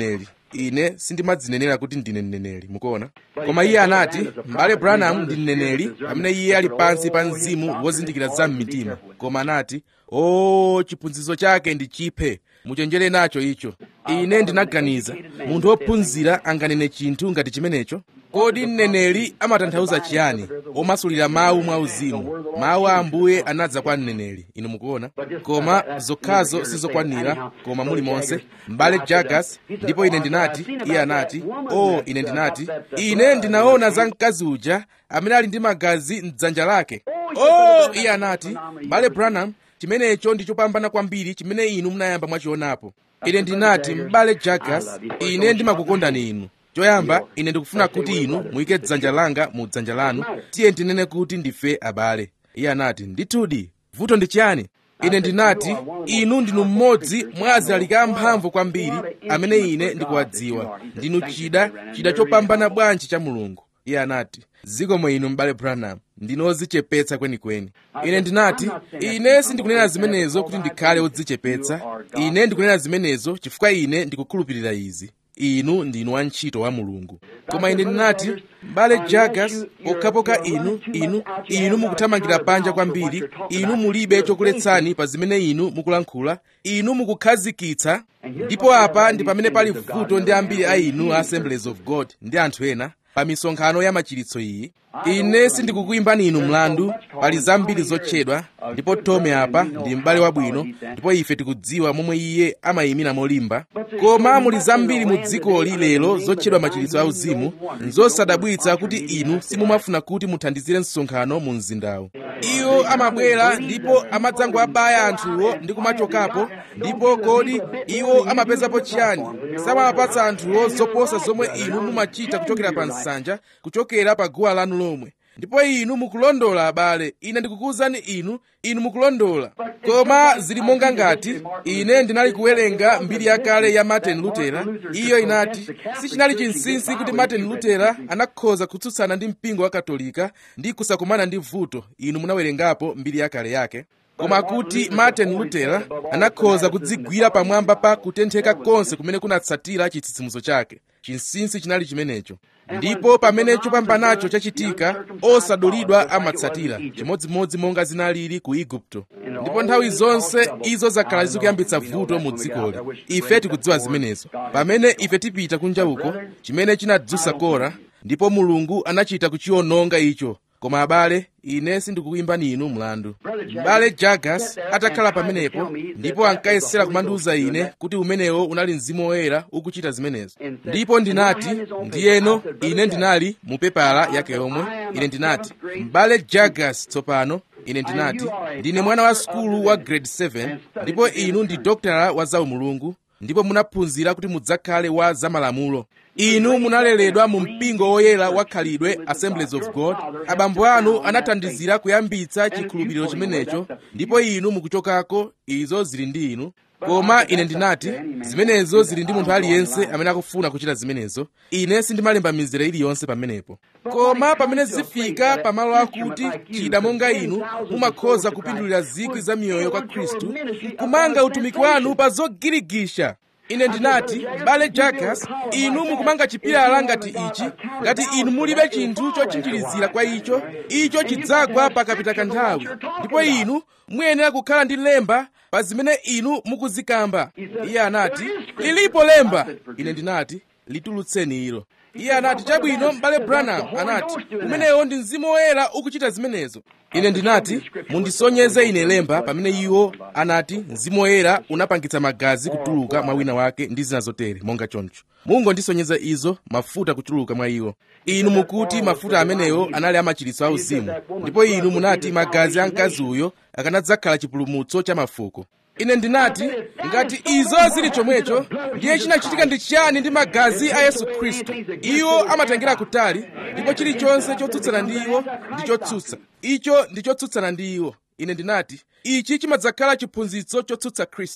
ine sindimadzinenera kuti ndine mneneri mukuona koma iye anati m'bale branham ndi mneneri pamene iye ali pansi pa mzimu wozindikira za mmitima koma anati o chiphunzitso chake ndi chiphe muchenjere nacho icho ine ndinaganiza munthu wophunzira anganene chinthu ngati chimenecho kodi mneneri amatanthauza chiyani omasulira mawu mwauzimu mawu a ambuye anadza kwa mneneri inu mukuona koma zokhazo sizokwanira koma muli monse m'bale jagas ndipo ine ndinati iye anati o ine ndinati ine ndinaona za mkazi uja amene ali ndi magazi mdzanja lake o iye anati m'bale branham chimenecho ndi chopambana kwambiri chimene inu munayamba mwachionapo ine ndinati m'bale jagas ine ndimakukondani inu choyamba ine ndikufuna kuti inu muyike dzanja langa mu dzanja lanu tiye ndinene kuti ndife abale iye anati ndithudi vuto ndi chiyani ine ndinati inu ndinu mmodzi mwa alaliki amphamvu kwambiri amene ine ndikuwadziwa ndinu chida chida chopambana bwanji cha mulungu iye anati zikomo inu m'bale branham ndinu odzichepetsa kwenikweni ine ndinati ine sindikunena zimenezo kuti ndikhale odzichepetsa ine ndikunena zimenezo chifukwa ine ndikukhulupirira izi inu ndinu wantchito wa mulungu koma ine ndinati m'bale jagas pokhapokha inu inu inu mukuthamangira panja kwambiri inu mulibe chokuletsani pa zimene inu mukulankhula inu mukukhazikitsa ndipo apa ndi pamene pali vuto ndi ambiri a inu a assemblies of god ndi anthu ena pa misonkhano ya machiritso iyi ine sindikukuyimbani inu mlandu pali zambiri zotchedwa ndipo tome apa ndi m'bale wabwino ndipo ife tikudziwa momwe iye amayimira molimba koma muli zambiri mu dzikoli lero zotchedwa machiritso auzimu nzosadabwitsa kuti inu simumafuna kuti muthandizire msonkhano mu mzindawu iwo amabwera ndipo amadzangoabaya anthuwo ndi kumachokapo ndipo kodi iwo amapezapo chiyani samawapatsa anthuwo zoposa zomwe inu mumachita kuchokera pa nsanja kuchokera pa guwa lanu lomwe ndipo inu mukulondola abale ine ndikukuwuzani inu inu mukulondola koma zili monga ngati ine ndinali kuwerenga mbiri yakale ya martin lutera iyo inati sichinali chinsinsi kuti martin lutera anakhoza kutsutsana ndi mpingo wa katolika ndi kusakumana ndi vuto inu munawerengapo mbiri yakale yake koma kuti martin lutera anakhoza kudzigwira pamwamba pa kutentheka konse kumene kunatsatira chitsitsimutso chake chinsinsi chinali chimenecho ndipo pamene chopambanacho chachitika osadulidwa amatsatira chimodzimodzi monga zinalili ku igupto ndipo nthawi zonse izo zakhala zikuyambitsa vuto mu dzikoli ife tikudziwa zimenezo pamene ife tipita kunja uko chimene chinadzutsa kora ndipo mulungu anachita kuchiwononga icho koma abale ine sindikukuyimbani inu mlandu m'bale jagas atakhala pamenepo ndipo ankayesera kumandiwuza ine kuti umenewo unali mzimu woyera ukuchita zimenezo ndipo ndinati ndiyeno ine ndinali mu pepala yake yomwe ine ndinati m'bale jagas tsopano ine ndinati ndine mwana wa sukulu wa grade 7 ndipo inu ndi dokotala wa zaumulungu ndipo munaphunzira kuti mudzakhale wa zamalamulo inu munaleredwa mu mpingo woyera wa khalidwe assemblies of god abambo anu anathandizira kuyambitsa chikhulupiriro chimenecho ndipo inu mukuchokako izo zili ndi inu koma ine ndinati zimenezo zili ndi munthu aliyense amene akufuna kuchita zimenezo ine sindimalemba mizera iliyonse pamenepo koma pamene zifika pamalo akuti chida monga inu mumakhoza kupindulira zikwi za miyoyo kwa khristu kumanga utumiki wanu pa zogirigisha ine ndinati m'bale jagas inu mukumanga chipilala ngati ichi ngati inu mulibe chinthu chotchinjirizira kwa icho icho chidzagwa pakapita kanthawi ndipo inu muyenera kukhala ndi lemba pa zimene inu mukuzikamba iye anati lilipo lemba ine ndinati litulutseni ilo iye anati chabwino m'bale branham anati umenewo ndi mzimu woyera ukuchita zimenezo ine ndinati mundisonyeze ine lemba pamene iwo anati mzimu woyera unapangitsa magazi kutuluka mwa wina wake ndi zina zotere monga choncho mungondisonyeza izo mafuta kutuluka mwa iwo inu mukuti mafuta amenewo anali amachiritso auzimu ndipo inu munati magazi a mkazi uyo akanadzakhala chipulumutso cha mafuko ine ndinati ngati izo zili chomwecho ndiye chinachitika ndi chiyani ndi magazi a yesu khristu iwo amatengera kutali ndipo chilichonse chotsutsana ndi iwo ndi chotsutsa icho ndi chotsutsana ndi iwo ine ndinati ichi chimadzakhala chiphunzitso chotsutsa khristu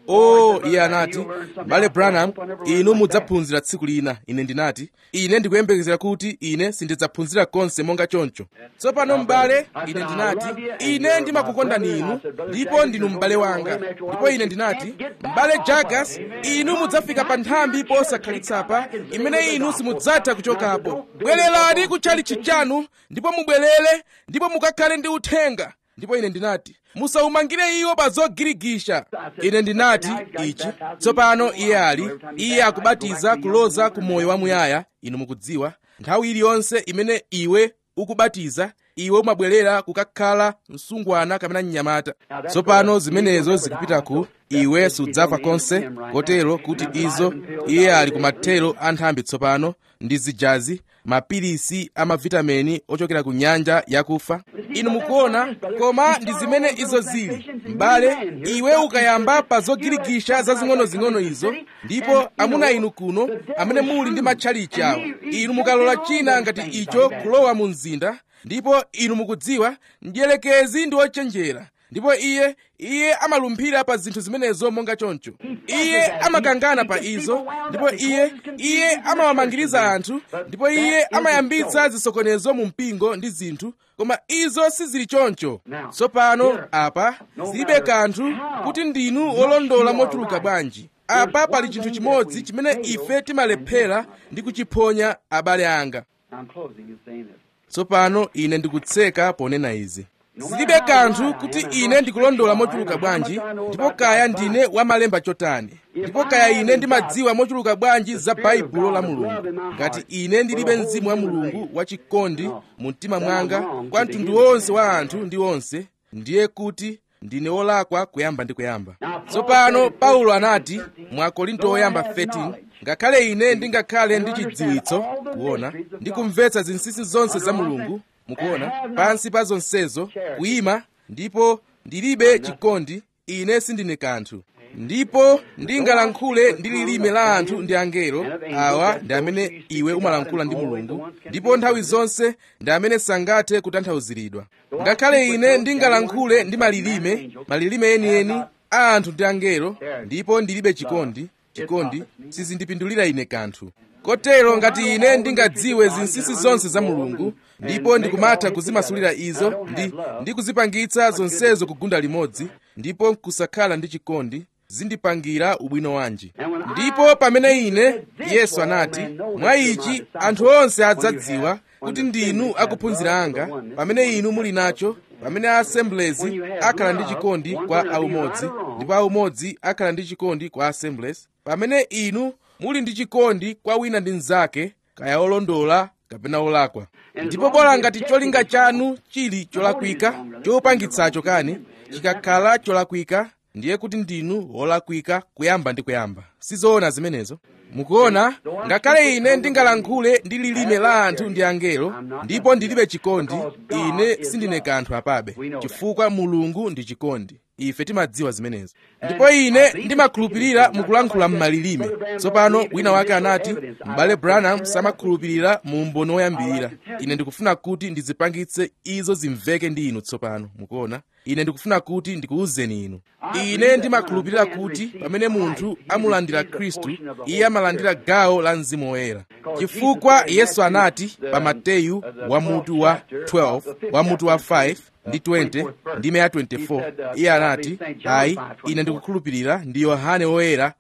o iye anati bale branham inu mudzaphunzira tsiku lina ine ndinati ine ndikuyembekezera kuti ine sindidzaphunzira konse monga choncho tsopano m'bale ine ndinati ine ndimakukondani inu ndipo ndinu m'bale wanga ndipo ine ndinati m'bale jagas inu mudzafika pa nthambi posakhalitsa imene inu simudzatha kuchokapo bwererani kutchalichi chanu ndipo mubwerere ndipo mukakhale ndi uthenga ndipo ine ndinati musawumangire iwo pa zogirigisha ine ndinati ichi tsopano iye ali iye akubatiza kuloza ku moyo wamuyaya inu mukudziwa nthawi iliyonse imene iwe ukubatiza iwe umabwerera kukakhala msungwana kapena mnyamata tsopano zimenezo zikupita ku iwe sudzafa konse kotero kuti izo iye ali kumathero a nthambi tsopano ndi zijazi mapilisi amavitamini ochokera ku nyanja yakufa inu mukuona koma ndi zimene izo zili m'bale iwe ukayamba pa zogirigisha zazing'onozing'ono izo ndipo amuna inu kuno amene muli ndi matchalichi awo inu mukalola china ngati icho kulowa mu mzinda ndipo inu mukudziwa mdierekezi ndi wochenjera ndipo iye iye amalumphira pa zinthu zimenezo monga choncho iye amakangana pa izo ndipo iye iye amawamangiriza anthu ndipo iye amayambitsa zisokonezo mu mpingo ndi zinthu koma izo sizili choncho tsopano apa zilibe kanthu kuti ndinu olondola mochuluka bwanji apa pali chinthu chimodzi chimene ife timalephera ndi kuchiphonya abale anga I'm closing and saying this. tsopano ine ndikutseka ponena izi zilibe kanthu kuti ine ndikulondola mochuluka bwanji ndipo kaya ndine wamalemba chotani ndipo kaya ine ndimadziwa mochuluka bwanji za baibulo la mulungu ngati ine ndilibe mzimu wa mulungu wachikondi mu mtima mwanga kwa mtundu wonse wa anthu ndi onse ndiye kuti ndine wolakwa kuyamba ndi kuyamba tsopano paulo anati mwa korinto oyamba 13 ngakhale ine ndingakhale ndi chidziwitso kuona ndi kumvetsa zinsinsi zonse za mulungu mukuona pansi pa zonsezo kuyima ndipo ndilibe chikondi ine sindine kanthu ndipo ndingalankhule ndi lilime la anthu ndi angelo awa ndi amene iwe umalankhula ndi mulungu ndipo nthawi zonse ndi amene sangathe kutanthauziridwa ngakhale ine ndingalankhule ndi malilime malilime enieni a anthu ndi angelo ndipo ndilibe chikondi chikondi sizindipindulira ine kanthu kotero ngati ine ndingadziwe zinsinsi zonse za mulungu ndipo ndikumatha kuzimasulira izo ndi, ndi kuzipangitsa zonsezo kugunda limodzi ndipo nkusakhala ndi chikondi zindipangira ubwino wanji ndipo pamene ine yesu anati mwa ichi anthu onse adzadziwa kuti ndinu akuphunzira anga pamene inu muli nacho pamene assemblies akhala ndi chikondi kwa aumodzi ndipo aumodzi akhala ndi chikondi kwa assemblies pamene inu muli ndi chikondi kwa wina ndi mnzake kaya olondola kapena olakwa ndipo bola ngati cholinga chanu chili cholakwika chopangitsacho kani chikakhala cholakwika ndiye kuti ndinu wolakwika kuyamba ndi kuyamba sizoona zimenezo mukuona ngakhale ine ndingalankhule ndi lilime la anthu ndi angelo ndipo ndilibe chikondi ine sindine kanthu apabe chifukwa mulungu ndi chikondi ife timadziwa zimenezo ndipo ine ndimakhulupirira mukulankhula m'malilime tsopano wina wake anati m'bale branham samakhulupirira mu umboni woyambirira ine ndikufuna kuti ndizipangitse izo zimveke ndi inu tsopano mukuona ine ndikufuna kuti ndikuwuzeni inu ine ndimakhulupirira kuti pamene munthu amulandira khristu iye amalandira gawo la mzimu woyera chifukwa yesu anati pa mateyu wa mutu wa 12 wa mutu wa 5 ndi 20 ndi meya 24 iye anati ayi ine ndikukhulupirira ndi yohane woyera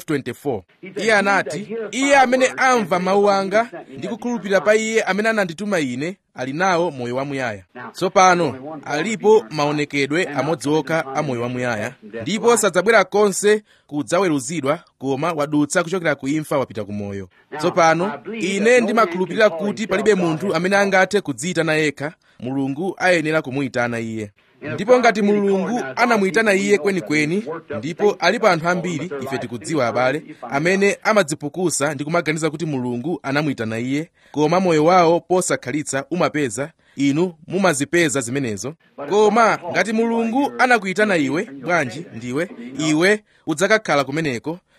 524 iye anati iye amene amva mawu anga ndi kukhulupirira pa iye amene anandituma ine ali nawo moyo wamuyaya tsopano alipo maonekedwe amodzi okha a moyo wamuyaya ndipo sadzabwera konse kudzaweruzidwa koma wadutsa kuchokera ku imfa wapita ku moyo tsopano ine ndimakhulupirira kuti palibe munthu amene angathe kudziyitana yekha mulungu ayenera kumuyitana iye ndipo ngati mulungu anamuyitana iye kwenikweni ndipo alipo anthu ambiri ife tikudziwa abale amene amadzipukusa ndi kumaganiza kuti mulungu anamuyitana iye koma moyo wawo posakhalitsa umapeza inu mumazipeza zimenezo koma ngati mulungu anakuyitana iwe bwanji ndiwe iwe udzakakhala kumeneko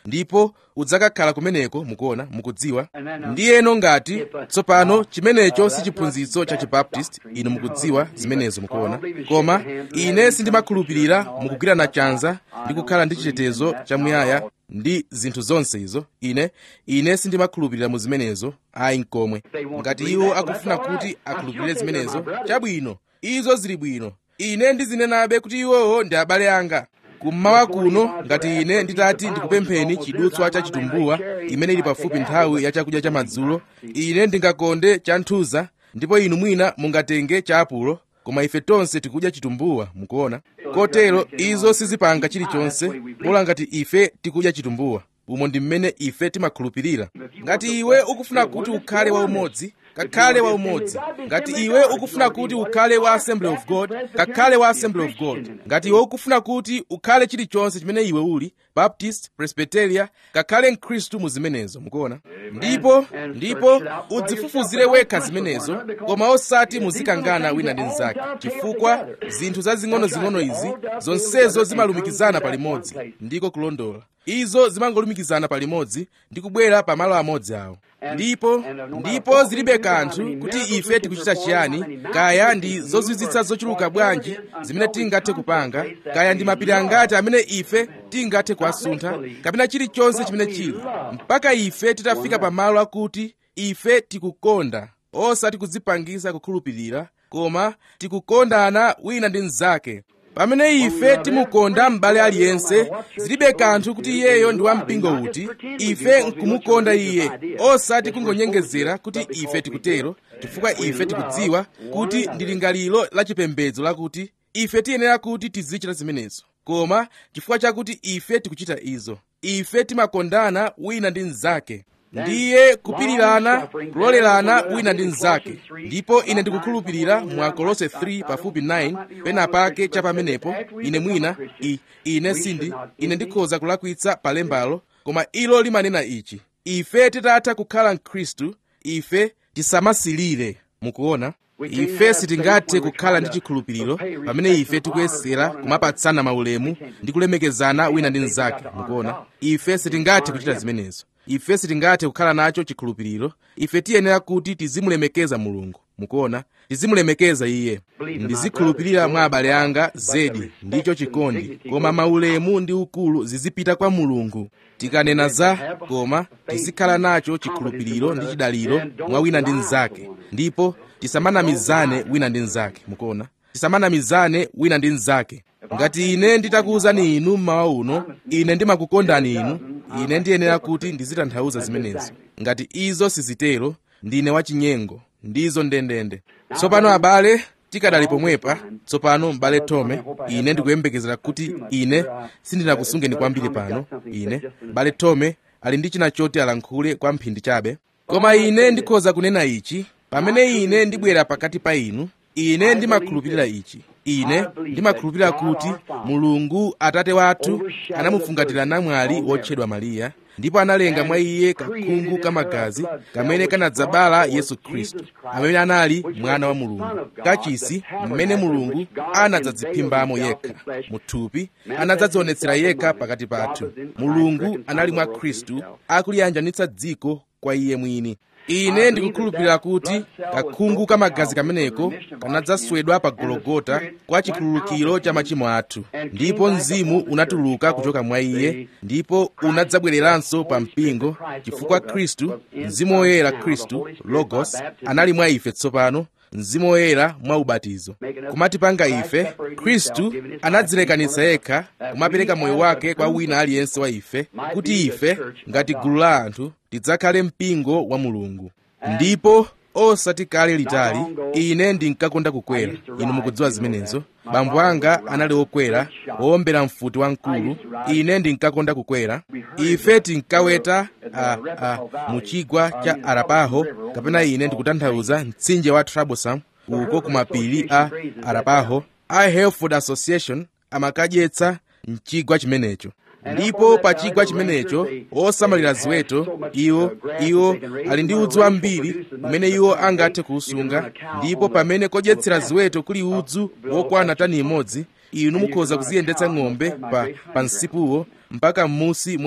ndipo udzakakhala kumeneko mukuona mukudziwa ndiyeno ngati tsopano chimenecho si chiphunzitso cha chibaptist inu mukudziwa zimenezo mukuona koma ine sindimakhulupirira mukugwirana chanza ndi kukhala ndi chitetezo chamuyaya ndi zinthu zonse izo ine ine sindimakhulupirira mu zimenezo ayi nkomwe ngati iwo akufuna kuti akhulupirire zimenezo chabwino izo zili bwino ine ndizinenabe kuti iwowo ndi abale anga kummawa kuno ngati ine nditati ndikupempheni chidutswa cha chitumbuwa imene ili pafupi nthawi ya chakudya cha madzulo ine ndingakonde cha nthuza ndipo inu mwina mungatenge cha apulo koma ife tonse tikudya chitumbuwa mukuona kotero izo sizipanga chilichonse bola ngati ife tikudya chitumbuwa umo ndi mmene ife timakhulupirira ngati iwe ukufuna kuti ukhale waumodzi kakhale waumodzi ngati iwe ukufuna kuti ukhale wa assembly of god kakhale wa assembly of god ngati iwe ukufuna kuti ukhale chilichonse chimene iwe uli baptist presbyteria kakhale mkhristu mu zimenezo mukuona ndipo ndipo udzifufuzire wekha zimenezo koma osati muzikangana wina ndi mnzake chifukwa zinthu zazing'onozing'ono izi zonsezo zimalumikizana palimodzi ndiko kulondola izo zimangolumikizana palimodzi ndi kubwera pa malo amodzi awo ndipo ndipo zilibe kanthu kuti ife tikuchita chiyani kaya ndi zozizwitsa zochuluka bwanji zimene tingathe kupanga kaya ndi mapiri angati amene ife tingathe kuwasuntha kapena chilichonse chimene chili mpaka ife titafika pa malo akuti ife tikukonda osati kudzipangisa kukhulupirira koma tikukondana wina ndi mnzake pamene ife timukonda m'bale aliyense zilibe kanthu kuti iyeyo ndi wampingo uti ife nkumukonda iye osati kungonyengezera kuti ife tikutero chifukwa ife tikudziwa kuti ndi lingaliro la chipembedzo lakuti ife tiyenera kuti tizichita zimenezo koma chifukwa chakuti ife tikuchita izo ife timakondana wina ndi mnzake ndiye kupirirana kulolerana wina ndi mnzake ndipo ine ndikukhulupirira mwa kolose 3 pafupi 9 pena pake cha pamenepo ine mwina i, ine sindi ine ndikhoza kulakwitsa palembalo koma ilo limanena ichi ife titatha kukhala mkhristu ife tisamasilire mukuona ife sitingathe kukhala ndi chikhulupiriro pamene ife tikuyesera kumapatsana maulemu ndi kulemekezana wina ndi mnzake mukuona ife sitingathe kuchita zimenezo ife sitingathe kukhala nacho chikhulupiriro ife tiyenera kuti tizimulemekeza mulungu mukuona tizimulemekeza iye ndizikhulupirira mwa abale anga zedi ndicho chikondi koma maulemu ndi ukulu zizipita kwa mulungu tikanena za koma tizikhala nacho chikhulupiriro ndi chidaliro mwa wina ndi mnzake ndipo tisamanamizane wina ndi mnzake mukuona tisamanamizane wina ndi mnzake ngati ine nditakuwuzani inu mmawa uno ine ndimakukondani inu ine ndiyenera kuti ndizitanthauza zimenezo ngati izo sizitero ndine wachinyengo ndizo ndendende tsopano abale tikadali pomwepa tsopano m'bale tome ine ndikuyembekezera kuti ine sindinakusungeni kwambiri pano ine m'bale tome ali ndi china choti alankhule kwa mphindi chabe koma ine ndikhoza kunena ichi pamene ine ndibwera pakati pa inu ine ndimakhulupirira ichi ine ndimakhulupirira kuti mulungu atate wathu anamufungatira namwali wotchedwa mariya ndipo analenga mwa iye kakhungu kamagazi kamene kanadzabala yesu khristu amene anali mwana wa mulungu kachisi mmene mulungu anadzadziphimbamo yekha muthupi anadzadzionetsera yekha pakati pathu mulungu anali mwa khristu akuliyanjanitsa dziko kwa iye mwini ine ndikukhulupirira kuti kakhungu kamagazi kameneko kanadzaswedwa pa gologota kwa chikhululukiro cha machimo athu ndipo mzimu unatuluka kuchoka mwa iye ndipo unadzabwereranso pa mpingo chifukwa khristu mzimu woyera khristu logos anali mwa ife tsopano mzimu woyera mwa ubatizo kumatipanga ife khristu anadzilekanitsa yekha kumapereka moyo wake kwa wina aliyense wa ife kuti ife ngati gulu la anthu tidzakhale mpingo wa mulungu ndipo osati kale litali ine ndinkakonda kukwera inu mukudziwa zimenezo bambo anga anali wokwera wowombera mfuti wamkulu ine ndinkakonda kukwera ife tinkaweta a, a, mu chigwa cha arapaho kapena ine ndikutanthauza mtsinje wa troublesome uko kumapiri a arapaho a helford association amakadyetsa mchigwa chimenecho ndipo pa chigwa chimenecho osamalira ziweto iwo iwo ali ndi udzu wambiri umene iwo angathe kuusunga ndipo pamene kodyetsera ziweto kuli udzu wokwana tani imodzi inu mukhoza kuziyendetsa ng'ombe pa, pa msipuwo mpaka m'musi mwa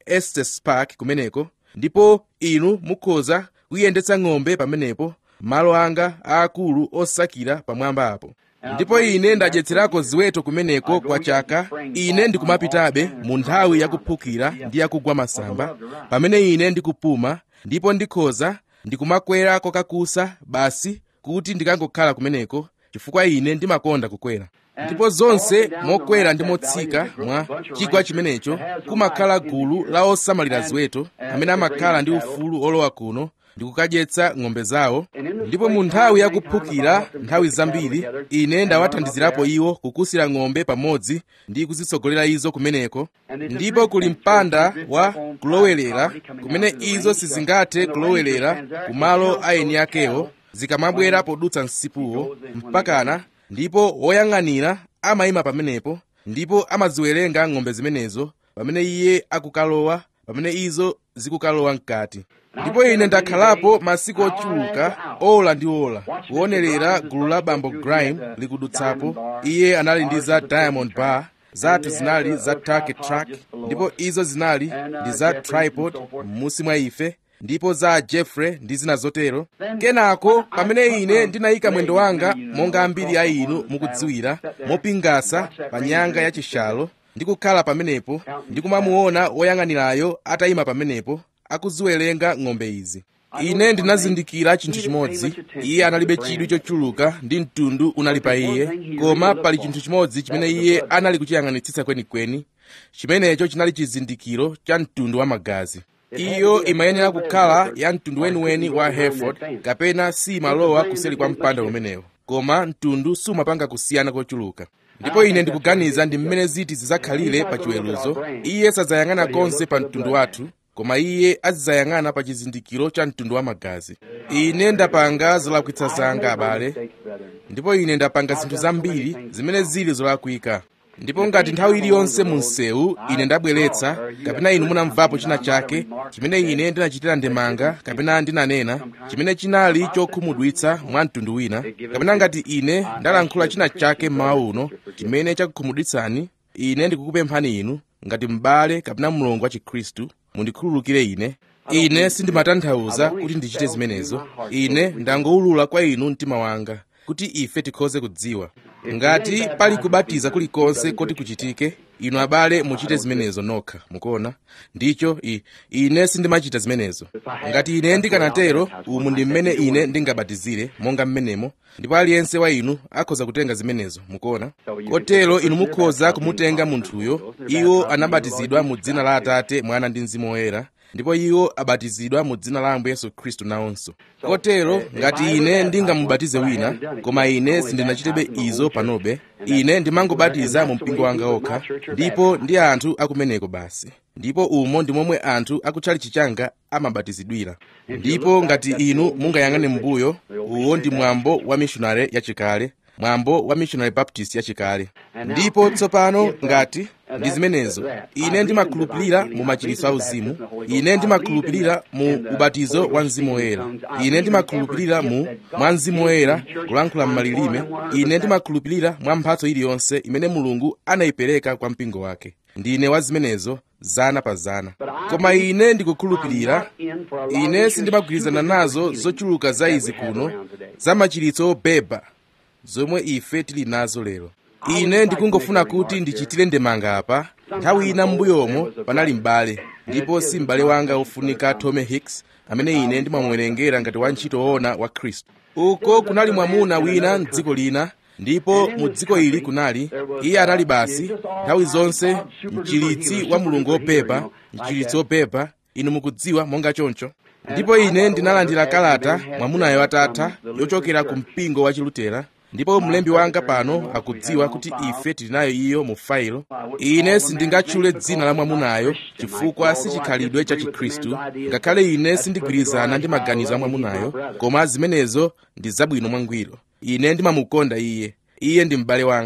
estes park kumeneko ndipo inu mukhoza kuyendetsa ng'ombe pamenepo malo anga aakulu osakira pamwamba apo ndipo ine ndadyetserako ziweto kumeneko kwa chaka ine ndikumapitabe mu nthawi yakuphukira ndi yakugwa masamba pamene ine ndikupuma ndipo ndikhoza ndikumakwera kokakusa basi kuti ndikangokhala kumeneko chifukwa ine ndimakonda kukwera ndipo zonse mokwera ndi motsika mwa chigwa chimenecho kumakhala gulu la osamalira ziweto amene amakhala ndi ufulu olowa kuno ndi kukadyetsa ng'ombe zawo ndipo mu nthawi yakuphukira nthawi zambiri ine ndawathandizirapo iwo kukusira ng'ombe pamodzi ndi kuzitsogolera izo kumeneko ndipo kuli mpanda wa kulowelera kumene izo sizingathe kulowelera kumalo aeni akewo zikamabwera podutsa msipuwo mpakana ndipo woyang'anira amayima pamenepo ndipo amaziwerenga ng'ombe zimenezo pamene iye akukalowa pamene izo zikukalowa mkati ndipo ine ndakhalapo masiku ochuluka ola ndi ola kuonerera gulu la bambo grime likudutsapo iye anali ndi za diamond bar zathu zinali za turkey track ndipo izo zinali ndi za tripod m'munsi mwa ife ndipo za jeffrey ndi zina zotero kenako pamene ine ndinayika mwendo wanga monga ambiri a inu mukudziwira mopingasa pa nyanga ya chishalo ndikukhala pamenepo ndikumamuona woyang'anirayo atayima pamenepo akuziwerenga ng'ombe izi ine ndinazindikira chinthu chimodzi iye analibe chidwi chochuluka ndi mtundu unali pa iye koma pali chinthu chimodzi chimene iye anali kuchiyang'anitsitsa kwenikweni chimenecho chinali chizindikiro cha mtundu wa magazi iyo imayenera kukhala ya mtundu weniweni wa hereford kapena simalowa kuseri kwa mpanda umenewo koma mtundu sumapanga kusiyana kochuluka ndipo ine ndikuganiza ndi mmene ziti zidzakhalire pa chiweruzo iye sadzayang'ana konse pa mtundu wathu koma iye azidzayang'ana pa chizindikiro cha mtundu wa magazi ine ndapanga zolakwitsa zanga abale ndipo ine ndapanga zinthu zambiri zimene zili zolakwika ndipo ngati nthawi iliyonse mu msewu ine ndabweretsa kapena inu munamvapo china chake chimene ine ndinachitira ndemanga kapena ndinanena chimene chinali chokhumudwitsa mwa mtundu wina kapena ngati ine ndalankhula china chake mmawa uno chimene chakukhumudwitsani ine ndikukupemphani inu ngati m'bale kapena mlongo wa chikhristu mundikhululukire ine ine sindimatanthauza kuti ndichite zimenezo ine ndangowulula kwa inu mtima wanga kuti ife tikhoze kudziwa ngati pali kubatiza kulikonse koti kuchitike inu abale muchite zimenezo nokha mukuona ndicho i, ine sindimachita zimenezo ngati ine ndikanatero umu ndi mmene ine ndingabatizire monga mmenemo ndipo aliyense wa inu akhoza kutenga zimenezo mukuona kotero inu mukhoza kumutenga munthuyo iwo anabatizidwa mu dzina la atate mwana ndi mzimu woyera ndipo iwo abatizidwa mu dzina la ambuye yesu khristu nawonso kotero ngati ine ndingamubatize wina koma ine sindinachitebe izo panobe ine ndimangobatiza mu mpingo wanga okha ndipo ndi anthu akumeneko basi ndipo umo ndi momwe anthu akutchalichi changa amabatizidwira ndipo ngati inu mungayang'ane m'mbuyo uwo ndi mwambo wa mishonari yachikale mwambo wa missionary baptist yachikale ndipo tsopano ngati ndi zimenezo ine ndimakhulupirira mu machiritso auzimu ine ndimakhulupirira mu ubatizo wa mzimu woyera ine ndimakhulupirira mu mwa mzimu woyera kulankhula m'malilime ine ndimakhulupirira mwa mphatso iliyonse imene mulungu anayipereka kwa mpingo wake ndine wa zimenezo zana pa zana koma ine ndikukhulupirira ine sindimagwirizana nazo zochuluka za izi kuno za machiritso obeba zomwe ife tili nazo lero ine ndikungofuna kuti ndichitire ndemanga apa nthawi ina m'mbuyomo panali m'bale ndipo si m'bale wanga wofunika Tommy Hicks amene ine ndimamuwerengera ngati wantchito woona wa khristu uko kunali mwamuna wina mdziko lina ndipo mu dziko ili kunali iye anali basi nthawi zonse mchiritsi wa mulungu wopepa mchiritsi wopepa inu mukudziwa monga choncho ndipo ine ndinalandira kalata mwamunayo atatha yochokera ku mpingo wa chilutera ndipo mlembi wanga pano akudziwa kuti ife tili nayo iyo mu failo ine sindingatchule dzina la mwamunayo chifukwa si chikhalidwe cha chikhristu ngakhale ine sindigwirizana ndi maganizo a mwamunayo koma zimenezo ndi zabwino mwangwiro ine ndimamukonda iye iye ndi m'bale wanga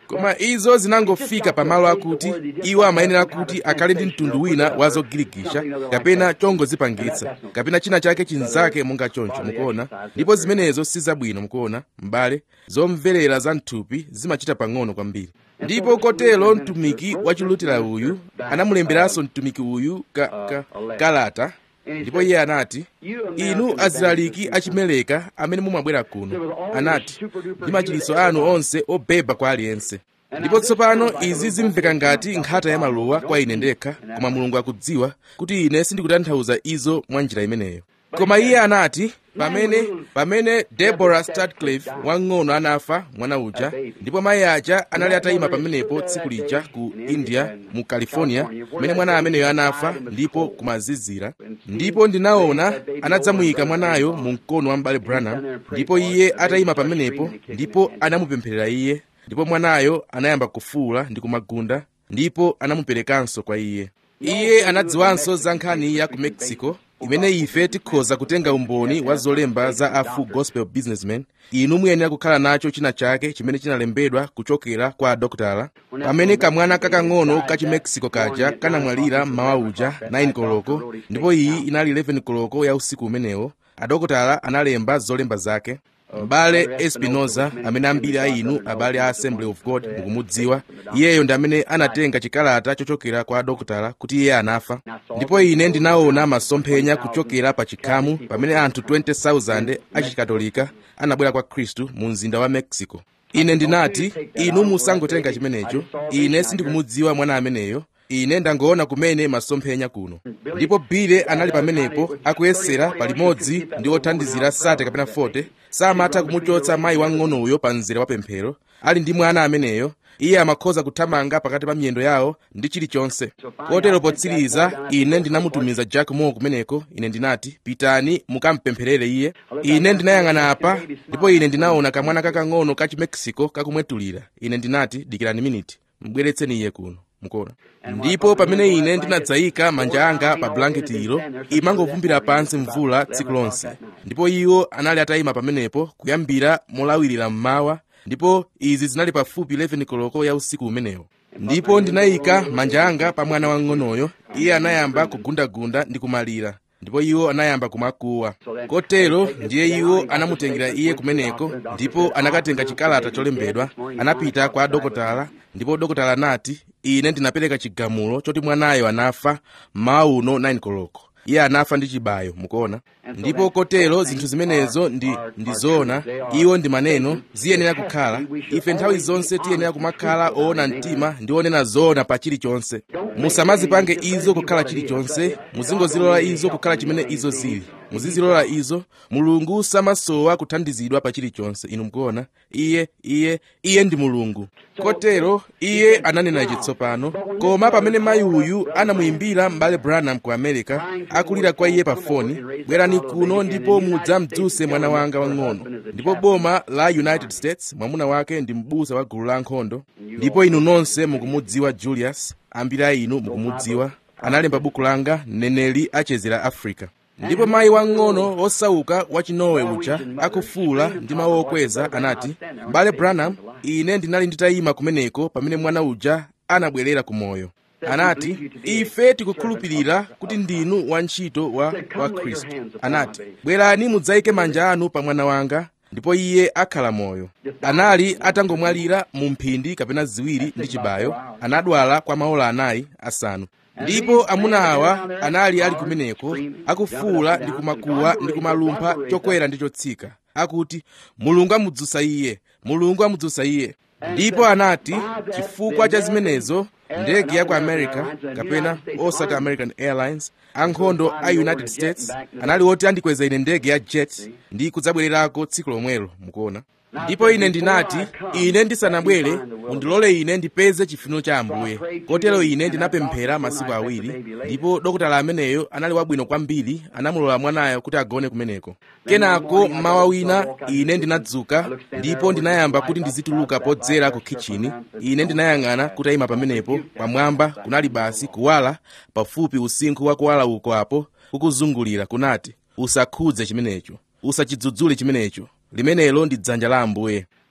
koma izo zinangofika pamalo akuti iwo amayenera kuti akhale ndi mtundu wina wa zogirikisha kapena chongozipangitsa kapena china chake chinzake monga choncho mukuona ndipo zimenezo si zabwino mukuona m'bale zomverera za mthupi zimachita pang'ono kwambiri ndipo kotero mtumiki wachilutera uyu anamulemberanso mtumiki uyu ka, ka, kalata ndipo iye anati inu azilaliki achimeleka amene mumabwera kuno anati ndi machiritso anu onse obeba kwa aliyense ndipo tsopano izi zimveka ngati nkhata ya maluwa kwa ine ndekha koma mulungu akudziwa kuti ine sindikutanthauza izo mwa njira imeneyo koma iye anati pamene pamene deborah stadcliffe wang'ono anafa mwana uja ndipo mayi aja anali atayima pamenepo tsiku lija ku india mu california kumene mwana ameneyo anafa ndipo kumazizira ndipo ndinaona anadzamuyika mwanayo mu mkono wa m'bale branham ndipo iye atayima pamenepo ndipo anamupempherera iye ndipo mwanayo anayamba kufuwula ndi kumagunda ndipo anamuperekanso kwa iye iye anadziwanso za nkhani ya ku mexico imene ife tikhoza kutenga umboni wa zolemba za a full gospel businessman inu muyenera kukhala nacho china chake chimene chinalembedwa kuchokera kwa adokotala pamene kamwana kakang'ono ka chimexico kaja kanamwalira mmawa uja 9 koloko ndipo iyi inali 11 koloko ya usiku umenewo adokotala analemba zolemba zake m'bale espinoza amene ambiri a inu abale a assembly of god mukumudziwa iyeyo ndi amene anatenga chikalata chochokera kwa adokotala kuti iye anafa ndipo ine ndinaona masomphenya kuchokera pa chikhamu pamene anthu 20,000 achikatolika anabwera kwa khristu mu mzinda wa mexico ine ndinati inu musangotenga chimenecho ine sindikumudziwa mwana ameneyo ine ndangoona kumene masomphenya kuno ndipo bile anali pamenepo akuyesera palimodzi ndi othandizira sate kapena 40 samatha kumuchotsa mayi wang'onoyo pa mzere wa pemphero ali ndi mwana ameneyo iye amakhoza kuthamanga pakati pa miyendo yawo ndi chilichonse kotero potsiriza ine ndinamutumiza jack moore kumeneko ine ndinati pitani mukampempherere iye ine ndinayang'ana apa ndipo ine ndinaona kamwana kakang'ono ka chimexico kakumwetulira ine ndinati dikirani miniti mbweretseni iye kuno mukuona ndipo pamene ine ndinadzayika manja anga pa blanketi ilo imangovumbira pansi mvula tsiku lonse ndipo iwo anali atayima pamenepo kuyambira molawirira mmawa ndipo izi zinali pafupi 11 koloko ya usiku umenewo ndipo ndinayika manja anga pa mwana wang'onoyo iye anayamba kugundagunda ndi kumalira ndipo iwo anayamba kumakuwa kotero ndiye iwo anamutengera iye kumeneko ndipo anakatenga chikalata cholembedwa anapita kwa dokotala ndipo dokotala anati ine ndinapereka chigamulo choti mwanayo anafa mmawa uno 9 koloko iye anafa ndi chibayo mukuona ndipo kotero zinthu zimenezo ndi ndizoona iwo ndi maneno ziyenera kukhala ife nthawi zonse tiyenera kumakhala oona mtima ndi onena zoona pa chilichonse musamazipange izo kukhala chilichonse muzingozilola izo kukhala chimene izo zili muzizilola izo mulungu samasowa kuthandizidwa pa chilichonse inu mukuona iye iye iye ndi mulungu kotero iye ananena ichi tsopano koma pamene mayi uyu anamuyimbira m'bale branham ku america akulira kwa iye pa foni bwerani kuno ndipo mudzamdzuse mwana wanga wang'ono ndipo boma la united states mwamuna wake ndi m'busa wa gulu la ankhondo ndipo inu nonse mukumudziwa julius ambiri a inu mukumudziwa analemba buku langa mneneri achezera africa ndipo mayi wang'ono wosauka wachinowe uja akufuula ndi mawu okweza anati m'bale branham ine ndinali nditayima kumeneko pamene mwana uja anabwerera ku moyo anati ife tikukhulupirira kuti ndinu wantchito wa, wa khristu anati bwerani mudzayike manja anu pa mwana wanga ndipo iye akhala moyo anali atangomwalira mu mphindi kapena ziwiri ndi chibayo anadwala kwa maola anayi asanu ndipo amuna awa anali ali kumeneko akufuula ndi kumakuwa ndi kumalumpha chokwera ndi chotsika akuti mulungu amudzutsa iye mulungu amudzutsa iye ndipo anati chifukwa cha zimenezo ndege ya ku america kapena osati american airlines ankhondo a united states anali oti andikweza ine ndege ya jet ndi kudzabwererako tsiku lomwelo mukuona ndipo ine ndinati ine ndisanabwere mundilole ine ndipeze chifuniro cha ambuye kotero ine ndinapemphera masiku awiri ndipo dokotala ameneyo anali wabwino kwambiri anamulola mwanayo kuti agone kumeneko kenako mmawa wina ine ndinadzuka ndipo ndinayamba kuti ndizituluka podzera ku kitchini ine ndinayang'ana kutayima pamenepo pamwamba kunali basi kuwala pafupi usinkhu wa kuwala uko apo kukuzungulira kunati usakhudze chimenecho usachidzudzule chimenecho limenelo ndi dzanja la ambuye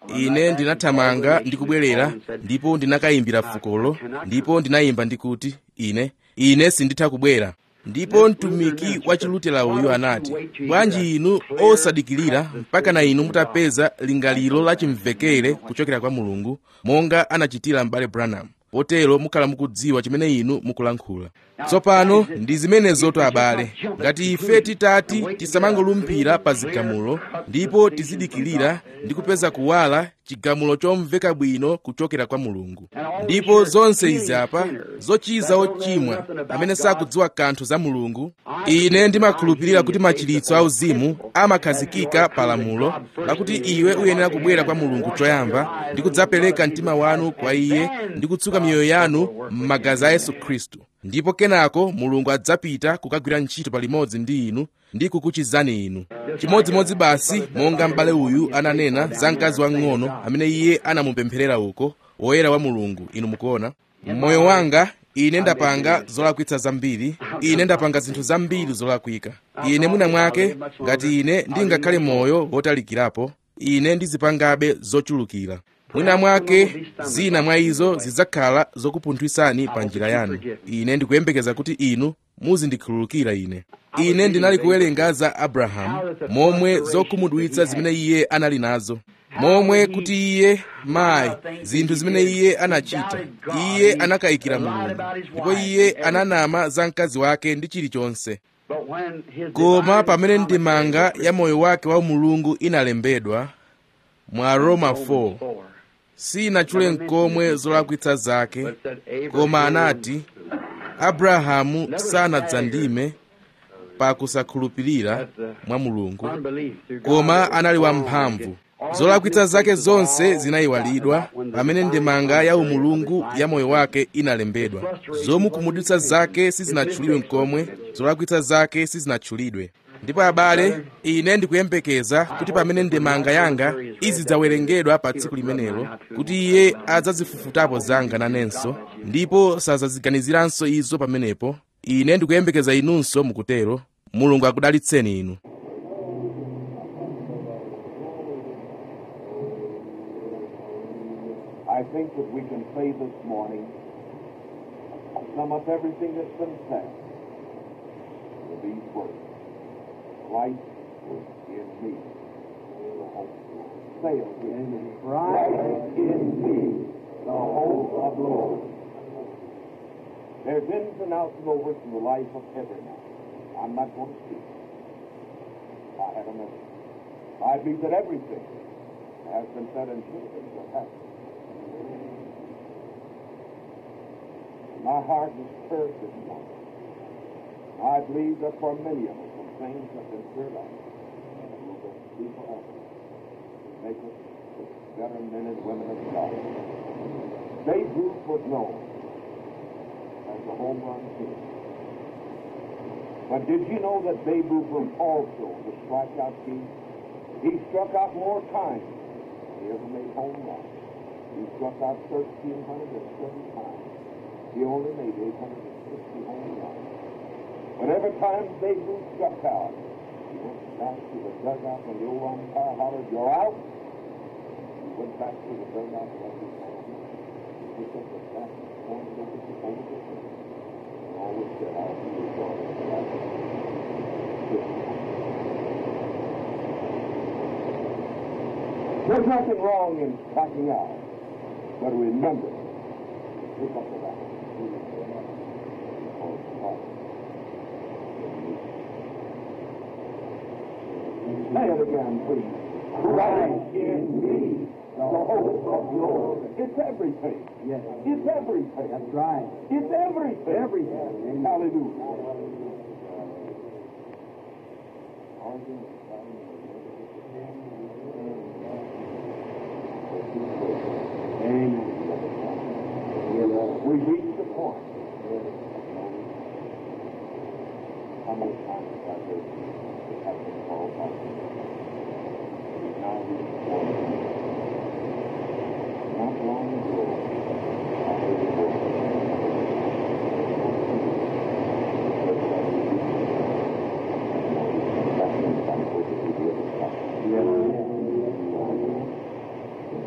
ine ndinathamanga ndi kubwerera ndipo ndinakayimbira fukolo ndipo ndinayimba ndikuti ine ine sinditha kubwera ndipo mtumiki wa chilutera uyu anati bwanji inu osadikirira mpaka na inu mutapeza lingaliro la chimvekere kuchokera kwa mulungu monga anachitira m'bale branham potero mukhala mukudziwa chimene inu mukulankhula tsopano ndi zimenezoto abale ngati ife titati tisamangolumphira pa zigamulo ndipo tizidikirira ndi kupeza kuwala chigamulo chomveka bwino kuchokera kwa mulungu ndipo zonse izi apa zochiza ochimwa amene sakudziwa kanthu za mulungu ine ndimakhulupirira kuti machiritso auzimu amakhazikika pa lamulo lakuti iwe uyenera kubwera kwa mulungu choyamba ndi kudzapereka mtima wanu kwa iye ndi kutsuka miyoyo yanu m'magazi a yesu khristu ndipo kenako mulungu adzapita kukagwira ntchito palimodzi ndi inu ndi kukuchizani inu chimodzimodzi basi monga m'bale uyu ananena za mkazi wang'ono amene iye anamupempherera uko woyera wa mulungu inu mukuona mmoyo wanga ine ndapanga zolakwitsa zambiri ine ndapanga zinthu zambiri zolakwika ine mwina mwake ngati ine ndingakhale moyo wotalikirapo ine ndizipangabe zochulukira mwina mwake zina mwa izo zidzakhala zokupunthwisani pa njira yanu ine ndikuyembekeza kuti inu muzindikhululukira ine ine ndinali kuwerenga za abrahamu momwe zokhumudwitsa zimene iye anali nazo momwe kuti iye mayi zinthu zimene iye anachita iye anakayikira mulungu ndipo iye ananama za mkazi wake ndi chilichonse koma pamene ndimanga ya moyo wake wa mulungu inalembedwa mwa roma 4 sinatchule nkomwe zolakwitsa zake koma anati abrahamu sanadzandime pa kusakhulupirira mwa mulungu koma anali wamphamvu zolakwitsa zake zonse zinayiwalidwa pamene ndemanga ya umulungu ya moyo wake inalembedwa zomukhumudwitsa zake sizinatchulidwe nkomwe zolakwitsa zake sizinatchulidwe ndipo abale ine ndikuyembekeza kuti pamene ndemanga yanga izidzawerengedwa pa tsiku limenelo kuti iye adzazifufutapo zanga nanenso ndipo sazaziganiziranso izo pamenepo ine ndikuyembekeza inunso mukutero mulungu akudalitseni inu I think that we can say this morning, sum up everything that's been said with these words. Christ is in me. The hope. Say it with me. Christ in me, the hope of glory. There's ins and outs and overs in the life of every man. I'm not going to speak. I have a message. I believe that everything has been said and should have been said has been. My heart is stirred this morning. I believe that for many of us, some things have been stirred up. And will be forever. Make us better men and women of God. Babe Ruth was known as the home run king. But did you know that Babe Ruth was also the strikeout king? He struck out more times than he ever made home runs. He struck out 1,307 times. He only made 860 home runs. But every time Babe Ruth struck out, he went back to the dugout when the old umpire hollered, you're out. He went back to the dugout like his hand. He picked up the bat and pointed over the over the field. And always said, I'll be your father. There's nothing wrong in striking out, but remember, pick up the bat. Say it again, please. Christ in me, the hope of glory. It's everything. Yes. It's everything. That's right. It's everything. Everything. Hallelujah. Amen. We reach the point. How many times have I heard it have been called back? We now reach the point. Not long ago, I heard the word. That means I'm supposed to be able to stop.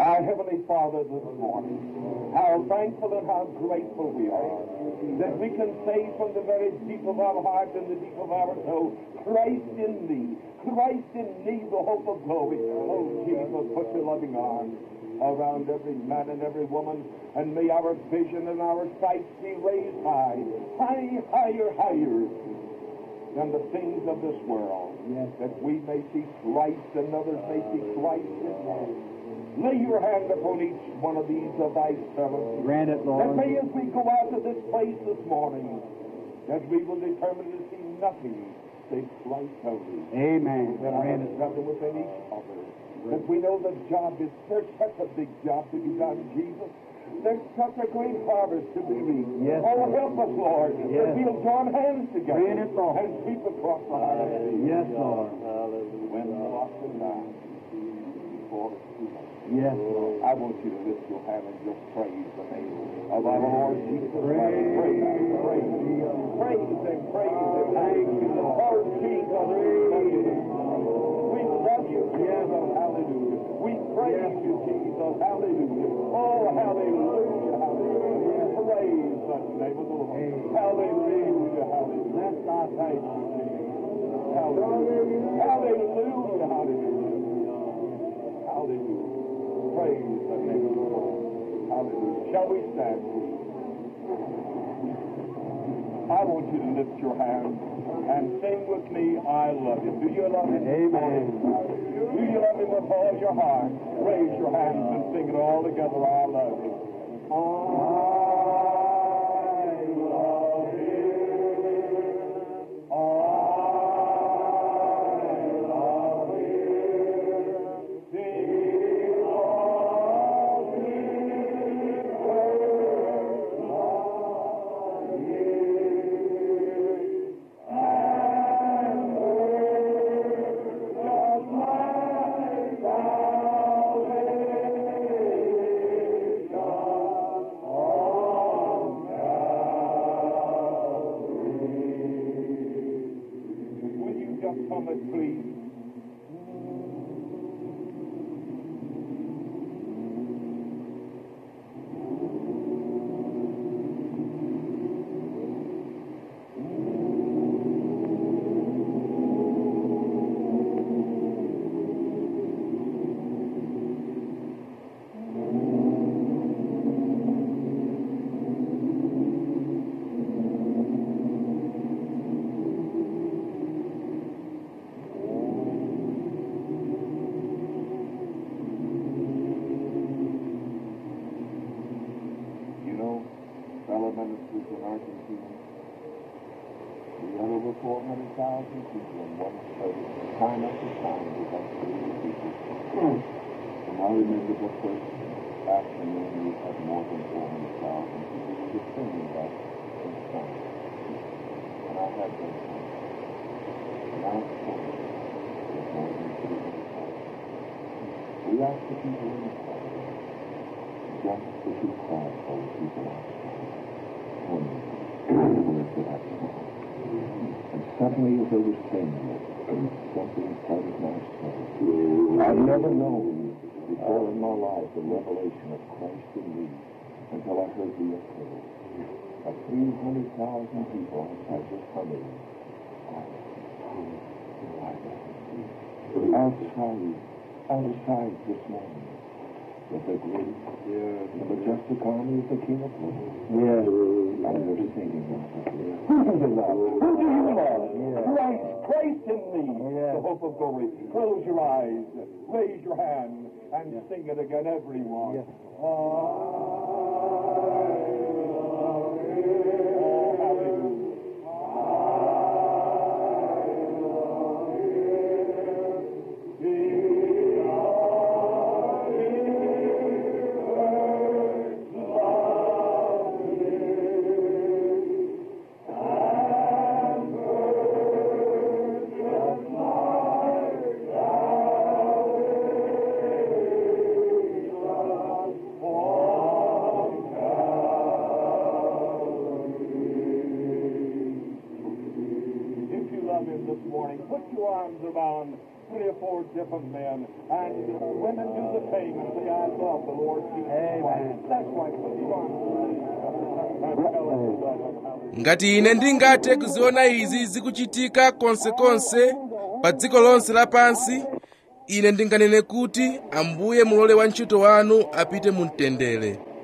Our Heavenly Father, this morning, how thankful and how grateful we are that we can say from the very deep of our heart and the deep of our soul, Christ in thee, Christ in thee, the hope of glory. Oh, Jesus, put your loving arms around every man and every woman, and may our vision and our sight be raised high, high, higher, higher than the things of this world, Yes. that we may see Christ and others may see Christ in us. Lay your hand upon each one of these of thy servants. Grant it, That Lord. may, as we go out of this place this morning, that we will determine to see nothing save Christ only. Amen. That I Grant have it. nothing within each other. That we know the job is there's such a big job to be done, Jesus. There's such a great harvest to be reaped. Yes, oh, Lord. help us, Lord, Yes. that we'll join hands together Grant it, Lord. and sweep across the heart of the sea. Yes, Lord. When the lost and down before the sea. Yes, Lord. I want you to lift your hand and just praise the name of our Lord Jesus Christ. Praise, praise, praise Him, praise Him. Thank you, Lord. Oh, Jesus, we love you. We love you, Jesus. Hallelujah. We praise you, Jesus. Hallelujah. Oh, hallelujah, hallelujah. Praise the name of the Lord. Hallelujah, hallelujah. Bless thy Thank you, Jesus. Hallelujah. Hallelujah, hallelujah. Hallelujah. Praise the name of the Lord. Hallelujah. Shall we stand, please? I want you to lift your hand and sing with me, I love him. Do you love him? Amen. Do you love him with all your heart? Raise your hands and sing it all together, I love him. I love him. I love him. Because he first loved me. And just my salvation on Calvary. Will you just come and please? You know, fellow ministers in Argentina, we had over 400,000 people in one place, time after time, we had three people. And I remember the first afternoon we had more than 400,000 people. We were singing that in song. And I had them sing. And I was told there's more than 300,000. We asked the people in the crowd, just to keep quiet for the people outside. When they lifted up song. And suddenly as they were singing it, something flooded my soul. I've never known before in my life the revelation of Christ in me until I heard the echo of 300,000 people outside just humming. Outside, outside this morning with the great, the majestic army of the King of Glory. Yes. And they're singing that. Who do you love? Who do you love? Christ, Christ in me, Yes. the hope of glory. Close your eyes, raise your hand, and sing it again, everyone. Yes. I love you. Oh, hallelujah. put your arms around three or four different men, and women do the same and say, I love the Lord Jesus Christ. That's why put your arms around ngati ine ndingathe kuziona izi zikuchitika konsekonse pa dziko lonse lapansi ine ndinganene kuti ambuye mulole wantchito wanu apite mu mtendere